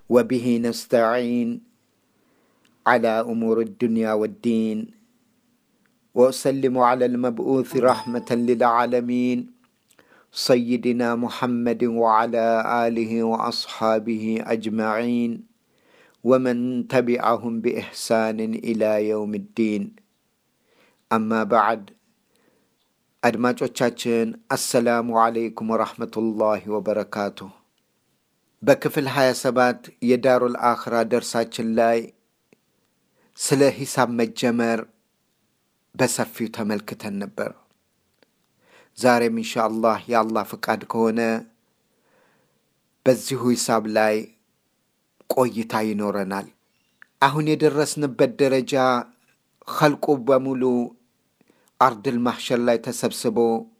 وبه نستعين على امور الدنيا والدين واسلم على المبعوث رحمه للعالمين سيدنا محمد وعلى اله واصحابه اجمعين ومن تبعهم باحسان الى يوم الدين اما بعد አድማጮቻችን አሰላሙ አለይኩም ወራህመቱላሂ ወበረካቱ። በክፍል 27 የዳሩል አኽራ ደርሳችን ላይ ስለ ሂሳብ መጀመር በሰፊው ተመልክተን ነበር። ዛሬም ኢንሻአላህ የአላህ ፍቃድ ከሆነ በዚሁ ሂሳብ ላይ ቆይታ ይኖረናል። አሁን የደረስንበት ደረጃ ኸልቁ በሙሉ አርድል ማሕሸር ላይ ተሰብስቦ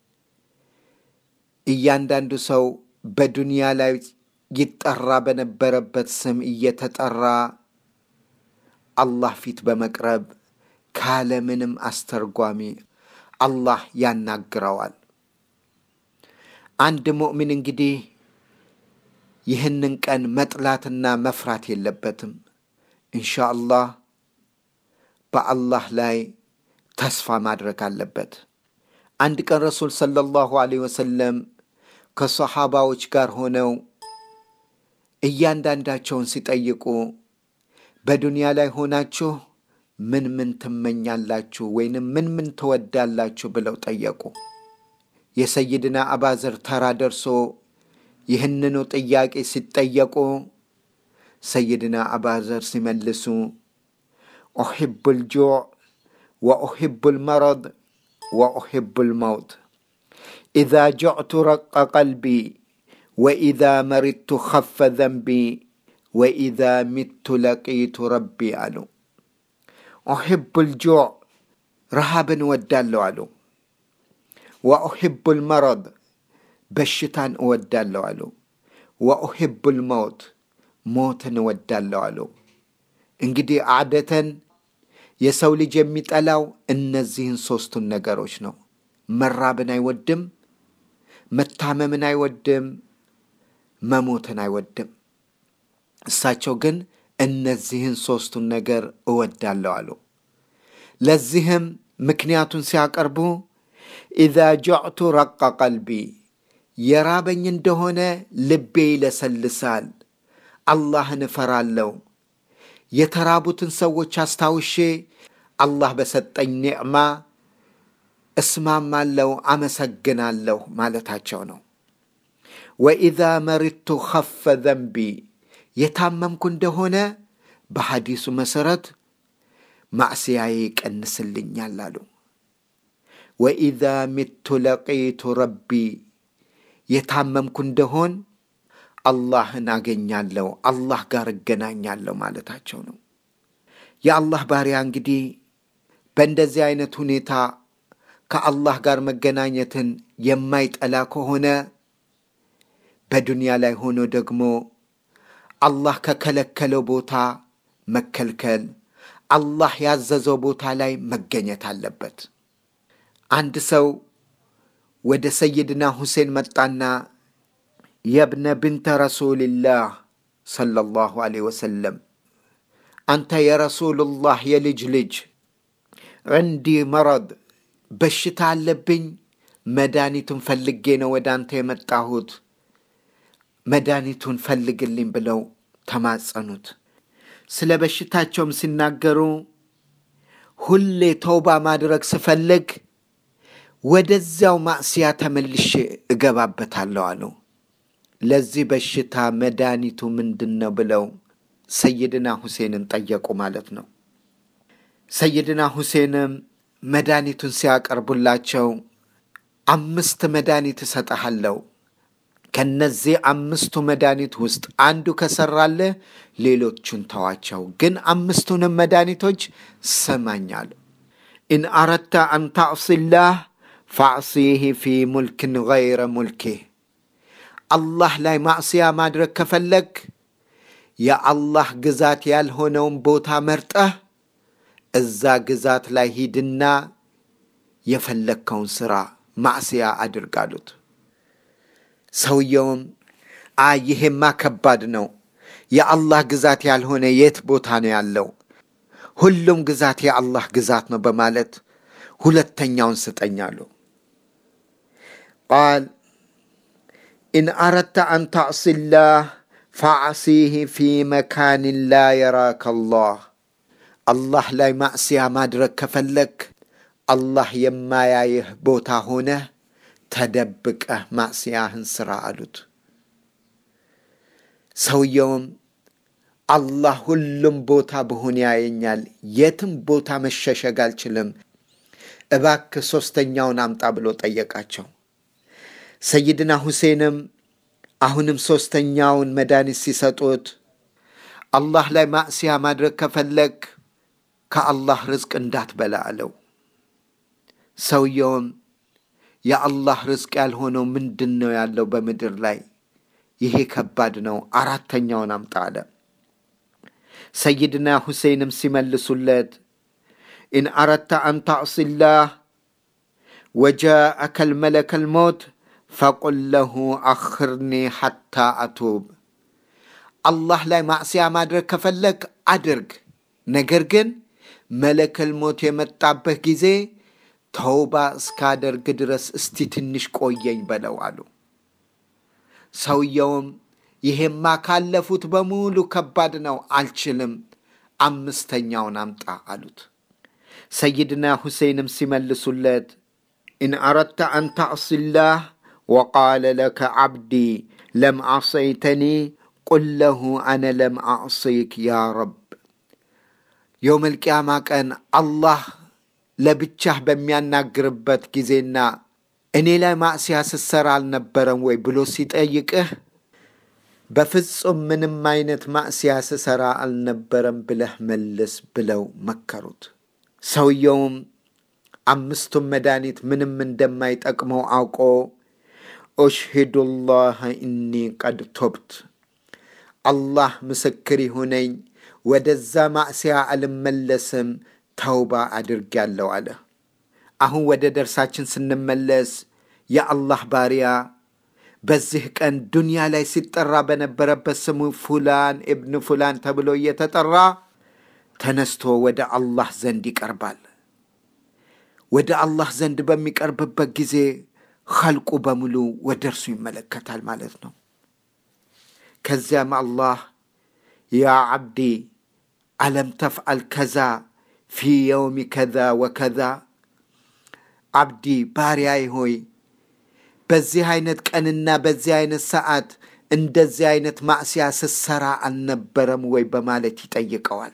እያንዳንዱ ሰው በዱንያ ላይ ይጠራ በነበረበት ስም እየተጠራ አላህ ፊት በመቅረብ ካለምንም አስተርጓሚ አላህ ያናግረዋል። አንድ ሙእሚን እንግዲህ ይህንን ቀን መጥላትና መፍራት የለበትም። ኢንሻአላህ በአላህ ላይ ተስፋ ማድረግ አለበት። አንድ ቀን ረሱል ሰለላሁ ዐለይሂ ወሰለም ከሰሓባዎች ጋር ሆነው እያንዳንዳቸውን ሲጠይቁ በዱንያ ላይ ሆናችሁ ምን ምን ትመኛላችሁ ወይንም ምን ምን ትወዳላችሁ ብለው ጠየቁ። የሰይድና አባዘር ተራ ደርሶ ይህንኑ ጥያቄ ሲጠየቁ ሰይድና አባዘር ሲመልሱ ኡሒቡል ጁዕ وأحب المرض وأحب الموت إذا جعت رق قلبي وإذا مرضت خف ذنبي وإذا مت لقيت ربي ألو أحب الجوع رهابا ودالو ألو وأحب المرض بشتان ودالو ألو وأحب الموت موتا ودالو ألو እንግዲህ አደተን የሰው ልጅ የሚጠላው እነዚህን ሦስቱን ነገሮች ነው። መራብን አይወድም፣ መታመምን አይወድም፣ መሞትን አይወድም። እሳቸው ግን እነዚህን ሦስቱን ነገር እወዳለሁ አሉ። ለዚህም ምክንያቱን ሲያቀርቡ ኢዛ ጀዕቱ ረቀ ቀልቢ፣ የራበኝ እንደሆነ ልቤ ይለሰልሳል፣ አላህን እፈራለሁ የተራቡትን ሰዎች አስታውሼ አላህ በሰጠኝ ኒዕማ እስማማለሁ፣ አመሰግናለሁ ማለታቸው ነው። ወኢዛ መሪቱ ኸፈ ዘንቢ የታመምኩ እንደሆነ በሐዲሱ መሠረት ማዕስያዬ ይቀንስልኛል አሉ። ወኢዛ ሚቱ ለቂቱ ረቢ የታመምኩ እንደሆን አላህን አገኛለሁ፣ አላህ ጋር እገናኛለሁ ማለታቸው ነው። የአላህ ባሪያ እንግዲህ በእንደዚህ አይነት ሁኔታ ከአላህ ጋር መገናኘትን የማይጠላ ከሆነ በዱንያ ላይ ሆኖ ደግሞ አላህ ከከለከለው ቦታ መከልከል፣ አላህ ያዘዘው ቦታ ላይ መገኘት አለበት። አንድ ሰው ወደ ሰይድና ሁሴን መጣና የብነ ብንተ ረሱልላህ ሰለላሁ ዐለይሂ ወሰለም አንተ የረሱሉላህ የልጅ ልጅ ዕንዲ መረድ በሽታ አለብኝ፣ መድኃኒቱን ፈልጌ ነው ወደ አንተ የመጣሁት፣ መድኃኒቱን ፈልግልኝ ብለው ተማጸኑት። ስለ በሽታቸውም ሲናገሩ ሁሌ ተውባ ማድረግ ስፈልግ ወደዚያው ማዕስያ ተመልሼ እገባበታለሁ አሉ። ለዚህ በሽታ መድኃኒቱ ምንድን ነው ብለው ሰይድና ሁሴንን ጠየቁ ማለት ነው። ሰይድና ሁሴንም መድኃኒቱን ሲያቀርቡላቸው አምስት መድኃኒት እሰጠሃለሁ፣ ከነዚህ አምስቱ መድኃኒት ውስጥ አንዱ ከሰራልህ ሌሎቹን ተዋቸው፣ ግን አምስቱንም መድኃኒቶች ስማኛሉ። ኢን አረድተ አን ታዕሲላህ ፈዕሲህ ፊ ሙልክን ገይረ ሙልኪህ አላህ ላይ ማዕስያ ማድረግ ከፈለግ የአላህ ግዛት ያልሆነውን ቦታ መርጠህ እዛ ግዛት ላይ ሂድና የፈለግከውን ሥራ ማዕስያ አድርጋሉት። ሰውየውም አይ ይሄማ ከባድ ነው፣ የአላህ ግዛት ያልሆነ የት ቦታ ነው ያለው? ሁሉም ግዛት የአላህ ግዛት ነው በማለት ሁለተኛውን ስጠኝ አሉ። ቃል ኢን አረድተ አን ተዕሲላህ ፈዕሲህ ፊ መካንን ላ የራከ አላህ። አላህ ላይ ማዕስያ ማድረግ ከፈለግ አላህ የማያይህ ቦታ ሆነህ ተደብቀህ ማዕስያህን ስራ አሉት። ሰውየውም አላህ ሁሉም ቦታ ብሆን ያየኛል፣ የትም ቦታ መሸሸግ አልችልም፣ እባክህ ሦስተኛውን አምጣ ብሎ ጠየቃቸው። ሰይድና ሁሴንም አሁንም ሦስተኛውን መድኃኒት ሲሰጡት አላህ ላይ ማዕስያ ማድረግ ከፈለግ ከአላህ ርዝቅ እንዳትበላ አለው። ሰውየውም የአላህ ርዝቅ ያልሆነው ምንድን ነው ያለው በምድር ላይ? ይሄ ከባድ ነው፣ አራተኛውን አምጣ አለ። ሰይድና ሁሴይንም ሲመልሱለት ኢን አረድተ አን ተዕሲላህ ወጃአከ ልመለከ ልሞት ፈቁል ለሁ አኽርኒ ሐታ አቱብ። አላህ ላይ ማዕስያ ማድረግ ከፈለግ አድርግ፣ ነገር ግን መለከል ሞት የመጣበት ጊዜ ተውባ እስካደርግ ድረስ እስቲ ትንሽ ቆየኝ በለው አሉ። ሰውየውም ይሄማ ካለፉት በሙሉ ከባድ ነው፣ አልችልም፣ አምስተኛውን አምጣ አሉት። ሰይድና ሁሴይንም ሲመልሱለት ኢን አረድተ አን ተዕሲላህ ወቃለ ለከ ዓብዲ ለም ዓሰይተኒ ቁል ለሁ አነ ለም አዕሲክ ያ ረብ። የውመል ቂያማ ቀን አላህ ለብቻህ በሚያናግርበት ጊዜና እኔ ላይ ማዕስያ ስትሰራ አልነበረም ወይ ብሎ ሲጠይቅህ በፍጹም ምንም አይነት ማዕስያ ስሰራ አልነበረም ብለህ መልስ ብለው መከሩት። ሰውየውም አምስቱም መድኃኒት ምንም እንደማይጠቅመው አውቆ ኡሽሂዱላህ ኢኒ ቀድ ቶብት፣ አላህ ምስክር ይሁነኝ ወደዛ ማዕስያ አልመለስም ተውባ አድርጌያለሁ አለ። አሁን ወደ ደርሳችን ስንመለስ የአላህ ባሪያ በዚህ ቀን ዱንያ ላይ ሲጠራ በነበረበት ስሙ ፉላን እብን ፉላን ተብሎ እየተጠራ ተነስቶ ወደ አላህ ዘንድ ይቀርባል። ወደ አላህ ዘንድ በሚቀርብበት ጊዜ ኸልቁ በሙሉ ወደ እርሱ ይመለከታል ማለት ነው። ከዚያም አላህ ያ ዓብዲ አለም ተፍዓል ከዛ ፊ የውሚ ከዛ ወከዛ፣ አብዲ ባሪያይ ሆይ በዚህ አይነት ቀንና በዚህ አይነት ሰዓት እንደዚህ አይነት ማዕስያ ስትሰራ አልነበረም ወይ በማለት ይጠይቀዋል።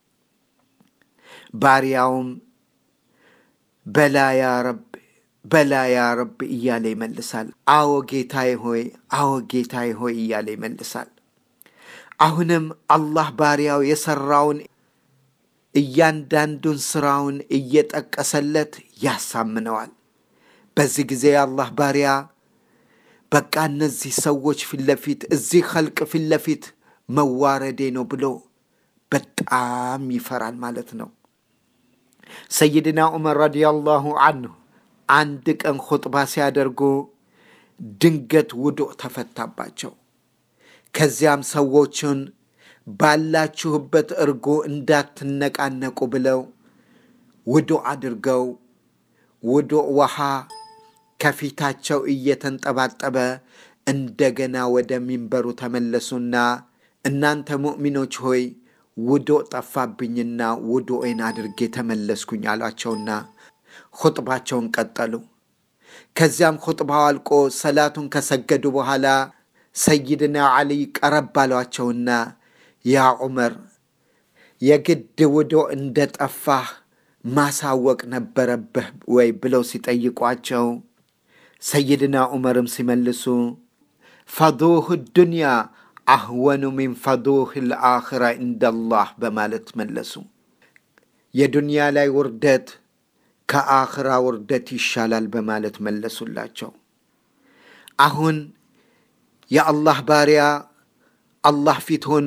ባሪያውም በላ ያ ረብ በላ ያ ረብ እያለ ይመልሳል። አዎ ጌታዬ ሆይ፣ አዎ ጌታዬ ሆይ እያለ ይመልሳል። አሁንም አላህ ባሪያው የሰራውን እያንዳንዱን ስራውን እየጠቀሰለት ያሳምነዋል። በዚህ ጊዜ የአላህ ባሪያ በቃ እነዚህ ሰዎች ፊት ለፊት እዚህ ኸልቅ ፊት ለፊት መዋረዴ ነው ብሎ በጣም ይፈራል ማለት ነው። ሰይድና ዑመር ረዲያላሁ አንሁ አንድ ቀን ኹጥባ ሲያደርጉ ድንገት ውዱእ ተፈታባቸው። ከዚያም ሰዎችን ባላችሁበት እርጎ እንዳትነቃነቁ ብለው ውዱእ አድርገው ውዱእ ውሃ ከፊታቸው እየተንጠባጠበ እንደገና ወደ ሚንበሩ ተመለሱና እናንተ ሙእሚኖች ሆይ ውዱእ ጠፋብኝና ውዱኤን አድርጌ ተመለስኩኝ አሏቸውና ኹጥባቸውን ቀጠሉ። ከዚያም ኹጥባው አልቆ ሰላቱን ከሰገዱ በኋላ ሰይድና ዓሊይ ቀረብ አሏቸውና ያ ዑመር የግድ ውዱእ እንደ ጠፋህ ማሳወቅ ነበረብህ ወይ ብለው ሲጠይቋቸው ሰይድና ዑመርም ሲመልሱ ፈዱህ ዱንያ አህወኑ ሚን ፈዱህ ልአኽራ እንደላህ በማለት መለሱ። የዱንያ ላይ ውርደት ከአኽራ ውርደት ይሻላል በማለት መለሱላቸው። አሁን የአላህ ባሪያ አላህ ፊት ሆኖ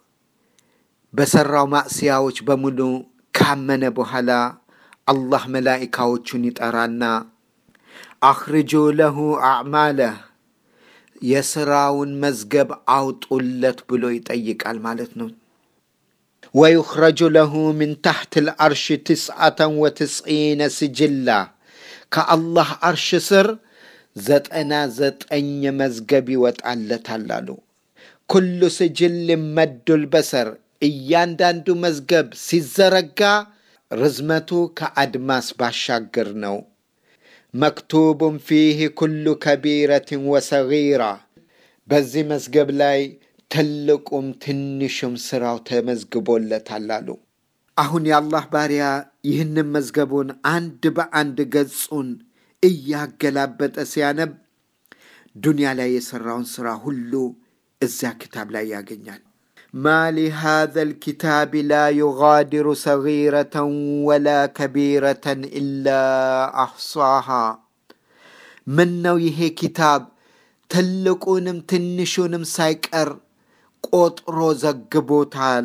በሰራው ማዕስያዎች በሙሉ ካመነ በኋላ አላህ መላኢካዎቹን ይጠራና አኽርጁ ለሁ አዕማለህ የስራውን መዝገብ አውጡለት ብሎ ይጠይቃል ማለት ነው። ወዩኽረጁ ለሁ ምን ታሕት ልአርሽ ትስዓተን ወትስዒነ ስጅላ ከአላህ አርሽ ስር ዘጠና ዘጠኝ መዝገብ ይወጣለታል አሉ። ኩሉ ስጅል መዱል በሰር እያንዳንዱ መዝገብ ሲዘረጋ ርዝመቱ ከአድማስ ባሻገር ነው። መክቱቡን ፊህ ኩሉ ከቢረትን ወሰጊራ በዚህ መዝገብ ላይ ትልቁም ትንሹም ስራው ተመዝግቦለታል አሉ። አሁን የአላህ ባሪያ ይህንን መዝገቡን አንድ በአንድ ገጹን እያገላበጠ ሲያነብ ዱንያ ላይ የሠራውን ሥራ ሁሉ እዚያ ክታብ ላይ ያገኛል። ማ ሊሃዘ ልኪታብ ላ ዩጋዲሩ ሰጊረተን ወላ ከቢረተን ኢላ አሕሷሃ። ምን ነው ይሄ ኪታብ ትልቁንም ትንሹንም ሳይቀር ቆጥሮ ዘግቦታል።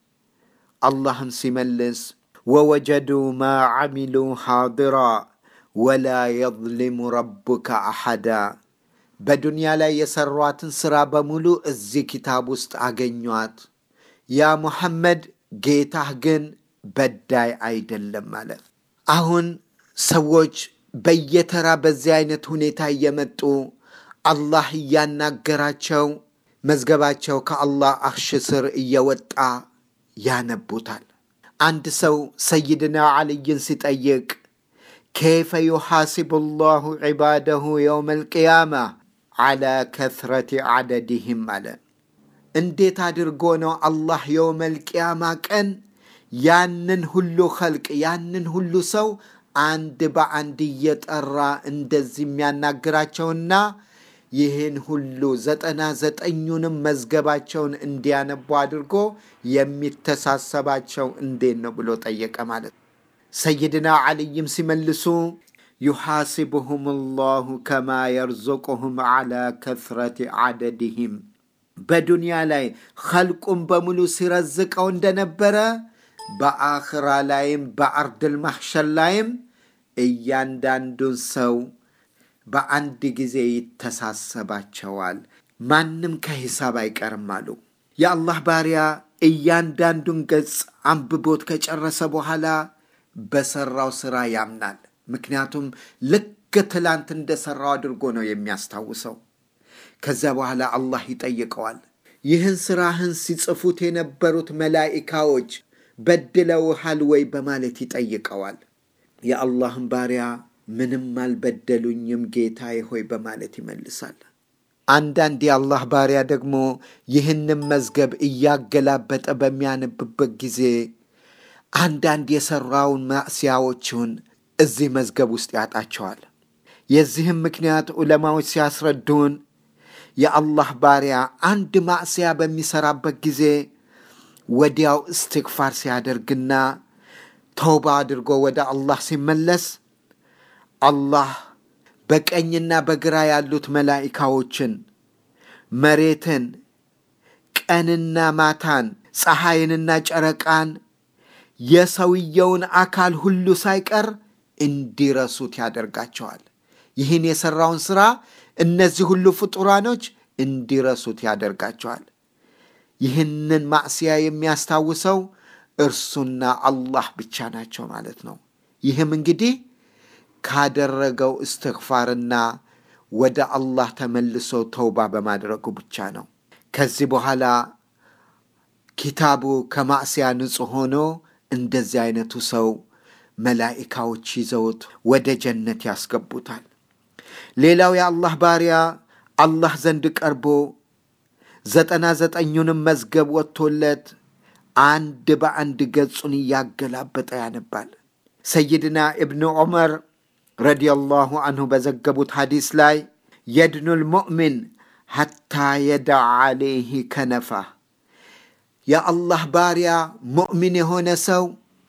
አላህም ሲመልስ ወወጀዱ ማ ዓሚሉ ሓድራ ወላ የظሊሙ ረቡከ አሐዳ። በዱንያ ላይ የሰሯትን ሥራ በሙሉ እዚህ ኪታብ ውስጥ አገኟት። ያ ሙሐመድ ጌታህ ግን በዳይ አይደለም ማለት። አሁን ሰዎች በየተራ በዚህ አይነት ሁኔታ እየመጡ አላህ እያናገራቸው መዝገባቸው ከአላህ አርሽ ስር እየወጣ ያነቡታል። አንድ ሰው ሰይድና ዓልይን ሲጠይቅ ከይፈ ዩሓሲቡ ላሁ ዒባደሁ የውም አልቅያማ ዓላ ከትረት ዓደድህም አለ። እንዴት አድርጎ ነው አላህ የውም አልቅያማ ቀን ያንን ሁሉ ኸልቅ ያንን ሁሉ ሰው አንድ በአንድ እየጠራ እንደዚህ የሚያናግራቸውና ይህን ሁሉ ዘጠና ዘጠኙንም መዝገባቸውን እንዲያነቡ አድርጎ የሚተሳሰባቸው እንዴት ነው ብሎ ጠየቀ ማለት ነው። ሰይድና ዓልይም ሲመልሱ ዩሓሲቡሁም ላሁ ከማ የርዙቁሁም ዓላ ከትረት ዓደድህም በዱንያ ላይ ኸልቁም በሙሉ ሲረዝቀው እንደነበረ በአኽራ ላይም በአርድል ማሕሸር ላይም እያንዳንዱን ሰው በአንድ ጊዜ ይተሳሰባቸዋል። ማንም ከሂሳብ አይቀርም አሉ። የአላህ ባሪያ እያንዳንዱን ገጽ አንብቦት ከጨረሰ በኋላ በሰራው ስራ ያምናል። ምክንያቱም ልክ ትላንት እንደሰራው አድርጎ ነው የሚያስታውሰው። ከዚያ በኋላ አላህ ይጠይቀዋል። ይህን ስራህን ሲጽፉት የነበሩት መላኢካዎች በድለውሃል ወይ በማለት ይጠይቀዋል። የአላህን ባሪያ ምንም አልበደሉኝም ጌታዬ ሆይ በማለት ይመልሳል። አንዳንድ የአላህ ባሪያ ደግሞ ይህንም መዝገብ እያገላበጠ በሚያነብበት ጊዜ አንዳንድ የሠራውን ማዕስያዎችን እዚህ መዝገብ ውስጥ ያጣቸዋል። የዚህም ምክንያት ዑለማዎች ሲያስረዱን የአላህ ባሪያ አንድ ማዕስያ በሚሠራበት ጊዜ ወዲያው እስትግፋር ሲያደርግና ተውባ አድርጎ ወደ አላህ ሲመለስ አላህ በቀኝና በግራ ያሉት መላኢካዎችን፣ መሬትን፣ ቀንና ማታን፣ ፀሐይንና ጨረቃን፣ የሰውየውን አካል ሁሉ ሳይቀር እንዲረሱት ያደርጋቸዋል። ይህን የሠራውን ሥራ እነዚህ ሁሉ ፍጡራኖች እንዲረሱት ያደርጋቸዋል። ይህንን ማዕስያ የሚያስታውሰው እርሱና አላህ ብቻ ናቸው ማለት ነው። ይህም እንግዲህ ካደረገው እስትግፋርና ወደ አላህ ተመልሶ ተውባ በማድረጉ ብቻ ነው። ከዚህ በኋላ ኪታቡ ከማዕስያ ንጹሕ ሆኖ እንደዚህ አይነቱ ሰው መላኢካዎች ይዘውት ወደ ጀነት ያስገቡታል። ሌላው የአላህ ባሪያ አላህ ዘንድ ቀርቦ ዘጠና ዘጠኙንም መዝገብ ወጥቶለት አንድ በአንድ ገጹን እያገላበጠ ያነባል። ሰይድና እብኑ ዑመር ረዲየላሁ አንሁ በዘገቡት ሐዲስ ላይ የድኑል ሙእሚን ሐታ የደዕ ዓለይህ ከነፋ የአላህ ባሪያ ሙእሚን የሆነ ሰው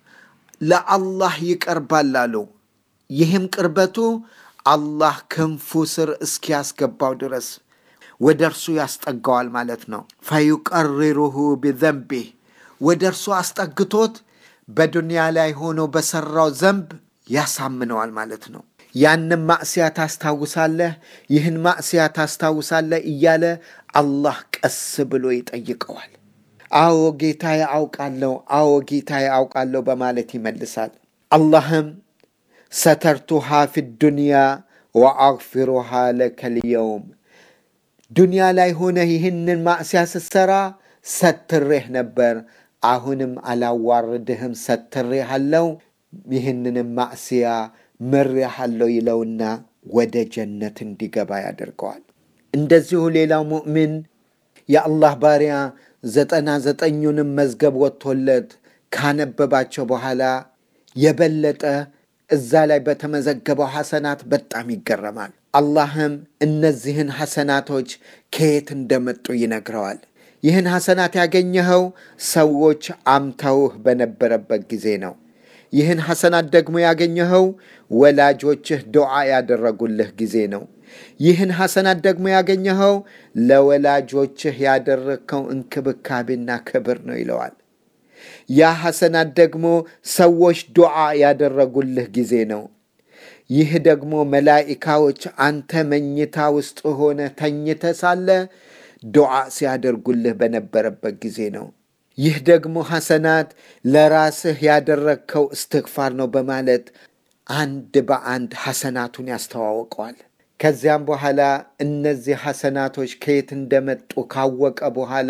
ለአላህ ይቀርባል አሉ። ይህም ቅርበቱ አላህ ክንፉ ስር እስኪያስገባው ድረስ ወደ እርሱ ያስጠጋዋል ማለት ነው። ፈዩቀሪሩሁ ቢዘንቢህ ወደ እርሱ አስጠግቶት በዱንያ ላይ ሆኖ በሰራው ዘንብ ያሳምነዋል ማለት ነው። ያንን ማዕስያ ታስታውሳለህ? ይህን ማዕስያ ታስታውሳለህ? እያለ አላህ ቀስ ብሎ ይጠይቀዋል። አዎ ጌታዬ አውቃለሁ፣ አዎ ጌታዬ አውቃለሁ በማለት ይመልሳል። አላህም ሰተርቱሃ ፊ ዱንያ ወአግፊሩሃ ለከ ልየውም ዱንያ ላይ ሆነህ ይህንን ማዕስያ ስትሰራ ሰትሬህ ነበር፣ አሁንም አላዋርድህም፣ ሰትሬህ አለው ይህንንም ማዕስያ ምሬሃለሁ ይለውና ወደ ጀነት እንዲገባ ያደርገዋል። እንደዚሁ ሌላው ሙእሚን የአላህ ባሪያ ዘጠና ዘጠኙንም መዝገብ ወጥቶለት ካነበባቸው በኋላ የበለጠ እዛ ላይ በተመዘገበው ሐሰናት በጣም ይገረማል። አላህም እነዚህን ሐሰናቶች ከየት እንደመጡ ይነግረዋል። ይህን ሐሰናት ያገኘኸው ሰዎች አምተውህ በነበረበት ጊዜ ነው። ይህን ሐሰናት ደግሞ ያገኘኸው ወላጆችህ ዱዓ ያደረጉልህ ጊዜ ነው። ይህን ሐሰናት ደግሞ ያገኘኸው ለወላጆችህ ያደረግከው እንክብካቤና ክብር ነው ይለዋል። ያ ሐሰናት ደግሞ ሰዎች ዱዓ ያደረጉልህ ጊዜ ነው። ይህ ደግሞ መላኢካዎች አንተ መኝታ ውስጥ ሆነ ተኝተ ሳለ ዱዓ ሲያደርጉልህ በነበረበት ጊዜ ነው። ይህ ደግሞ ሐሰናት ለራስህ ያደረግከው እስትግፋር ነው በማለት አንድ በአንድ ሐሰናቱን ያስተዋውቀዋል። ከዚያም በኋላ እነዚህ ሐሰናቶች ከየት እንደመጡ ካወቀ በኋላ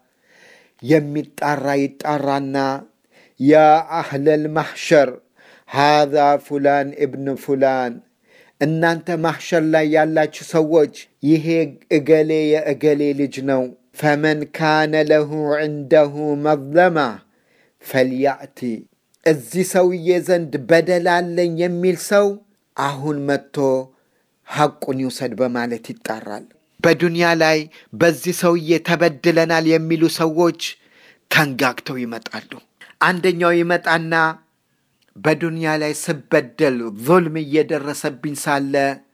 የሚጣራ ይጣራና ያ አህለል ማሕሸር ሃዛ ፉላን እብን ፉላን እናንተ ማሕሸር ላይ ያላችሁ ሰዎች ይሄ እገሌ የእገሌ ልጅ ነው። ፈመን ካነ ለሁ ዕንደሁ መዝለማ ፈልያእቲ እዚህ ሰውዬ ዘንድ በደል አለኝ የሚል ሰው አሁን መጥቶ ሐቁን ይውሰድ በማለት ይጣራል። በዱንያ ላይ በዚህ ሰውዬ ተበድለናል የሚሉ ሰዎች ተንጋግተው ይመጣሉ። አንደኛው ይመጣና በዱንያ ላይ ስበደል ዙልም እየደረሰብኝ ሳለ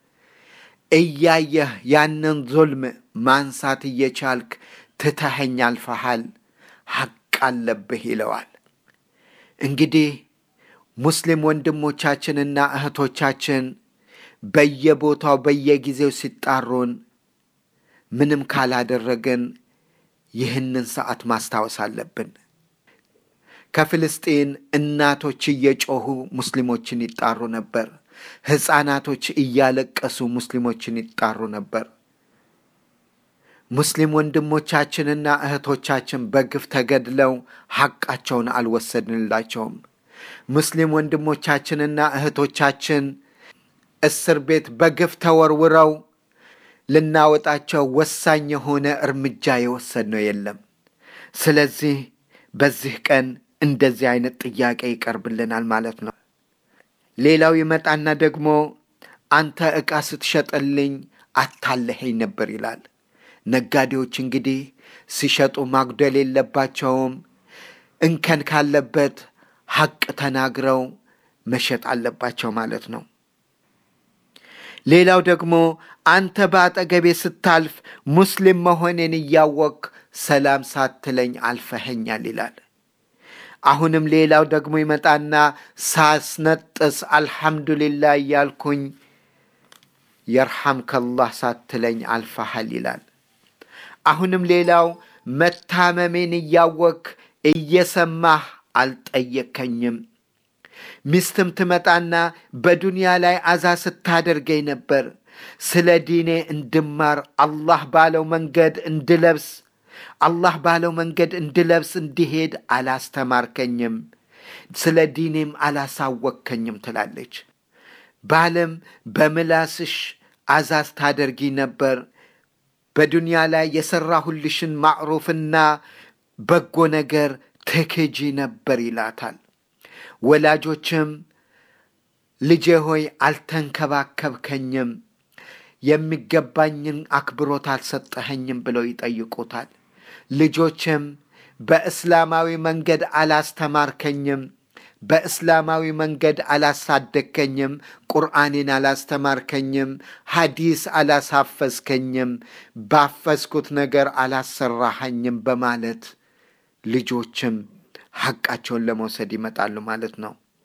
እያየህ ያንን ዙልም ማንሳት እየቻልክ ትተኸኝ አልፈሃል፣ ሐቅ አለብህ ይለዋል። እንግዲህ ሙስሊም ወንድሞቻችንና እህቶቻችን በየቦታው በየጊዜው ሲጣሩን ምንም ካላደረግን ይህንን ሰዓት ማስታወስ አለብን። ከፍልስጤን እናቶች እየጮሁ ሙስሊሞችን ይጣሩ ነበር። ሕፃናቶች እያለቀሱ ሙስሊሞችን ይጣሩ ነበር። ሙስሊም ወንድሞቻችንና እህቶቻችን በግፍ ተገድለው ሐቃቸውን አልወሰድንላቸውም። ሙስሊም ወንድሞቻችንና እህቶቻችን እስር ቤት በግፍ ተወርውረው ልናወጣቸው ወሳኝ የሆነ እርምጃ የወሰድነው የለም። ስለዚህ በዚህ ቀን እንደዚህ አይነት ጥያቄ ይቀርብልናል ማለት ነው። ሌላው ይመጣና ደግሞ አንተ ዕቃ ስትሸጥልኝ አታለኸኝ ነበር ይላል። ነጋዴዎች እንግዲህ ሲሸጡ ማጉደል የለባቸውም። እንከን ካለበት ሐቅ ተናግረው መሸጥ አለባቸው ማለት ነው። ሌላው ደግሞ አንተ በአጠገቤ ስታልፍ ሙስሊም መሆኔን እያወቅ ሰላም ሳትለኝ አልፈኸኛል ይላል። አሁንም ሌላው ደግሞ ይመጣና ሳስነጥስ አልሐምዱሊላህ እያልኩኝ የርሐምከላህ ሳትለኝ አልፈሃል ይላል። አሁንም ሌላው መታመሜን እያወክ እየሰማህ አልጠየከኝም። ሚስትም ትመጣና በዱንያ ላይ አዛ ስታደርገኝ ነበር፣ ስለ ዲኔ እንድማር አላህ ባለው መንገድ እንድለብስ አላህ ባለው መንገድ እንድለብስ እንዲሄድ አላስተማርከኝም፣ ስለ ዲኔም አላሳወከኝም ትላለች። ባለም በምላስሽ አዛዝ ታደርጊ ነበር፣ በዱንያ ላይ የሠራሁልሽን ማዕሩፍና በጎ ነገር ትክጂ ነበር ይላታል። ወላጆችም ልጄ ሆይ አልተንከባከብከኝም፣ የሚገባኝን አክብሮት አልሰጠኸኝም ብለው ይጠይቁታል። ልጆችም በእስላማዊ መንገድ አላስተማርከኝም፣ በእስላማዊ መንገድ አላሳደግከኝም፣ ቁርአኔን አላስተማርከኝም፣ ሐዲስ አላሳፈዝከኝም፣ ባፈዝኩት ነገር አላሰራኸኝም በማለት ልጆችም ሐቃቸውን ለመውሰድ ይመጣሉ ማለት ነው።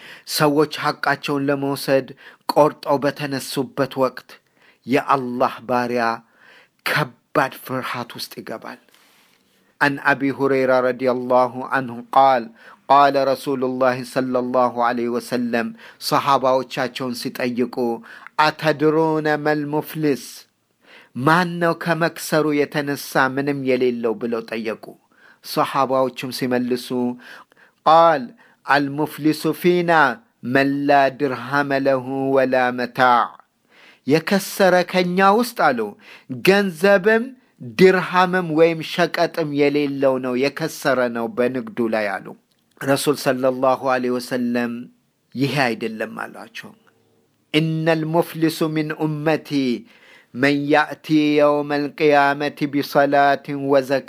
ሰዎች ሐቃቸውን ለመውሰድ ቆርጠው በተነሱበት ወቅት የአላህ ባሪያ ከባድ ፍርሃት ውስጥ ይገባል። عن أبي هريرة رضي الله عنه قال قال رسول الله صلى الله عليه وسلم صحابة وشاشون ستأيقوا أتدرون ما المفلس ማን ነው ከመክሰሩ የተነሳ ምንም የሌለው ብለው ጠየቁ። ሰሓባዎቹም ሲመልሱ ቃል አልሙፍሊሱ ፊና መን ላ ድርሃመ ለሁ ወላ መታዕ የከሰረ ከኛ ውስጥ አሉ ገንዘብም ድርሃምም ወይም ሸቀጥም የሌለው ነው የከሰረ ነው በንግዱ ላይ አሉ። ረሱል ሰለላሁ ዐለይሂ ወሰለም ይሄ አይደለም አሏቸው። ኢነ ልሙፍሊሱ ሚን ኡመቲ መን ያእቲ የውመ ልቅያመቲ ቢሰላትን ወዘካ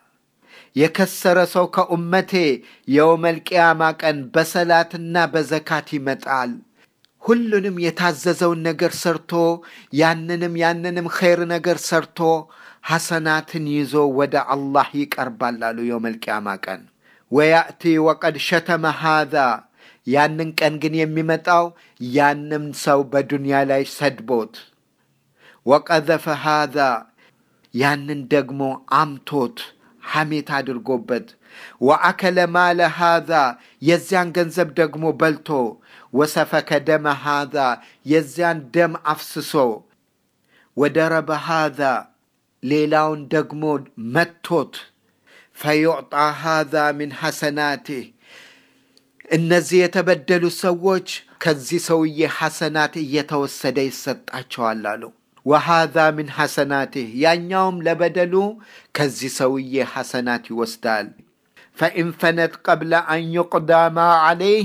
የከሰረ ሰው ከኡመቴ የውመል ቅያማ ቀን በሰላትና በዘካት ይመጣል። ሁሉንም የታዘዘውን ነገር ሰርቶ ያንንም ያንንም ኸይር ነገር ሰርቶ ሐሰናትን ይዞ ወደ አላህ ይቀርባል አሉ የውመል ቅያማ ቀን። ወያእቲ ወቀድ ሸተመ ሃዛ ያንን ቀን ግን የሚመጣው ያንም ሰው በዱንያ ላይ ሰድቦት ወቀዘፈ ሃዛ ያንን ደግሞ አምቶት ሐሜት አድርጎበት ወአከለ ማለ ሃዛ የዚያን ገንዘብ ደግሞ በልቶ ወሰፈከ ደመ ሃዛ የዚያን ደም አፍስሶ ወደረበ ሃዛ ሌላውን ደግሞ መቶት ፈዩዕጣ ሃዛ ምን ሐሰናቲህ እነዚህ የተበደሉ ሰዎች ከዚህ ሰውዬ ሐሰናት እየተወሰደ ይሰጣቸዋል አሉ። ወሃዛ ምን ሐሰናትህ ያኛውም ለበደሉ ከዚህ ሰውዬ ሐሰናት ይወስዳል። ፈኢን ፈነት ቀብለ አን ዩቅዳ ማ ዓለይህ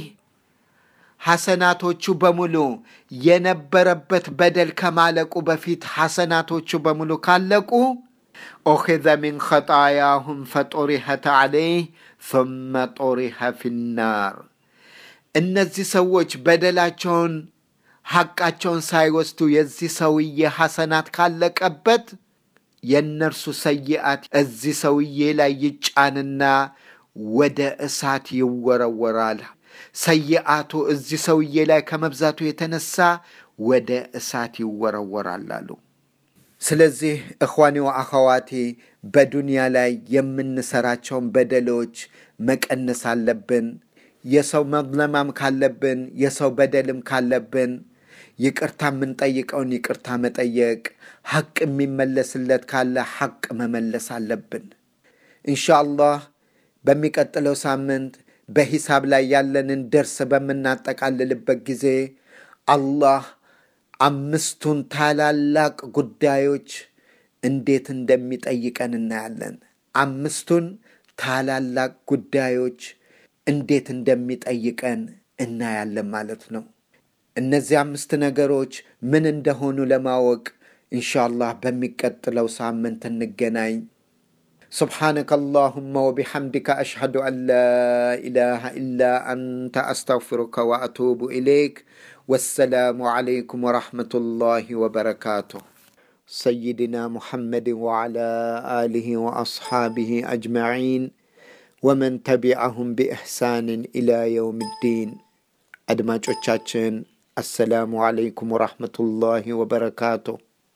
ሐሰናቶቹ በሙሉ የነበረበት በደል ከማለቁ በፊት ሐሰናቶቹ በሙሉ ካለቁ ኦኺዘ ሚን ኸጣያሁም ፈጦሪሐት ዓለይህ ثመ ጦሪሐ ፊናር እነዚህ ሰዎች በደላቸውን ሐቃቸውን ሳይወስዱ የዚህ ሰውዬ ሐሰናት ካለቀበት የእነርሱ ሰይአት እዚህ ሰውዬ ላይ ይጫንና ወደ እሳት ይወረወራል። ሰይአቱ እዚህ ሰውዬ ላይ ከመብዛቱ የተነሳ ወደ እሳት ይወረወራል አሉ። ስለዚህ እኽዋኒ ወአኸዋቲ በዱንያ ላይ የምንሰራቸውን በደሎች መቀነስ አለብን። የሰው መዝለማም ካለብን የሰው በደልም ካለብን ይቅርታ የምንጠይቀውን ይቅርታ መጠየቅ፣ ሐቅ የሚመለስለት ካለ ሐቅ መመለስ አለብን። ኢንሻአላህ በሚቀጥለው ሳምንት በሂሳብ ላይ ያለንን ደርስ በምናጠቃልልበት ጊዜ አላህ አምስቱን ታላላቅ ጉዳዮች እንዴት እንደሚጠይቀን እናያለን። አምስቱን ታላላቅ ጉዳዮች እንዴት እንደሚጠይቀን እናያለን ማለት ነው። እነዚህ አምስት ነገሮች ምን እንደሆኑ ለማወቅ ኢንሻአላህ በሚቀጥለው ሳምንት እንገናኝ። سبحانك اللهم وبحمدك أشهد أن لا إله إلا أنت أستغفرك وأتوب إليك والسلام عليكم ورحمة الله وبركاته سيدنا محمد وعلى آله وأصحابه أجمعين ومن تبعهم بإحسان إلى يوم الدين أدماجوቻችን አሰላሙ አለይኩም ወራህመቱላሂ ወበረካቱ።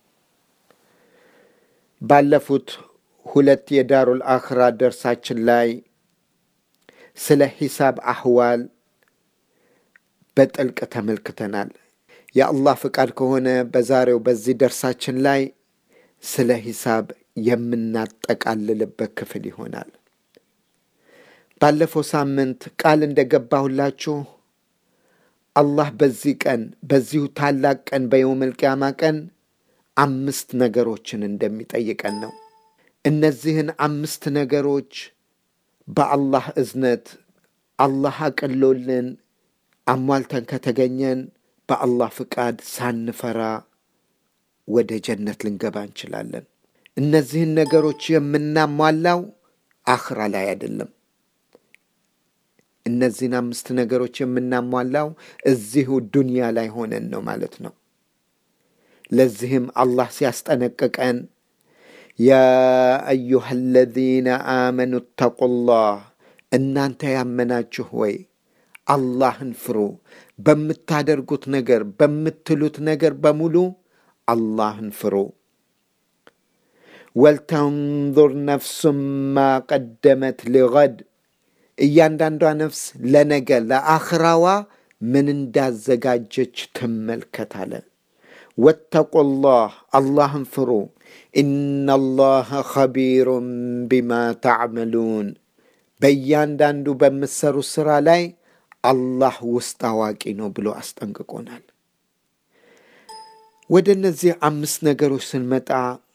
ባለፉት ሁለት የዳሩል አኽራ ደርሳችን ላይ ስለ ሂሳብ አህዋል በጥልቅ ተመልክተናል። የአላህ ፍቃድ ከሆነ በዛሬው በዚህ ደርሳችን ላይ ስለ ሂሳብ የምናጠቃልልበት ክፍል ይሆናል። ባለፈው ሳምንት ቃል እንደገባሁላችሁ አላህ በዚህ ቀን በዚሁ ታላቅ ቀን በየውመል ቂያማ ቀን አምስት ነገሮችን እንደሚጠይቀን ነው። እነዚህን አምስት ነገሮች በአላህ እዝነት አላህ አቅሎልን አሟልተን ከተገኘን በአላህ ፍቃድ ሳንፈራ ወደ ጀነት ልንገባ እንችላለን። እነዚህን ነገሮች የምናሟላው አኽራ ላይ አይደለም። እነዚህን አምስት ነገሮች የምናሟላው እዚሁ ዱንያ ላይ ሆነን ነው ማለት ነው። ለዚህም አላህ ሲያስጠነቅቀን ያ አዩሃ አለዚነ አመኑ እተቁላህ እናንተ ያመናችሁ ወይ አላህን ፍሩ። በምታደርጉት ነገር፣ በምትሉት ነገር በሙሉ አላህን ፍሩ። ወልተንظር ነፍሱም ማ ቀደመት ሊገድ እያንዳንዷ ነፍስ ለነገ ለአኽራዋ ምን እንዳዘጋጀች ትመልከት አለ። ወተቁላህ አላህን ፍሩ። ኢነላህ ኸቢሩን ቢማ ተዕመሉን በእያንዳንዱ በምትሰሩ ሥራ ላይ አላህ ውስጥ አዋቂ ነው ብሎ አስጠንቅቆናል። ወደ እነዚህ አምስት ነገሮች ስንመጣ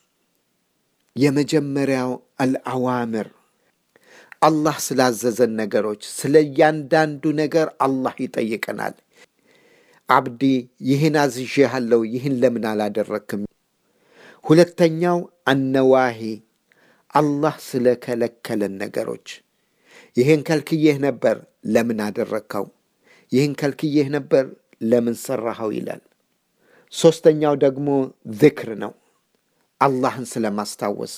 የመጀመሪያው አልአዋምር አላህ ስላዘዘን ነገሮች ስለ እያንዳንዱ ነገር አላህ ይጠይቀናል። አብዲ ይህን አዝዤሃለሁ፣ ይህን ለምን አላደረክም? ሁለተኛው አነዋሂ አላህ ስለከለከለን ነገሮች ይህን ከልክዬህ ነበር፣ ለምን አደረግከው? ይህን ከልክዬህ ነበር፣ ለምን ሰራኸው? ይላል። ሦስተኛው ደግሞ ዝክር ነው፣ አላህን ስለማስታወስ።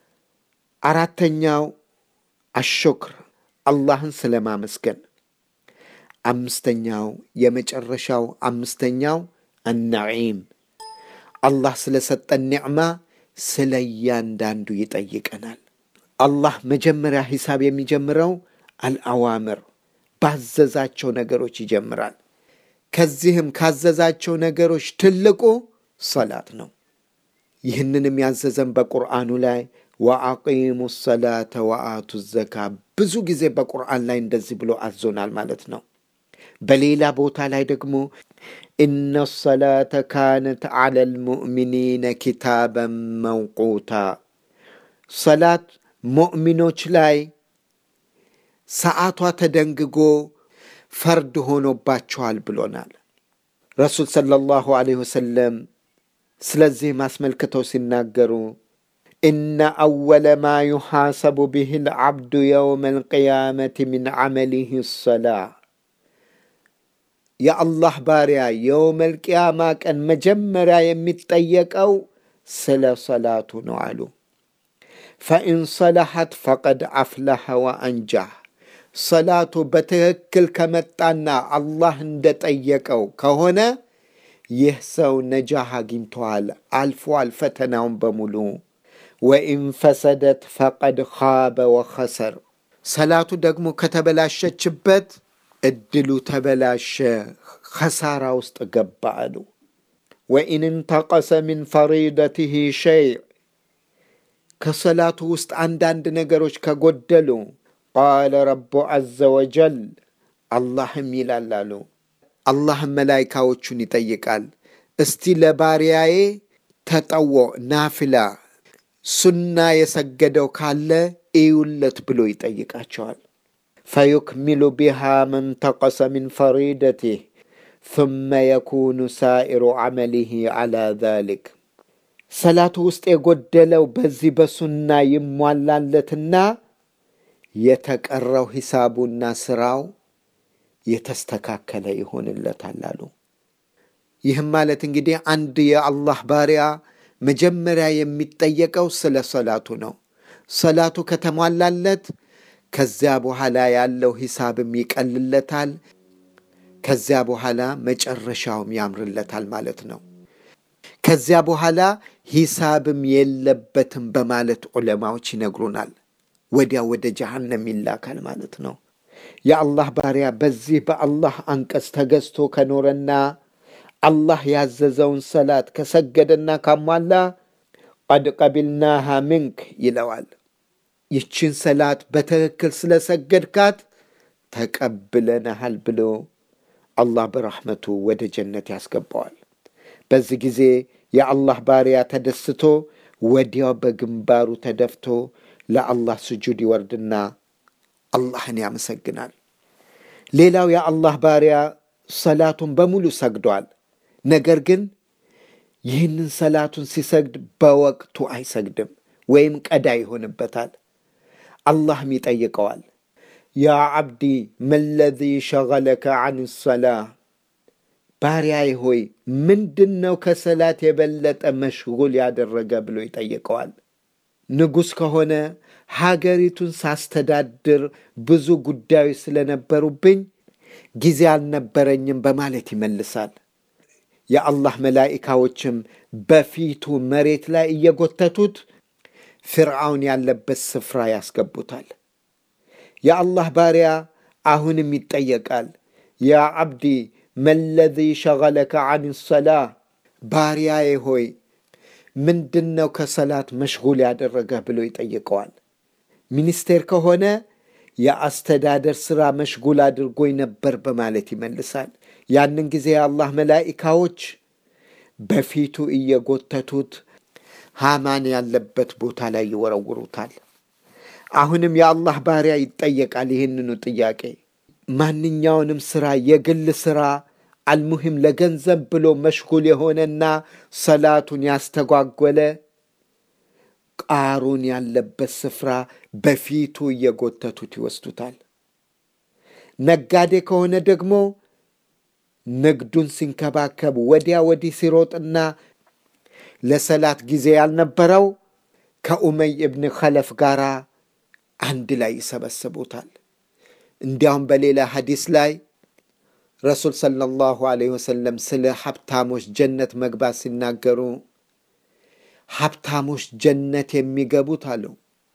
አራተኛው አሹክር አላህን ስለማመስገን። አምስተኛው የመጨረሻው አምስተኛው አናዒም አላህ ስለሰጠን ኒዕማ ስለ እያንዳንዱ ይጠይቀናል። አላህ መጀመሪያ ሂሳብ የሚጀምረው አልአዋምር ባዘዛቸው ነገሮች ይጀምራል። ከዚህም ካዘዛቸው ነገሮች ትልቁ ሰላት ነው። ይህንንም ያዘዘን በቁርአኑ ላይ ወአቂሙ ሰላተ ወአቱ ዘካ ብዙ ጊዜ በቁርአን ላይ እንደዚህ ብሎ አዞናል ማለት ነው። በሌላ ቦታ ላይ ደግሞ ኢነ ሰላተ ካነት ዐለ ልሙእሚኒነ ኪታበን መውቁታ ሰላት ሙእሚኖች ላይ ሰዓቷ ተደንግጎ ፈርድ ሆኖባቸዋል ብሎናል። ረሱል ሰለላሁ ዐለይሂ ወሰለም ስለዚህም አስመልክተው ሲናገሩ ኢነ አወለ ማ ዩሓሰቡ ብህ ልዓብዱ የውመ ልቅያመት ምን ዐመሊህ ሰላ የአላህ ባሪያ የውመ ልቅያማ ቀን መጀመሪያ የሚጠየቀው ስለ ሰላቱ ነው አሉ። ፈኢን ሰለሐት ፈቀድ አፍለሐ ወአንጃህ ሰላቱ በትክክል ከመጣና አላህ እንደጠየቀው ከሆነ ይህ ሰው ነጃህ አግኝተዋል፣ አልፏል ፈተናውን በሙሉ። ወኢን ፈሰደት ፈቀድ ኻበ ወኸሰር ሰላቱ ደግሞ ከተበላሸችበት እድሉ ተበላሸ፣ ኸሳራ ውስጥ ገባ አሉ። ወኢን እንተቀሰ ሚን ፈሪደትህ ሸይዕ ከሰላቱ ውስጥ አንዳንድ ነገሮች ከጎደሉ ቃለ ረቡ ዐዘ ወጀል አላህም ይላል አሉ። አላህም መላይካዎቹን ይጠይቃል። እስቲ ለባሪያዬ ተጠዎ ናፍላ ሱና የሰገደው ካለ እዩለት ብሎ ይጠይቃቸዋል። ፈዩክሚሉ ቢሃ መን ተቀሰ ሚን ፈሪደቲህ ثመ የኩኑ ሳኢሩ ዐመሊህ ዐላ ዛሊክ ሰላቱ ውስጥ የጎደለው በዚህ በሱና ይሟላለትና የተቀረው ሂሳቡና ስራው የተስተካከለ ይሆንለታል አሉ። ይህም ማለት እንግዲህ አንድ የአላህ ባሪያ መጀመሪያ የሚጠየቀው ስለ ሰላቱ ነው። ሰላቱ ከተሟላለት ከዚያ በኋላ ያለው ሂሳብም ይቀልለታል። ከዚያ በኋላ መጨረሻውም ያምርለታል ማለት ነው። ከዚያ በኋላ ሂሳብም የለበትም በማለት ዑለማዎች ይነግሩናል። ወዲያ ወደ ጀሃነም ይላካል ማለት ነው። የአላህ ባሪያ በዚህ በአላህ አንቀጽ ተገዝቶ ከኖረና አላህ ያዘዘውን ሰላት ከሰገደና ካሟላ ቀድ ቀቢልናሃ ምንክ ይለዋል። ይችን ሰላት በትክክል ስለሰገድካት ተቀብለናሃል ብሎ አላህ በረሕመቱ ወደ ጀነት ያስገባዋል። በዚህ ጊዜ የአላህ ባሪያ ተደስቶ ወዲያው በግንባሩ ተደፍቶ ለአላህ ስጁድ ይወርድና አላህን ያመሰግናል። ሌላው የአላህ ባሪያ ሰላቱን በሙሉ ሰግዷል። ነገር ግን ይህንን ሰላቱን ሲሰግድ በወቅቱ አይሰግድም ወይም ቀዳ ይሆንበታል። አላህም ይጠይቀዋል፣ ያ ዓብዲ መለዚ ሸገለከ አን ሰላህ ባሪያዬ ሆይ ምንድን ነው ከሰላት የበለጠ መሽጉል ያደረገ ብሎ ይጠይቀዋል። ንጉሥ ከሆነ ሀገሪቱን ሳስተዳድር ብዙ ጉዳዮች ስለነበሩብኝ ጊዜ አልነበረኝም በማለት ይመልሳል። የአላህ መላኢካዎችም በፊቱ መሬት ላይ እየጎተቱት ፍርዓውን ያለበት ስፍራ ያስገቡታል። የአላህ ባሪያ አሁንም ይጠየቃል። ያ ዓብዲ መለዚ ሸገለከ አን ሰላህ፣ ባሪያዬ ሆይ ምንድን ነው ከሰላት መሽጉል ያደረገህ ብሎ ይጠይቀዋል። ሚኒስቴር ከሆነ የአስተዳደር ሥራ መሽጉል አድርጎኝ ነበር በማለት ይመልሳል። ያንን ጊዜ የአላህ መላኢካዎች በፊቱ እየጎተቱት ሃማን ያለበት ቦታ ላይ ይወረውሩታል። አሁንም የአላህ ባሪያ ይጠየቃል ይህንኑ ጥያቄ። ማንኛውንም ሥራ የግል ሥራ አልሙሂም ለገንዘብ ብሎ መሽጉል የሆነና ሰላቱን ያስተጓጎለ ቃሩን ያለበት ስፍራ በፊቱ እየጎተቱት ይወስዱታል። ነጋዴ ከሆነ ደግሞ ንግዱን ሲንከባከብ ወዲያ ወዲህ ሲሮጥና ለሰላት ጊዜ ያልነበረው ከኡመይ እብን ኸለፍ ጋር አንድ ላይ ይሰበስቡታል። እንዲያውም በሌላ ሐዲስ ላይ ረሱል ሰለላሁ ዐለይሂ ወሰለም ስለ ሀብታሞች ጀነት መግባት ሲናገሩ ሀብታሞች ጀነት የሚገቡት አሉ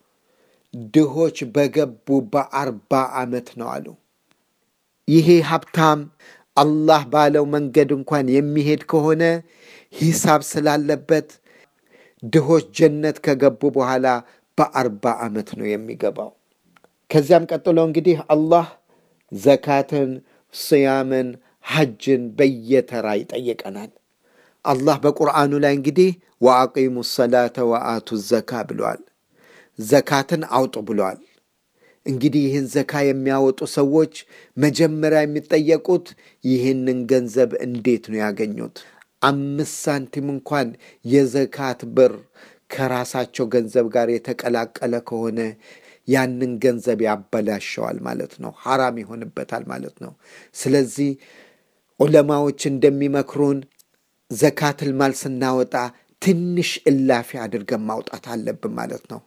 ድሆች በገቡ በአርባ ዓመት ነው አሉ። ይሄ ሀብታም አላህ ባለው መንገድ እንኳን የሚሄድ ከሆነ ሂሳብ ስላለበት ድሆች ጀነት ከገቡ በኋላ በአርባ ዓመት ነው የሚገባው። ከዚያም ቀጥሎ እንግዲህ አላህ ዘካትን፣ ስያምን፣ ሐጅን በየተራ ይጠይቀናል። አላህ በቁርአኑ ላይ እንግዲህ ወአቂሙ ሰላተ ወአቱ ዘካ ብለዋል። ዘካትን አውጡ ብለዋል። እንግዲህ ይህን ዘካ የሚያወጡ ሰዎች መጀመሪያ የሚጠየቁት ይህንን ገንዘብ እንዴት ነው ያገኙት? አምስት ሳንቲም እንኳን የዘካት ብር ከራሳቸው ገንዘብ ጋር የተቀላቀለ ከሆነ ያንን ገንዘብ ያበላሸዋል ማለት ነው፣ ሐራም ይሆንበታል ማለት ነው። ስለዚህ ዑለማዎች እንደሚመክሩን ዘካትል ማል ስናወጣ ትንሽ እላፊ አድርገን ማውጣት አለብን ማለት ነው።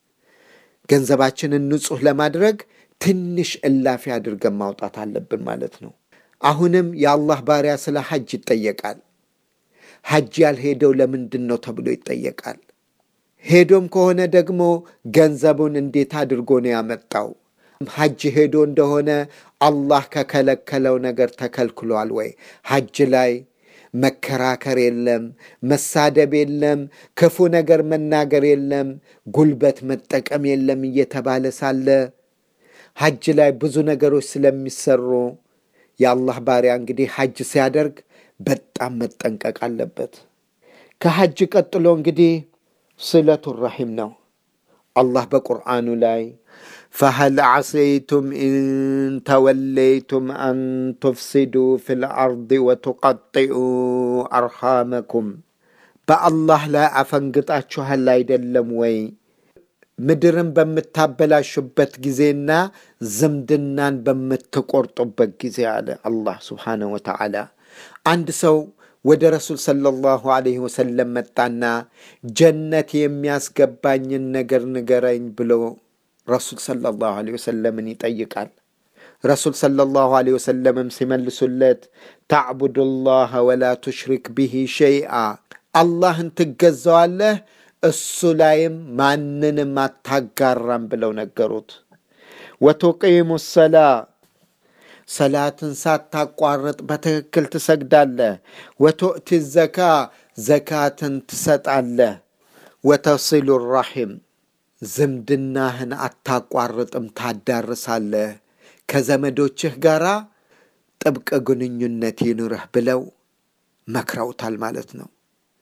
ገንዘባችንን ንጹሕ ለማድረግ ትንሽ እላፊ አድርገን ማውጣት አለብን ማለት ነው። አሁንም የአላህ ባሪያ ስለ ሐጅ ይጠየቃል። ሐጅ ያልሄደው ለምንድን ነው ተብሎ ይጠየቃል። ሄዶም ከሆነ ደግሞ ገንዘቡን እንዴት አድርጎ ነው ያመጣው? ሐጅ ሄዶ እንደሆነ አላህ ከከለከለው ነገር ተከልክሏል ወይ? ሐጅ ላይ መከራከር የለም፣ መሳደብ የለም፣ ክፉ ነገር መናገር የለም፣ ጉልበት መጠቀም የለም እየተባለ ሳለ ሐጅ ላይ ብዙ ነገሮች ስለሚሰሩ የአላህ ባሪያ እንግዲህ ሐጅ ሲያደርግ በጣም መጠንቀቅ አለበት። ከሐጅ ቀጥሎ እንግዲህ ስለቱ ረሒም ነው። አላህ በቁርአኑ ላይ ፈሀል ዓሰይቱም ኢን ተወለይቱም አን ቱፍሲዱ ፊ ልአርድ ወቱቀጢኡ አርሃመኩም በአላህ ላይ አፈንግጣችኋል አይደለም ወይ? ምድርን በምታበላሹበት ጊዜና ዝምድናን በምትቆርጡበት ጊዜ አለ አላህ ስብሓነሁ ወተዓላ። አንድ ሰው ወደ ረሱል ሰለላሁ ዐለይሂ ወሰለም መጣና ጀነት የሚያስገባኝን ነገር ንገረኝ ብሎ ረሱል ሰለላሁ ዐለይሂ ወሰለምን ይጠይቃል። ረሱል ሰለላሁ ዐለይሂ ወሰለምም ሲመልሱለት ተዕቡዱላህ ወላ ቱሽሪክ ብሂ ሸይአ አላህን ትገዛዋለህ እሱ ላይም ማንንም አታጋራም ብለው ነገሩት። ወቱቂሙ ሰላ ሰላትን ሳታቋርጥ በትክክል ትሰግዳለህ። ወቱእቲ ዘካ ዘካትን ትሰጣለህ። ወተሲሉ ራሒም ዝምድናህን አታቋርጥም ታዳርሳለህ። ከዘመዶችህ ጋር ጥብቅ ግንኙነት ይኑርህ ብለው መክረውታል ማለት ነው።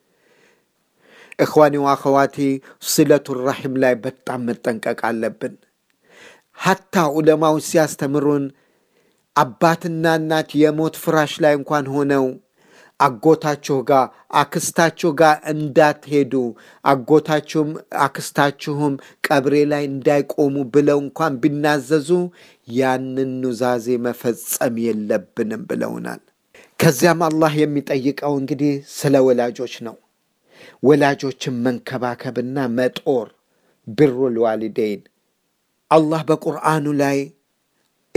እኽዋኒ ወአኸዋቲ ስለቱ ራሒም ላይ በጣም መጠንቀቅ አለብን። ሐታ ዑለማዎች ሲያስተምሩን አባትና እናት የሞት ፍራሽ ላይ እንኳን ሆነው አጎታችሁ ጋር አክስታችሁ ጋር እንዳትሄዱ አጎታችሁም አክስታችሁም ቀብሬ ላይ እንዳይቆሙ ብለው እንኳን ቢናዘዙ ያንን ኑዛዜ መፈጸም የለብንም ብለውናል። ከዚያም አላህ የሚጠይቀው እንግዲህ ስለ ወላጆች ነው። ወላጆችን መንከባከብና መጦር ብሩል ዋሊደይን አላህ በቁርአኑ ላይ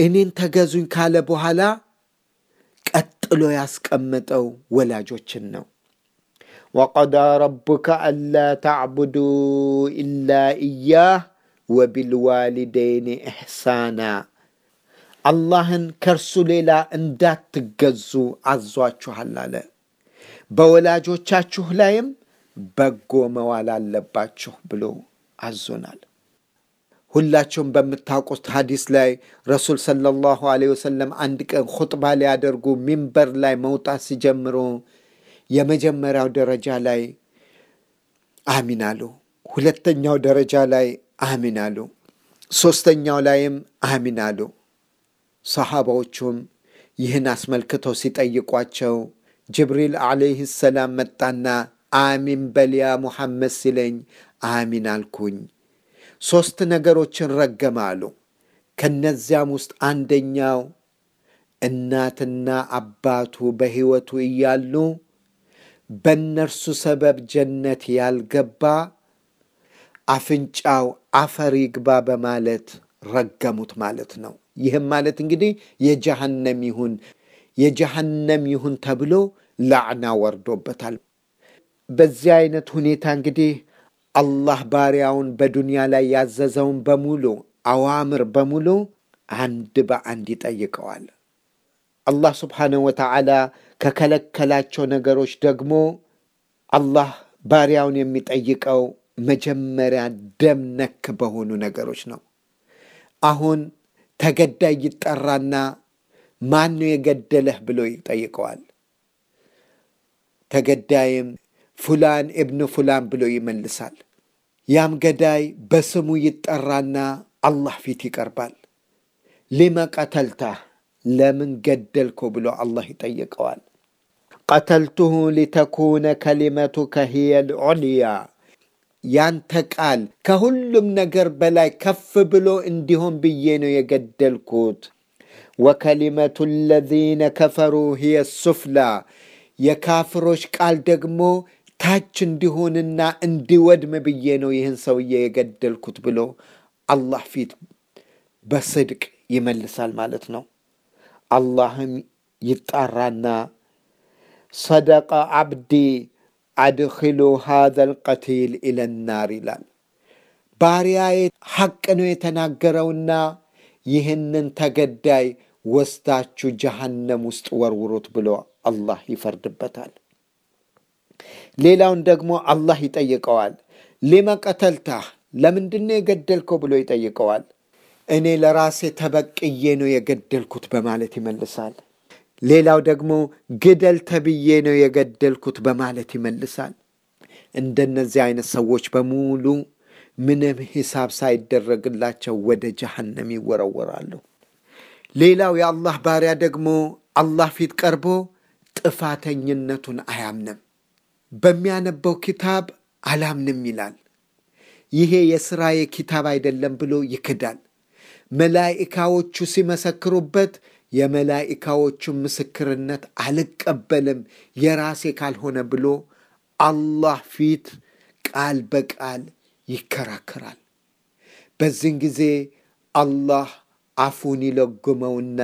እኔን ተገዙኝ ካለ በኋላ ቀጥሎ ያስቀመጠው ወላጆችን ነው። ወቀዳ ረቡከ አላ ተዕቡዱ ኢላ ኢያህ ወቢልዋሊደይን ኢሕሳና አላህን ከእርሱ ሌላ እንዳትገዙ አዟችኋል አለ። በወላጆቻችሁ ላይም በጎ መዋል አለባችሁ ብሎ አዞናል። ሁላቸውም በምታውቁት ሐዲስ ላይ ረሱል ሰለላሁ ዐለይሂ ወሰለም አንድ ቀን ኹጥባ ሊያደርጉ ሚንበር ላይ መውጣት ሲጀምሩ የመጀመሪያው ደረጃ ላይ አሚን አሉ። ሁለተኛው ደረጃ ላይ አሚን አሉ። ሦስተኛው ላይም አሚን አሉ። ሰሓባዎቹም ይህን አስመልክተው ሲጠይቋቸው ጅብሪል ዓለይህ ሰላም መጣና አሚን በልያ ሙሐመድ ሲለኝ አሚን አልኩኝ። ሦስት ነገሮችን ረገመ አሉ። ከነዚያም ውስጥ አንደኛው እናትና አባቱ በሕይወቱ እያሉ በእነርሱ ሰበብ ጀነት ያልገባ አፍንጫው አፈር ይግባ በማለት ረገሙት ማለት ነው። ይህም ማለት እንግዲህ የጀሃነም ይሁን የጀሃነም ይሁን ተብሎ ላዕና ወርዶበታል። በዚህ አይነት ሁኔታ እንግዲህ አላህ ባሪያውን በዱንያ ላይ ያዘዘውን በሙሉ አዋምር በሙሉ አንድ በአንድ ይጠይቀዋል። አላህ ስብሓነሁ ወተዓላ ከከለከላቸው ነገሮች ደግሞ አላህ ባሪያውን የሚጠይቀው መጀመሪያ ደም ነክ በሆኑ ነገሮች ነው። አሁን ተገዳይ ይጠራና ማን ነው የገደለህ ብሎ ይጠይቀዋል። ተገዳይም ፉላን እብን ፉላን ብሎ ይመልሳል። ያም ገዳይ በስሙ ይጠራና አላህ ፊት ይቀርባል። ሊመ ቀተልታህ ለምን ገደልኮ ብሎ አላህ ይጠይቀዋል። ቀተልቱሁ ሊተኩነ ከሊመቱከ ሂየ ልዑልያ ያንተ ቃል ከሁሉም ነገር በላይ ከፍ ብሎ እንዲሆን ብዬ ነው የገደልኩት። ወከሊመቱ ለዚነ ከፈሩ ሂየ ሱፍላ የካፍሮች ቃል ደግሞ ታች እንዲሆንና እንዲወድም ብዬ ነው ይህን ሰውዬ የገደልኩት ብሎ አላህ ፊት በስድቅ ይመልሳል ማለት ነው። አላህም ይጣራና ሰደቀ አብዲ አድኪሉ ሃዘል ቀቲል ኢለናር ይላል። ባሪያዬ ሐቅ ነው የተናገረውና ይህንን ተገዳይ ወስዳችሁ ጀሃነም ውስጥ ወርውሩት ብሎ አላህ ይፈርድበታል። ሌላውን ደግሞ አላህ ይጠይቀዋል። ሊመ ቀተልታህ ለምንድነው የገደልከው ብሎ ይጠይቀዋል። እኔ ለራሴ ተበቅዬ ነው የገደልኩት በማለት ይመልሳል። ሌላው ደግሞ ግደል ተብዬ ነው የገደልኩት በማለት ይመልሳል። እንደነዚህ አይነት ሰዎች በሙሉ ምንም ሂሳብ ሳይደረግላቸው ወደ ጀሃነም ይወረወራሉ። ሌላው የአላህ ባሪያ ደግሞ አላህ ፊት ቀርቦ ጥፋተኝነቱን አያምንም። በሚያነበው ኪታብ አላምንም ይላል። ይሄ የሥራዬ ኪታብ አይደለም ብሎ ይክዳል። መላኢካዎቹ ሲመሰክሩበት የመላኢካዎቹን ምስክርነት አልቀበልም የራሴ ካልሆነ ብሎ አላህ ፊት ቃል በቃል ይከራከራል። በዚህን ጊዜ አላህ አፉን ይለጉመውና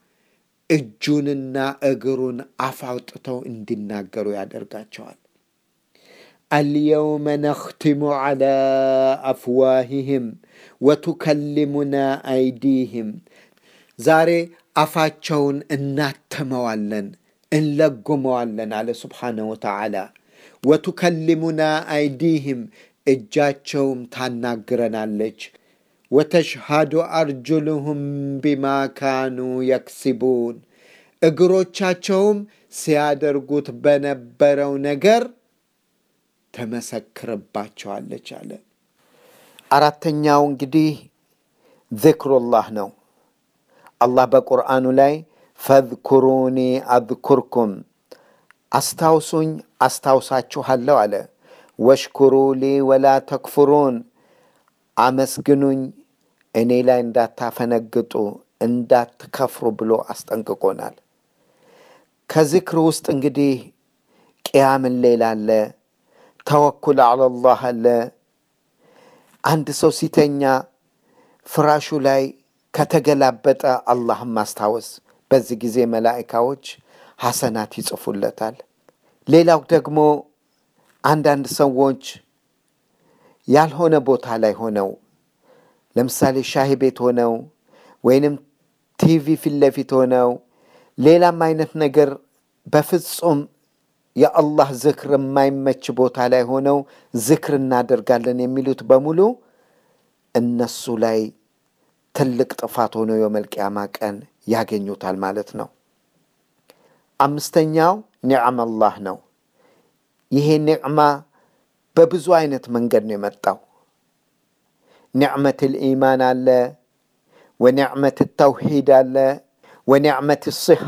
እጁንና እግሩን አፍ አውጥተው እንዲናገሩ ያደርጋቸዋል። አልየውመ ነኽቲሙ ዐላ አፍዋሂህም ወቱከሊሙና አይዲህም ዛሬ አፋቸውን እናትመዋለን እንለጉመዋለን አለ ስብሓነሁ ወተዓላ። ወቱከሊሙና አይዲህም እጃቸውም ታናግረናለች። ወተሽሃዱ አርጁልሁም ቢማ ካኑ የክሲቡን እግሮቻቸውም ሲያደርጉት በነበረው ነገር ተመሰክርባቸዋለች አለ። አራተኛው እንግዲህ ዝክሩላህ ነው። አላህ በቁርአኑ ላይ ፈዝኩሩኒ አዝኩርኩም አስታውሱኝ አስታውሳችኋለሁ አለ። ወሽኩሩ ሊ ወላ ተክፍሩን አመስግኑኝ እኔ ላይ እንዳታፈነግጡ እንዳትከፍሩ ብሎ አስጠንቅቆናል። ከዚክር ውስጥ እንግዲህ ቅያምን ሌላ አለ፣ ተወኩል አለላህ አለ። አንድ ሰው ሲተኛ ፍራሹ ላይ ከተገላበጠ አላህን ማስታወስ። በዚህ ጊዜ መላኢካዎች ሐሰናት ይጽፉለታል። ሌላው ደግሞ አንዳንድ ሰዎች ያልሆነ ቦታ ላይ ሆነው ለምሳሌ ሻሂ ቤት ሆነው ወይንም ቲቪ ፊት ለፊት ሆነው ሌላም አይነት ነገር በፍጹም የአላህ ዝክር የማይመች ቦታ ላይ ሆነው ዝክር እናደርጋለን የሚሉት በሙሉ እነሱ ላይ ትልቅ ጥፋት ሆኖ የመልቅያማ ቀን ያገኙታል ማለት ነው። አምስተኛው ኒዕም አላህ ነው። ይሄ ኒዕማ በብዙ አይነት መንገድ ነው የመጣው። ኒዕመት ልኢማን አለ፣ ወኒዕመት ተውሒድ አለ፣ ወኒዕመት ስሓ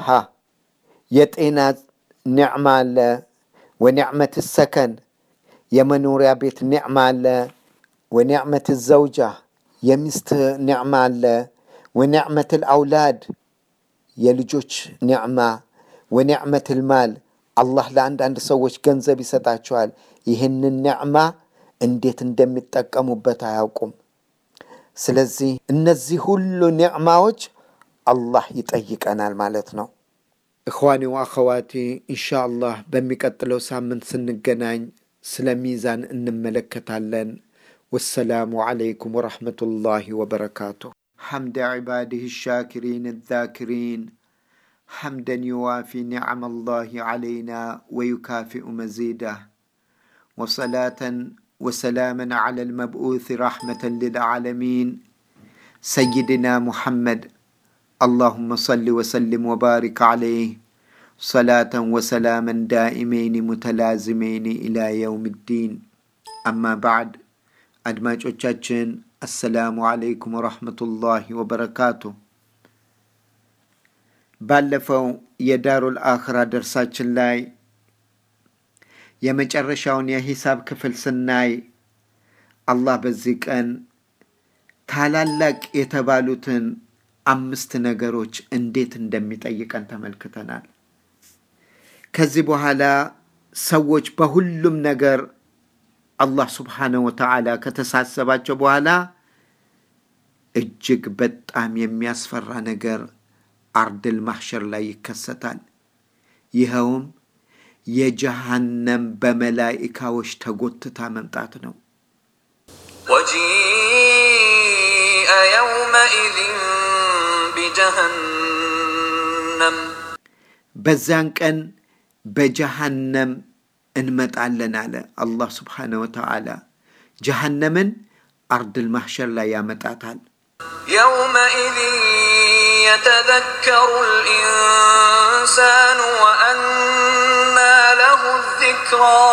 የጤና ኒዕማ አለ፣ ወኒዕመት ሰከን የመኖሪያ ቤት ኒዕማ አለ፣ ወኒዕመት ዘውጃ የሚስት ኒዕማ አለ፣ ወኒዕመት ልአውላድ የልጆች ኒዕማ፣ ወኒዕመት ልማል አላህ ለአንዳንድ ሰዎች ገንዘብ ይሰጣቸዋል። ይህንን ኒዕማ እንዴት እንደሚጠቀሙበት አያውቁም። ስለዚህ እነዚህ ሁሉ ኒዕማዎች አላህ ይጠይቀናል ማለት ነው። እኽዋኒ ወአኸዋቲ ኢንሻ አላህ በሚቀጥለው ሳምንት ስንገናኝ ስለ ሚዛን እንመለከታለን። ወሰላሙ ዓለይኩም ወረሕመቱላሂ ወበረካቱ። ሐምደ ዒባድህ ሻኪሪን ዛኪሪን حمدا يوافي نعم الله علينا ويكافئ مزيده وصلاه وسلاما على المبعوث رحمه للعالمين سيدنا محمد اللهم صل وسلم وبارك عليه صلاه وسلاما دائمين متلازمين الى يوم الدين اما بعد አድማጮቻችን አሰላሙ አለይኩም ወረሕመቱላሂ ወበረካቱ። ባለፈው የዳሩል አኽራ ደርሳችን ላይ የመጨረሻውን የሂሳብ ክፍል ስናይ አላህ በዚህ ቀን ታላላቅ የተባሉትን አምስት ነገሮች እንዴት እንደሚጠይቀን ተመልክተናል። ከዚህ በኋላ ሰዎች በሁሉም ነገር አላህ ስብሓነሁ ወተዓላ ከተሳሰባቸው በኋላ እጅግ በጣም የሚያስፈራ ነገር አርድል ማሕሸር ላይ ይከሰታል። ይኸውም የጀሃነም በመላኢካዎች ተጎትታ መምጣት ነው። وجيء يومئذ بجهنم በዚያን ቀን በጀሃነም እንመጣለን አለ አላህ ስብሓነሁ ወተዓላ። ጀሃነምን አርድል ማሕሸር ላይ ያመጣታል። يومئذ يتذكر الإنسان وأنى له الذكرى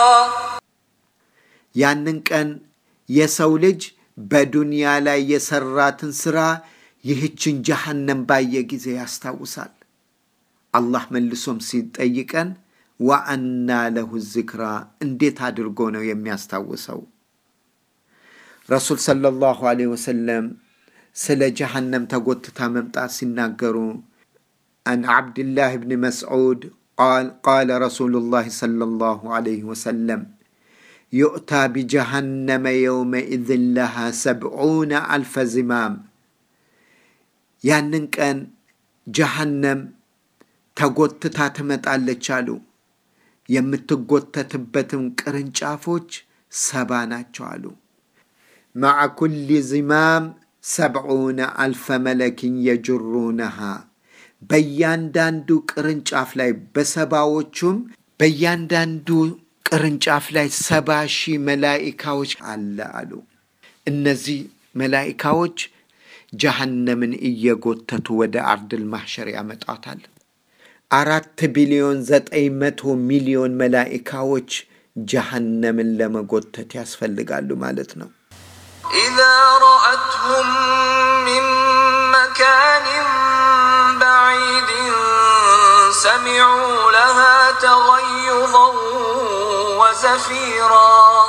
ያንን ቀን የሰው ልጅ በዱንያ ላይ የሰራትን ስራ ይህችን ጀሃነም ባየ ጊዜ ያስታውሳል። አላህ መልሶም ሲጠይቀን ወአና ለሁ ዝክራ እንዴት አድርጎ ነው የሚያስታውሰው? ረሱል ሰለላሁ ዐለይሂ ወሰለም ስለ ጀሃነም ተጎትታ መምጣት ሲናገሩ አን ዓብድላህ ብን መስዑድ ቃል ቃለ ረሱሉላህ ሰለላሁ ዐለይሂ ወሰለም ዩእታ ቢጀሃነመ የውመኢዝን ለሃ ሰብዑነ አልፈ ዝማም ያንን ቀን ጀሃነም ተጎትታ ትመጣለች አሉ። የምትጎተትበትም ቅርንጫፎች ሰባ ናቸው አሉ። ማዓ ኩሊ ዝማም ሰብዑነ አልፈ መለኪን የጅሩነሃ በእያንዳንዱ ቅርንጫፍ ላይ በሰባዎቹም በእያንዳንዱ ቅርንጫፍ ላይ ሰባ ሺህ መላኢካዎች አለ አሉ። እነዚህ መላኢካዎች ጀሃነምን እየጎተቱ ወደ አርድል ማሕሸር ያመጣታል። አራት ቢሊዮን ዘጠኝ መቶ ሚሊዮን መላኢካዎች ጀሃነምን ለመጎተት ያስፈልጋሉ ማለት ነው። إذا رأتهم من مكان بعيد سمعوا لها تغيظا وزفيرا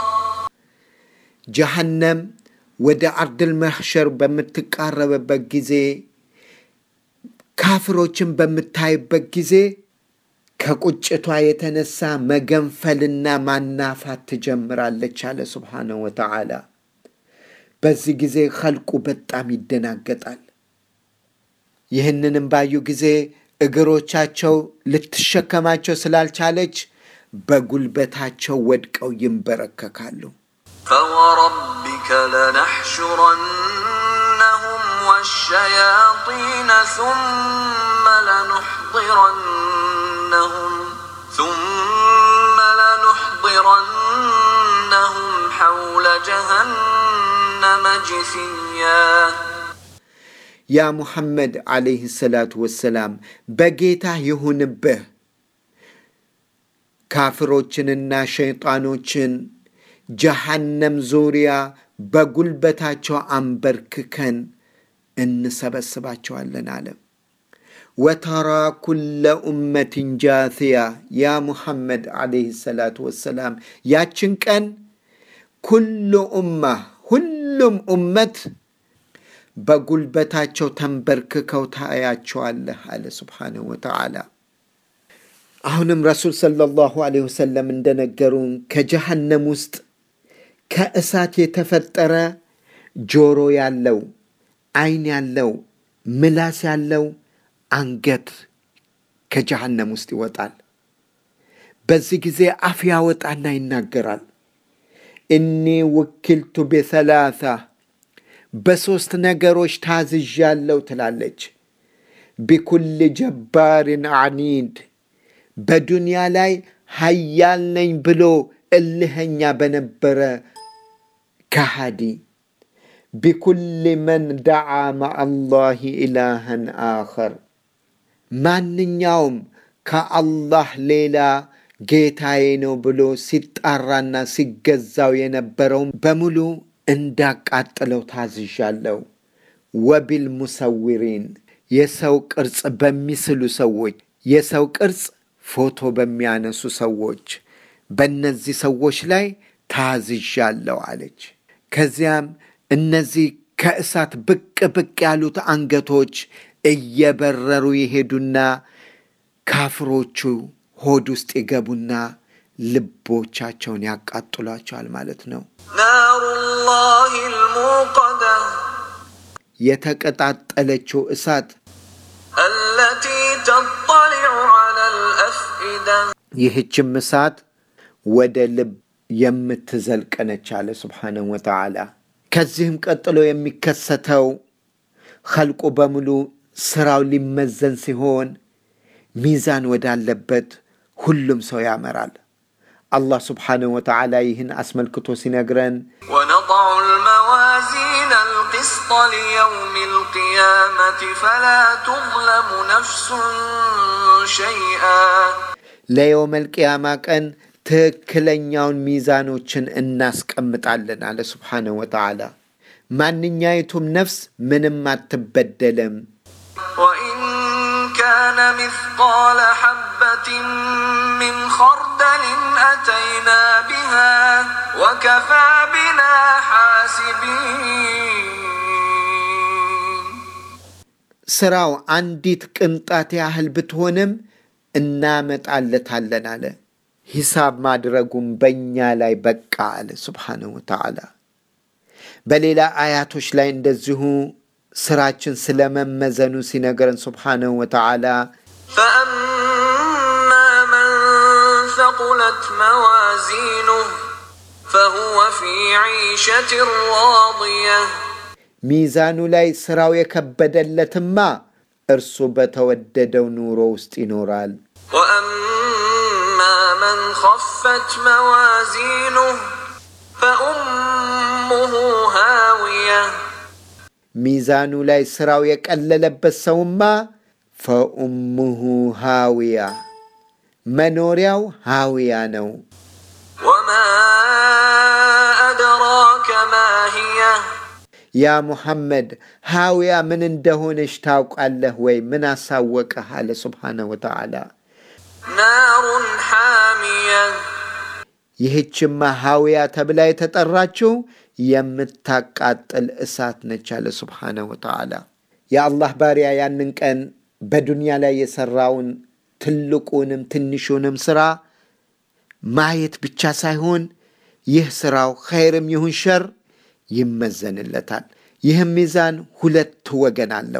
ጀሃነም ወደ አርድል ማሕሸር በምትቃረብበት ጊዜ ካፍሮችን በምታይበት ጊዜ ከቁጭቷ የተነሳ መገንፈልና ማናፋት ትጀምራለች አለ ስብሓነሁ ወተዓላ። በዚህ ጊዜ ኸልቁ በጣም ይደናገጣል። ይህንንም ባዩ ጊዜ እግሮቻቸው ልትሸከማቸው ስላልቻለች በጉልበታቸው ወድቀው ይንበረከካሉ። فوربك لنحشرنهم والشياطين ثم لنحضرنهم ثم لنحضرنهم حول جهنم جثيا ያ ሙሐመድ ዓለይህ ሰላቱ ወሰላም በጌታህ ይሁንብህ ካፍሮችንና ሸይጣኖችን ጀሃነም ዙሪያ በጉልበታቸው አንበርክከን እንሰበስባቸዋለን አለ። ወተራ ኩለ ኡመትን ጃትያ ያ ሙሐመድ ዓለይህ ሰላቱ ወሰላም ያችን ቀን ኩሉ ኡማ ሁሉም ኡመት በጉልበታቸው ተንበርክከው ታያቸዋለህ አለ ስብሓንሁ ወተዓላ። አሁንም ረሱል ሰለላሁ ዐለይሂ ወሰለም እንደነገሩን ከጀሃነም ውስጥ ከእሳት የተፈጠረ ጆሮ ያለው፣ አይን ያለው፣ ምላስ ያለው አንገት ከጀሃነም ውስጥ ይወጣል። በዚህ ጊዜ አፍ ያወጣና ይናገራል። እኒ ውኪልቱ ቢሰላሳ በሦስት ነገሮች ታዝዣለሁ ትላለች። ቢኩል ጀባርን አኒድ በዱንያ ላይ ሀያል ነኝ ብሎ እልኸኛ በነበረ ከሃዲ ቢኩል መን ደዓ ማአላህ ኢላሃን አኸር ማንኛውም ከአላህ ሌላ ጌታዬ ነው ብሎ ሲጣራና ሲገዛው የነበረውን በሙሉ እንዳቃጥለው ታዝዣለሁ። ወቢል ሙሰዊሪን የሰው ቅርጽ በሚስሉ ሰዎች፣ የሰው ቅርጽ ፎቶ በሚያነሱ ሰዎች፣ በእነዚህ ሰዎች ላይ ታዝዣለሁ አለች። ከዚያም እነዚህ ከእሳት ብቅ ብቅ ያሉት አንገቶች እየበረሩ ይሄዱና ካፍሮቹ ሆድ ውስጥ ይገቡና ልቦቻቸውን ያቃጥሏቸዋል ማለት ነው። نار الله الموقدة የተቀጣጠለችው እሳት التي تطلع على الأفئدة ይህችም እሳት ወደ ልብ የምትዘልቅ ነች አለ ስብሓነሁ ወተዓላ። ከዚህም ቀጥሎ የሚከሰተው ኸልቁ በሙሉ ስራው ሊመዘን ሲሆን ሚዛን ወዳለበት ሁሉም ሰው ያመራል። አላህ ስብሓነሁ ወተዓላ ይህን አስመልክቶ ሲነግረን ونضع الموازين القسط ليوم القيامة فلا تظلم نفس شيئا ለየውመል ቅያማ ቀን ትክክለኛውን ሚዛኖችን እናስቀምጣለን አለ ስብሓነሁ ወተዓላ። ማንኛይቱም ነፍስ ምንም አትበደልም። وإن كان مثقال حبة من خردل أتينا بها وكفى بنا حاسبين ስራው አንዲት ቅንጣት ያህል ብትሆንም እናመጣለታለን አለ። ሂሳብ ማድረጉም በእኛ ላይ በቃ አለ ስብሓነሁ ወተዓላ። በሌላ አያቶች ላይ እንደዚሁ ስራችን ስለመመዘኑ ሲነገረን ስብሓነሁ ወተዓላ فأما من ثقلت موازينه فهو في عيشة راضية ሚዛኑ ላይ ስራው የከበደለትማ እርሱ በተወደደው ኑሮ ውስጥ ይኖራል። وأما من خفت موازينه فأمه هاوية ሚዛኑ ላይ ስራው የቀለለበት ሰውማ ፈኡሙሁ ሃዊያ መኖሪያው ሃዊያ ነው። وما أدراك ما هي ያ ሙሐመድ ሃዊያ ምን እንደሆነች ታውቃለህ ወይ? ምን አሳወቀህ? አለ ስብሓነሁ ወተዓላ። نار حامية ይህችማ ሃዊያ ተብላ የተጠራችው የምታቃጥል እሳት ነች አለ ስብሓነሁ ወተዓላ። የአላህ ባሪያ ያንን ቀን በዱንያ ላይ የሰራውን ትልቁንም ትንሹንም ስራ ማየት ብቻ ሳይሆን ይህ ስራው ኸይርም ይሁን ሸር ይመዘንለታል። ይህም ሚዛን ሁለት ወገን አለው።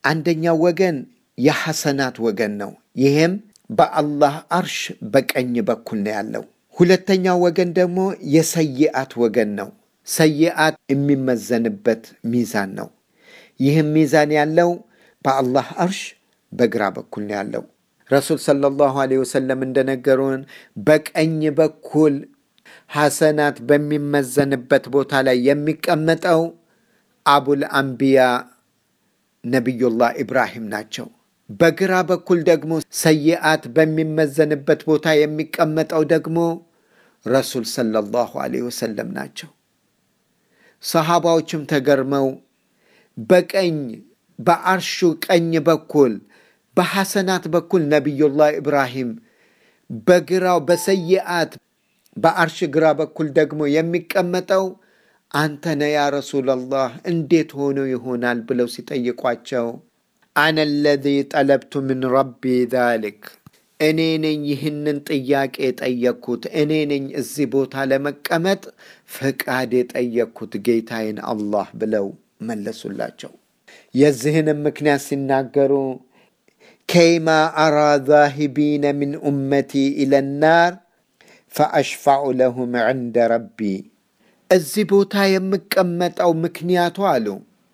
አንደኛው ወገን የሐሰናት ወገን ነው። ይህም በአላህ አርሽ በቀኝ በኩል ነው ያለው። ሁለተኛው ወገን ደግሞ የሰይአት ወገን ነው። ሰይአት የሚመዘንበት ሚዛን ነው። ይህም ሚዛን ያለው በአላህ አርሽ በግራ በኩል ነው ያለው። ረሱል ሰለላሁ ዐለይሂ ወሰለም እንደነገሩን በቀኝ በኩል ሐሰናት በሚመዘንበት ቦታ ላይ የሚቀመጠው አቡል አንቢያ ነቢዩላህ ኢብራሂም ናቸው። በግራ በኩል ደግሞ ሰይአት በሚመዘንበት ቦታ የሚቀመጠው ደግሞ ረሱል ሰለላሁ ዐለይሂ ወሰለም ናቸው። ሰሃባዎችም ተገርመው በቀኝ በአርሹ ቀኝ በኩል በሐሰናት በኩል ነቢዩላህ ኢብራሂም በግራው በሰይአት በአርሽ ግራ በኩል ደግሞ የሚቀመጠው አንተ ነ ያ ረሱላላህ እንዴት ሆኖ ይሆናል ብለው ሲጠይቋቸው አነ ለዚ ጠለብቱ ምን ረቢ ዛሊክ እኔ ነኝ ይህንን ጥያቄ የጠየቅኩት፣ እኔ ነኝ እዚህ ቦታ ለመቀመጥ ፈቃድ የጠየቅኩት ጌታዬን አላህ ብለው መለሱላቸው። የዚህንም ምክንያት ሲናገሩ ከይማ አራ ዛሂቢነ ምን ኡመቲ ኢለናር ፈአሽፋዑ ለሁም ዕንደ ረቢ እዚህ ቦታ የምቀመጠው ምክንያቱ አሉ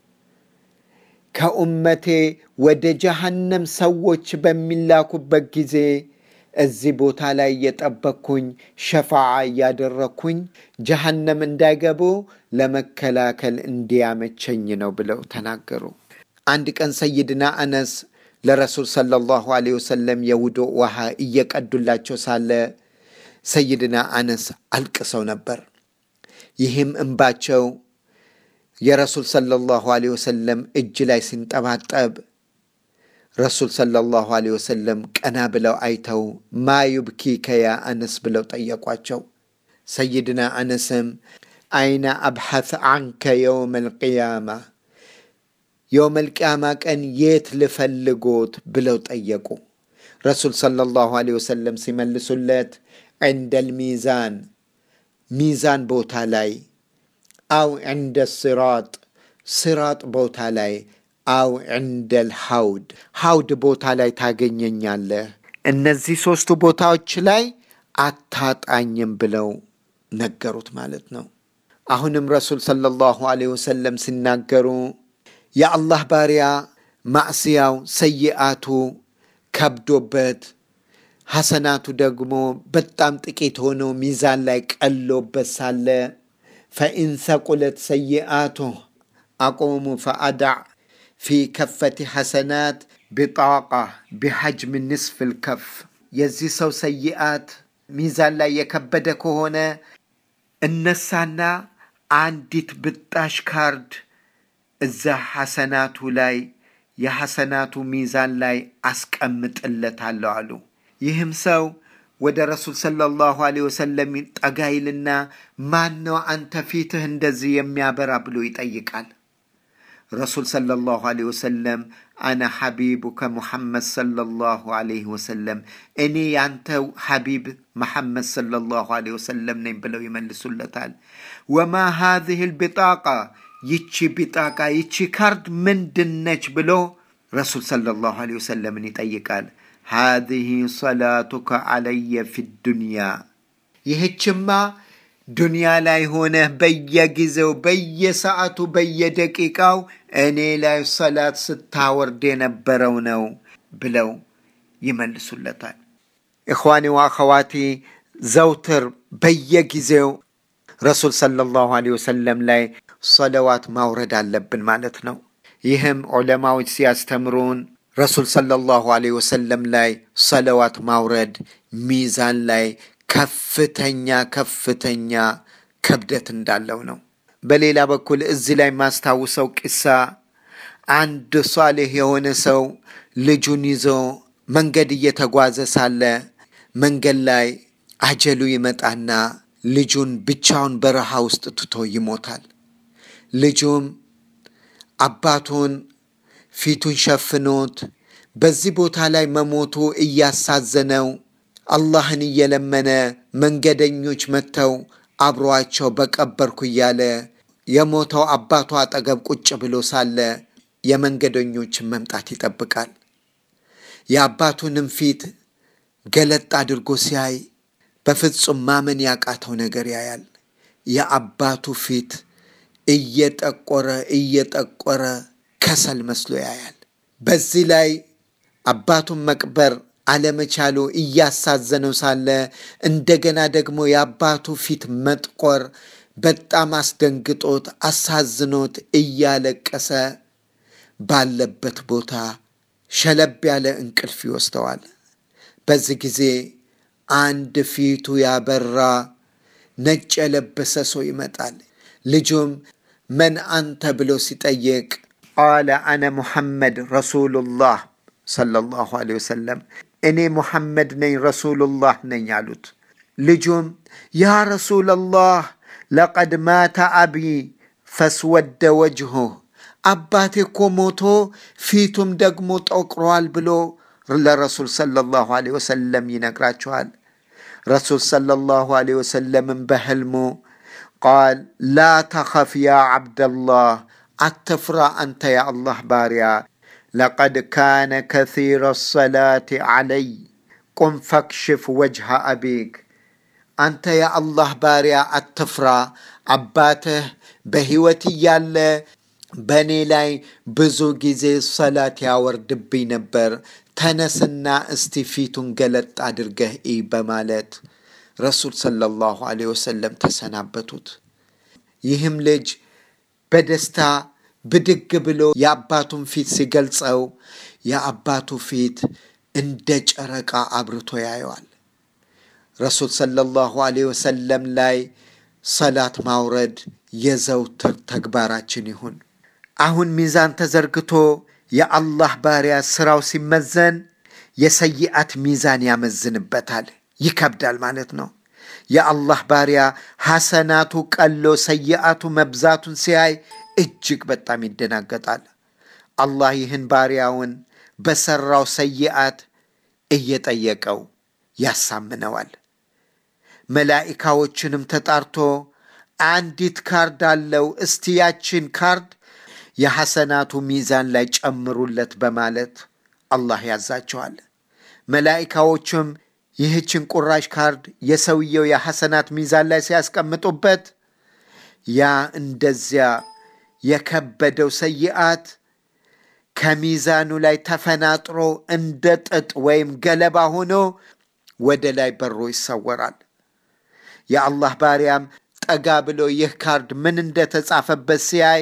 ከኡመቴ ወደ ጀሃነም ሰዎች በሚላኩበት ጊዜ እዚህ ቦታ ላይ እየጠበቅኩኝ ሸፋዓ እያደረግኩኝ ጀሃነም እንዳይገቡ ለመከላከል እንዲያመቸኝ ነው ብለው ተናገሩ። አንድ ቀን ሰይድና አነስ ለረሱል ሰለላሁ ዐለይሂ ወሰለም የውዱእ ውሃ እየቀዱላቸው ሳለ ሰይድና አነስ አልቅሰው ነበር። ይህም እንባቸው የረሱል ሰለላሁ ዐለይሂ ወሰለም እጅ ላይ ሲንጠባጠብ ረሱል ሰለላሁ ዐለይሂ ወሰለም ቀና ብለው አይተው ማ ዩብኪከ ያ አነስ ብለው ጠየቋቸው። ሰይድና አነስም አይነ አብሐት አንከ የውም አልቅያማ የውም አልቅያማ ቀን የት ልፈልጎት ብለው ጠየቁ። ረሱል ሰለላሁ ዐለይሂ ወሰለም ሲመልሱለት ዕንደል ሚዛን ሚዛን ቦታ ላይ አው ዕንደ ስራጥ ስራጥ ቦታ ላይ አው ዕንደል ሐውድ ሐውድ ቦታ ላይ ታገኘኛለህ። እነዚህ ሦስቱ ቦታዎች ላይ አታጣኝም ብለው ነገሩት ማለት ነው። አሁንም ረሱል ሰለላሁ ዐለይሂ ወሰለም ሲናገሩ የአላህ ባሪያ ማዕስያው ሰይአቱ ከብዶበት ሐሰናቱ ደግሞ በጣም ጥቂት ሆኖ ሚዛን ላይ ቀሎበት ሳለ ፈኢን ሰቁለት ሰይአቱ አቆሙ ፈአዳዕ ፊ ከፈቲ ሐሰናት ቢጣቃ ቢሐጅም ንስፍ ልከፍ የዚህ ሰው ሰይአት ሚዛን ላይ የከበደ ከሆነ እነሳና አንዲት ብጣሽ ካርድ እዛ ሐሰናቱ ላይ የሐሰናቱ ሚዛን ላይ አስቀምጥለታለሁ አሉ። ይህም ሰው ወደ ረሱል ሰለላሁ ዐለይሂ ወሰለም ጠጋ ይልና ማን ነው አንተ ፊትህ እንደዚህ የሚያበራ ብሎ ይጠይቃል። ረሱል ሰለላሁ ዐለይሂ ወሰለም አነ ሐቢቡከ ሙሐመድ ሰለላሁ ዐለይሂ ወሰለም እኔ ያንተ ሐቢብ መሐመድ ሰለላሁ ዐለይሂ ወሰለም ነኝ ብለው ይመልሱለታል። ወማ ሃዚህ ልቢጣቃ ይቺ ቢጣቃ ይቺ ካርድ ምንድነች ብሎ ረሱል ሰለላሁ ዐለይሂ ወሰለምን ይጠይቃል። ሃዚህ ሰላቱከ ዐለየ ፊ ዱንያ ይህችማ ዱንያ ላይ ሆነህ በየጊዜው በየሰዓቱ በየደቂቃው እኔ ላይ ሰላት ስታወርድ የነበረው ነው ብለው ይመልሱለታል። ኢኽዋኒ ወአኸዋቲ ዘውትር በየጊዜው ረሱል ሰለላሁ ዐለይሂ ወሰለም ላይ ሰለዋት ማውረድ አለብን ማለት ነው። ይህም ዑለማዎች ሲያስተምሩን ረሱል ሰለላሁ ዐለይሂ ወሰለም ላይ ሰለዋት ማውረድ ሚዛን ላይ ከፍተኛ ከፍተኛ ክብደት እንዳለው ነው። በሌላ በኩል እዚህ ላይ ማስታውሰው ቂሳ አንድ ሷሌህ የሆነ ሰው ልጁን ይዞ መንገድ እየተጓዘ ሳለ መንገድ ላይ አጀሉ ይመጣና ልጁን ብቻውን በረሃ ውስጥ ትቶ ይሞታል። ልጁም አባቱን ፊቱን ሸፍኖት በዚህ ቦታ ላይ መሞቱ እያሳዘነው አላህን እየለመነ መንገደኞች መጥተው አብሯቸው በቀበርኩ እያለ የሞተው አባቱ አጠገብ ቁጭ ብሎ ሳለ የመንገደኞችን መምጣት ይጠብቃል። የአባቱንም ፊት ገለጥ አድርጎ ሲያይ በፍጹም ማመን ያቃተው ነገር ያያል። የአባቱ ፊት እየጠቆረ እየጠቆረ ከሰል መስሎ ያያል። በዚህ ላይ አባቱን መቅበር አለመቻሉ እያሳዘነው ሳለ እንደገና ደግሞ የአባቱ ፊት መጥቆር በጣም አስደንግጦት አሳዝኖት እያለቀሰ ባለበት ቦታ ሸለብ ያለ እንቅልፍ ይወስደዋል። በዚህ ጊዜ አንድ ፊቱ ያበራ ነጭ የለበሰ ሰው ይመጣል። ልጁም መን አንተ ብሎ ሲጠይቅ ቃለ አነ ሙሐመድ ረሱሉላህ ሰለላሁ ዐለይሂ ወሰለም እኔ ሙሐመድ ነኝ ረሱሉላህ ነኝ አሉት። ልጁም ያ ረሱለላህ ለቀድ ማተ አቢ ፈስወደ ወጅሁህ አባቴ እኮ ሞቶ ፊቱም ደግሞ ጠቁሯል ብሎ ለረሱል ሰለላሁ ዐለይሂ ወሰለም ይነግራቸዋል። ረሱል ሰለላሁ ዐለይሂ ወሰለምን በህልሙ ቃል ላ ተኸፍ ያ ዓብደላህ አትፍራ አንተ የአላህ ባሪያ ለቀድ ካነ ከሲረ ሰላት ዓለይ ቁም ፈክሽፍ ወጅሃ አቢክ አንተ የአላህ ባሪያ አትፍራ፣ አባትህ በሕይወት እያለ በእኔ ላይ ብዙ ጊዜ ሰላት ያወርድብኝ ነበር። ተነስና እስቲ ፊቱን ገለጥ አድርገህ እይ በማለት ረሱል ሰለላሁ ዐለይሂ ወሰለም ተሰናበቱት። ይህም ልጅ በደስታ ብድግ ብሎ የአባቱን ፊት ሲገልጸው የአባቱ ፊት እንደ ጨረቃ አብርቶ ያየዋል። ረሱል ሰለላሁ ዐለይሂ ወሰለም ላይ ሰላት ማውረድ የዘውትር ተግባራችን ይሁን። አሁን ሚዛን ተዘርግቶ የአላህ ባሪያ ስራው ሲመዘን የሰይአት ሚዛን ያመዝንበታል። ይከብዳል ማለት ነው። የአላህ ባሪያ ሐሰናቱ ቀሎ ሰይአቱ መብዛቱን ሲያይ እጅግ በጣም ይደናገጣል። አላህ ይህን ባሪያውን በሰራው ሰይአት እየጠየቀው ያሳምነዋል። መላኢካዎችንም ተጣርቶ አንዲት ካርድ አለው፣ እስቲ ያችን ካርድ የሐሰናቱ ሚዛን ላይ ጨምሩለት በማለት አላህ ያዛቸዋል። መላኢካዎቹም ይህችን ቁራሽ ካርድ የሰውየው የሐሰናት ሚዛን ላይ ሲያስቀምጡበት ያ እንደዚያ የከበደው ሰይአት ከሚዛኑ ላይ ተፈናጥሮ እንደ ጥጥ ወይም ገለባ ሆኖ ወደ ላይ በሮ ይሰወራል። የአላህ ባሪያም ጠጋ ብሎ ይህ ካርድ ምን እንደተጻፈበት ሲያይ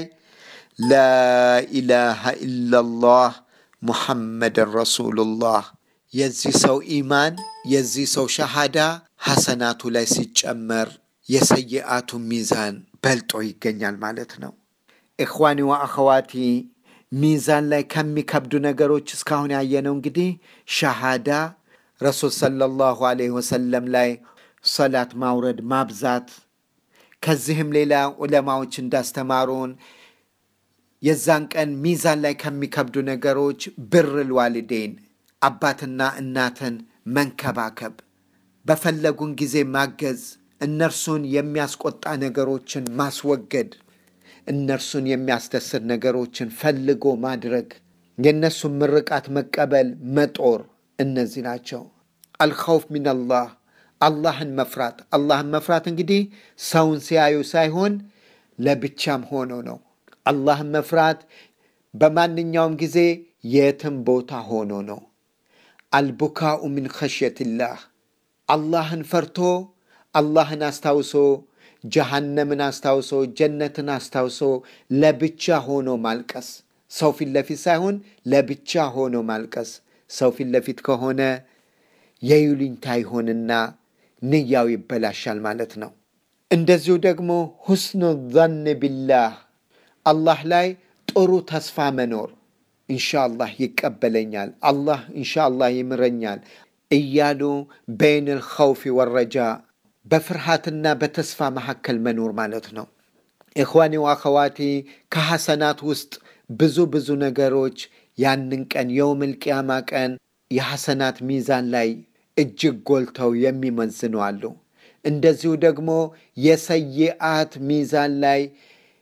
ላኢላሃ ኢላላህ ሙሐመድን ረሱሉላህ የዚህ ሰው ኢማን የዚህ ሰው ሸሃዳ ሐሰናቱ ላይ ሲጨመር የሰይአቱ ሚዛን በልጦ ይገኛል ማለት ነው። ኢኽዋኒ ወአኸዋቲ ሚዛን ላይ ከሚከብዱ ነገሮች እስካሁን ያየነው እንግዲህ ሸሃዳ፣ ረሱል ሰለላሁ ዐለይሂ ወሰለም ላይ ሰላት ማውረድ ማብዛት፣ ከዚህም ሌላ ዑለማዎች እንዳስተማሩን የዛን ቀን ሚዛን ላይ ከሚከብዱ ነገሮች ብርል ዋሊዴን አባትና እናትን መንከባከብ፣ በፈለጉን ጊዜ ማገዝ፣ እነርሱን የሚያስቆጣ ነገሮችን ማስወገድ፣ እነርሱን የሚያስደስት ነገሮችን ፈልጎ ማድረግ፣ የእነሱን ምርቃት መቀበል፣ መጦር፣ እነዚህ ናቸው። አልኸውፍ ሚነላህ አላህን መፍራት። አላህን መፍራት እንግዲህ ሰውን ሲያዩ ሳይሆን ለብቻም ሆኖ ነው። አላህን መፍራት በማንኛውም ጊዜ የትም ቦታ ሆኖ ነው። አልቡካኡ ምን ኸሽየትላህ አላህን ፈርቶ አላህን አስታውሶ ጀሃነምን አስታውሶ ጀነትን አስታውሶ ለብቻ ሆኖ ማልቀስ። ሰው ፊት ለፊት ሳይሆን ለብቻ ሆኖ ማልቀስ። ሰው ፊት ለፊት ከሆነ የይሉኝታ ይሆንና ንያው ይበላሻል ማለት ነው። እንደዚሁ ደግሞ ሁስኑ ዘን ቢላህ አላህ ላይ ጥሩ ተስፋ መኖር ኢንሻአላህ ይቀበለኛል፣ አላህ ኢንሻአላህ ይምረኛል እያሉ በይን ልኸውፊ ወረጃ በፍርሃትና በተስፋ መካከል መኖር ማለት ነው። ኢኽዋኒ ወአኸዋቲ ከሐሰናት ውስጥ ብዙ ብዙ ነገሮች ያንን ቀን የውመል ቂያማ ቀን የሐሰናት ሚዛን ላይ እጅግ ጎልተው የሚመዝኑ አሉ። እንደዚሁ ደግሞ የሰይአት ሚዛን ላይ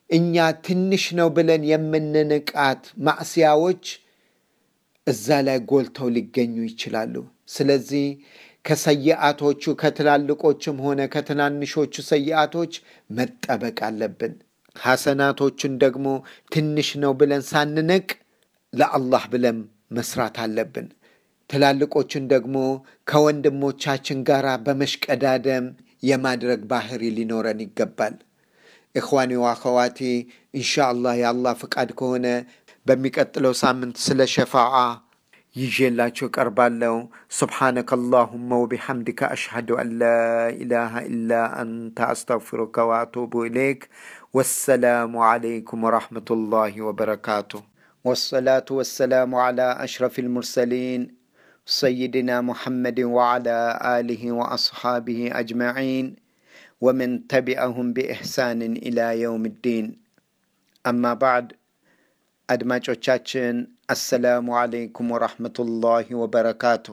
እኛ ትንሽ ነው ብለን የምንንቃት ማዕስያዎች እዛ ላይ ጎልተው ሊገኙ ይችላሉ። ስለዚህ ከሰይአቶቹ ከትላልቆችም ሆነ ከትናንሾቹ ሰይአቶች መጠበቅ አለብን። ሐሰናቶችን ደግሞ ትንሽ ነው ብለን ሳንንቅ ለአላህ ብለን መስራት አለብን። ትላልቆችን ደግሞ ከወንድሞቻችን ጋር በመሽቀዳደም የማድረግ ባህሪ ሊኖረን ይገባል። እኽዋኒ ወአኸዋቲ ኢንሻአላህ የአላህ ፍቃድ ከሆነ በሚቀጥለው ሳምንት ስለ ሸፋዓ ይዤላችሁ ቀርባለሁ። ሱብሓነከ አላሁመ ወቢሐምድከ አሽሀዱ አን ላ ኢላሃ ኢላ አንተ አስተግፊሩከ ወአቱቡ ኢለይክ። ወሰላሙ ዓለይኩም ወረሕመቱላሂ ወበረካቱ። ወሰላቱ ወሰላሙ ዓላ አሽረፊል ሙርሰሊን ሰይድና ሙሐመድን ወዓላ አሊሂ ወአስሓቢሂ አጅመዒን ወመን ተቢዐሁም ቢኢሕሳንን ኢላ የውም ዲን። አማ ባዕድ አድማጮቻችን አሰላሙ ዓለይኩም ወራህመቱላሂ ወበረካቱ።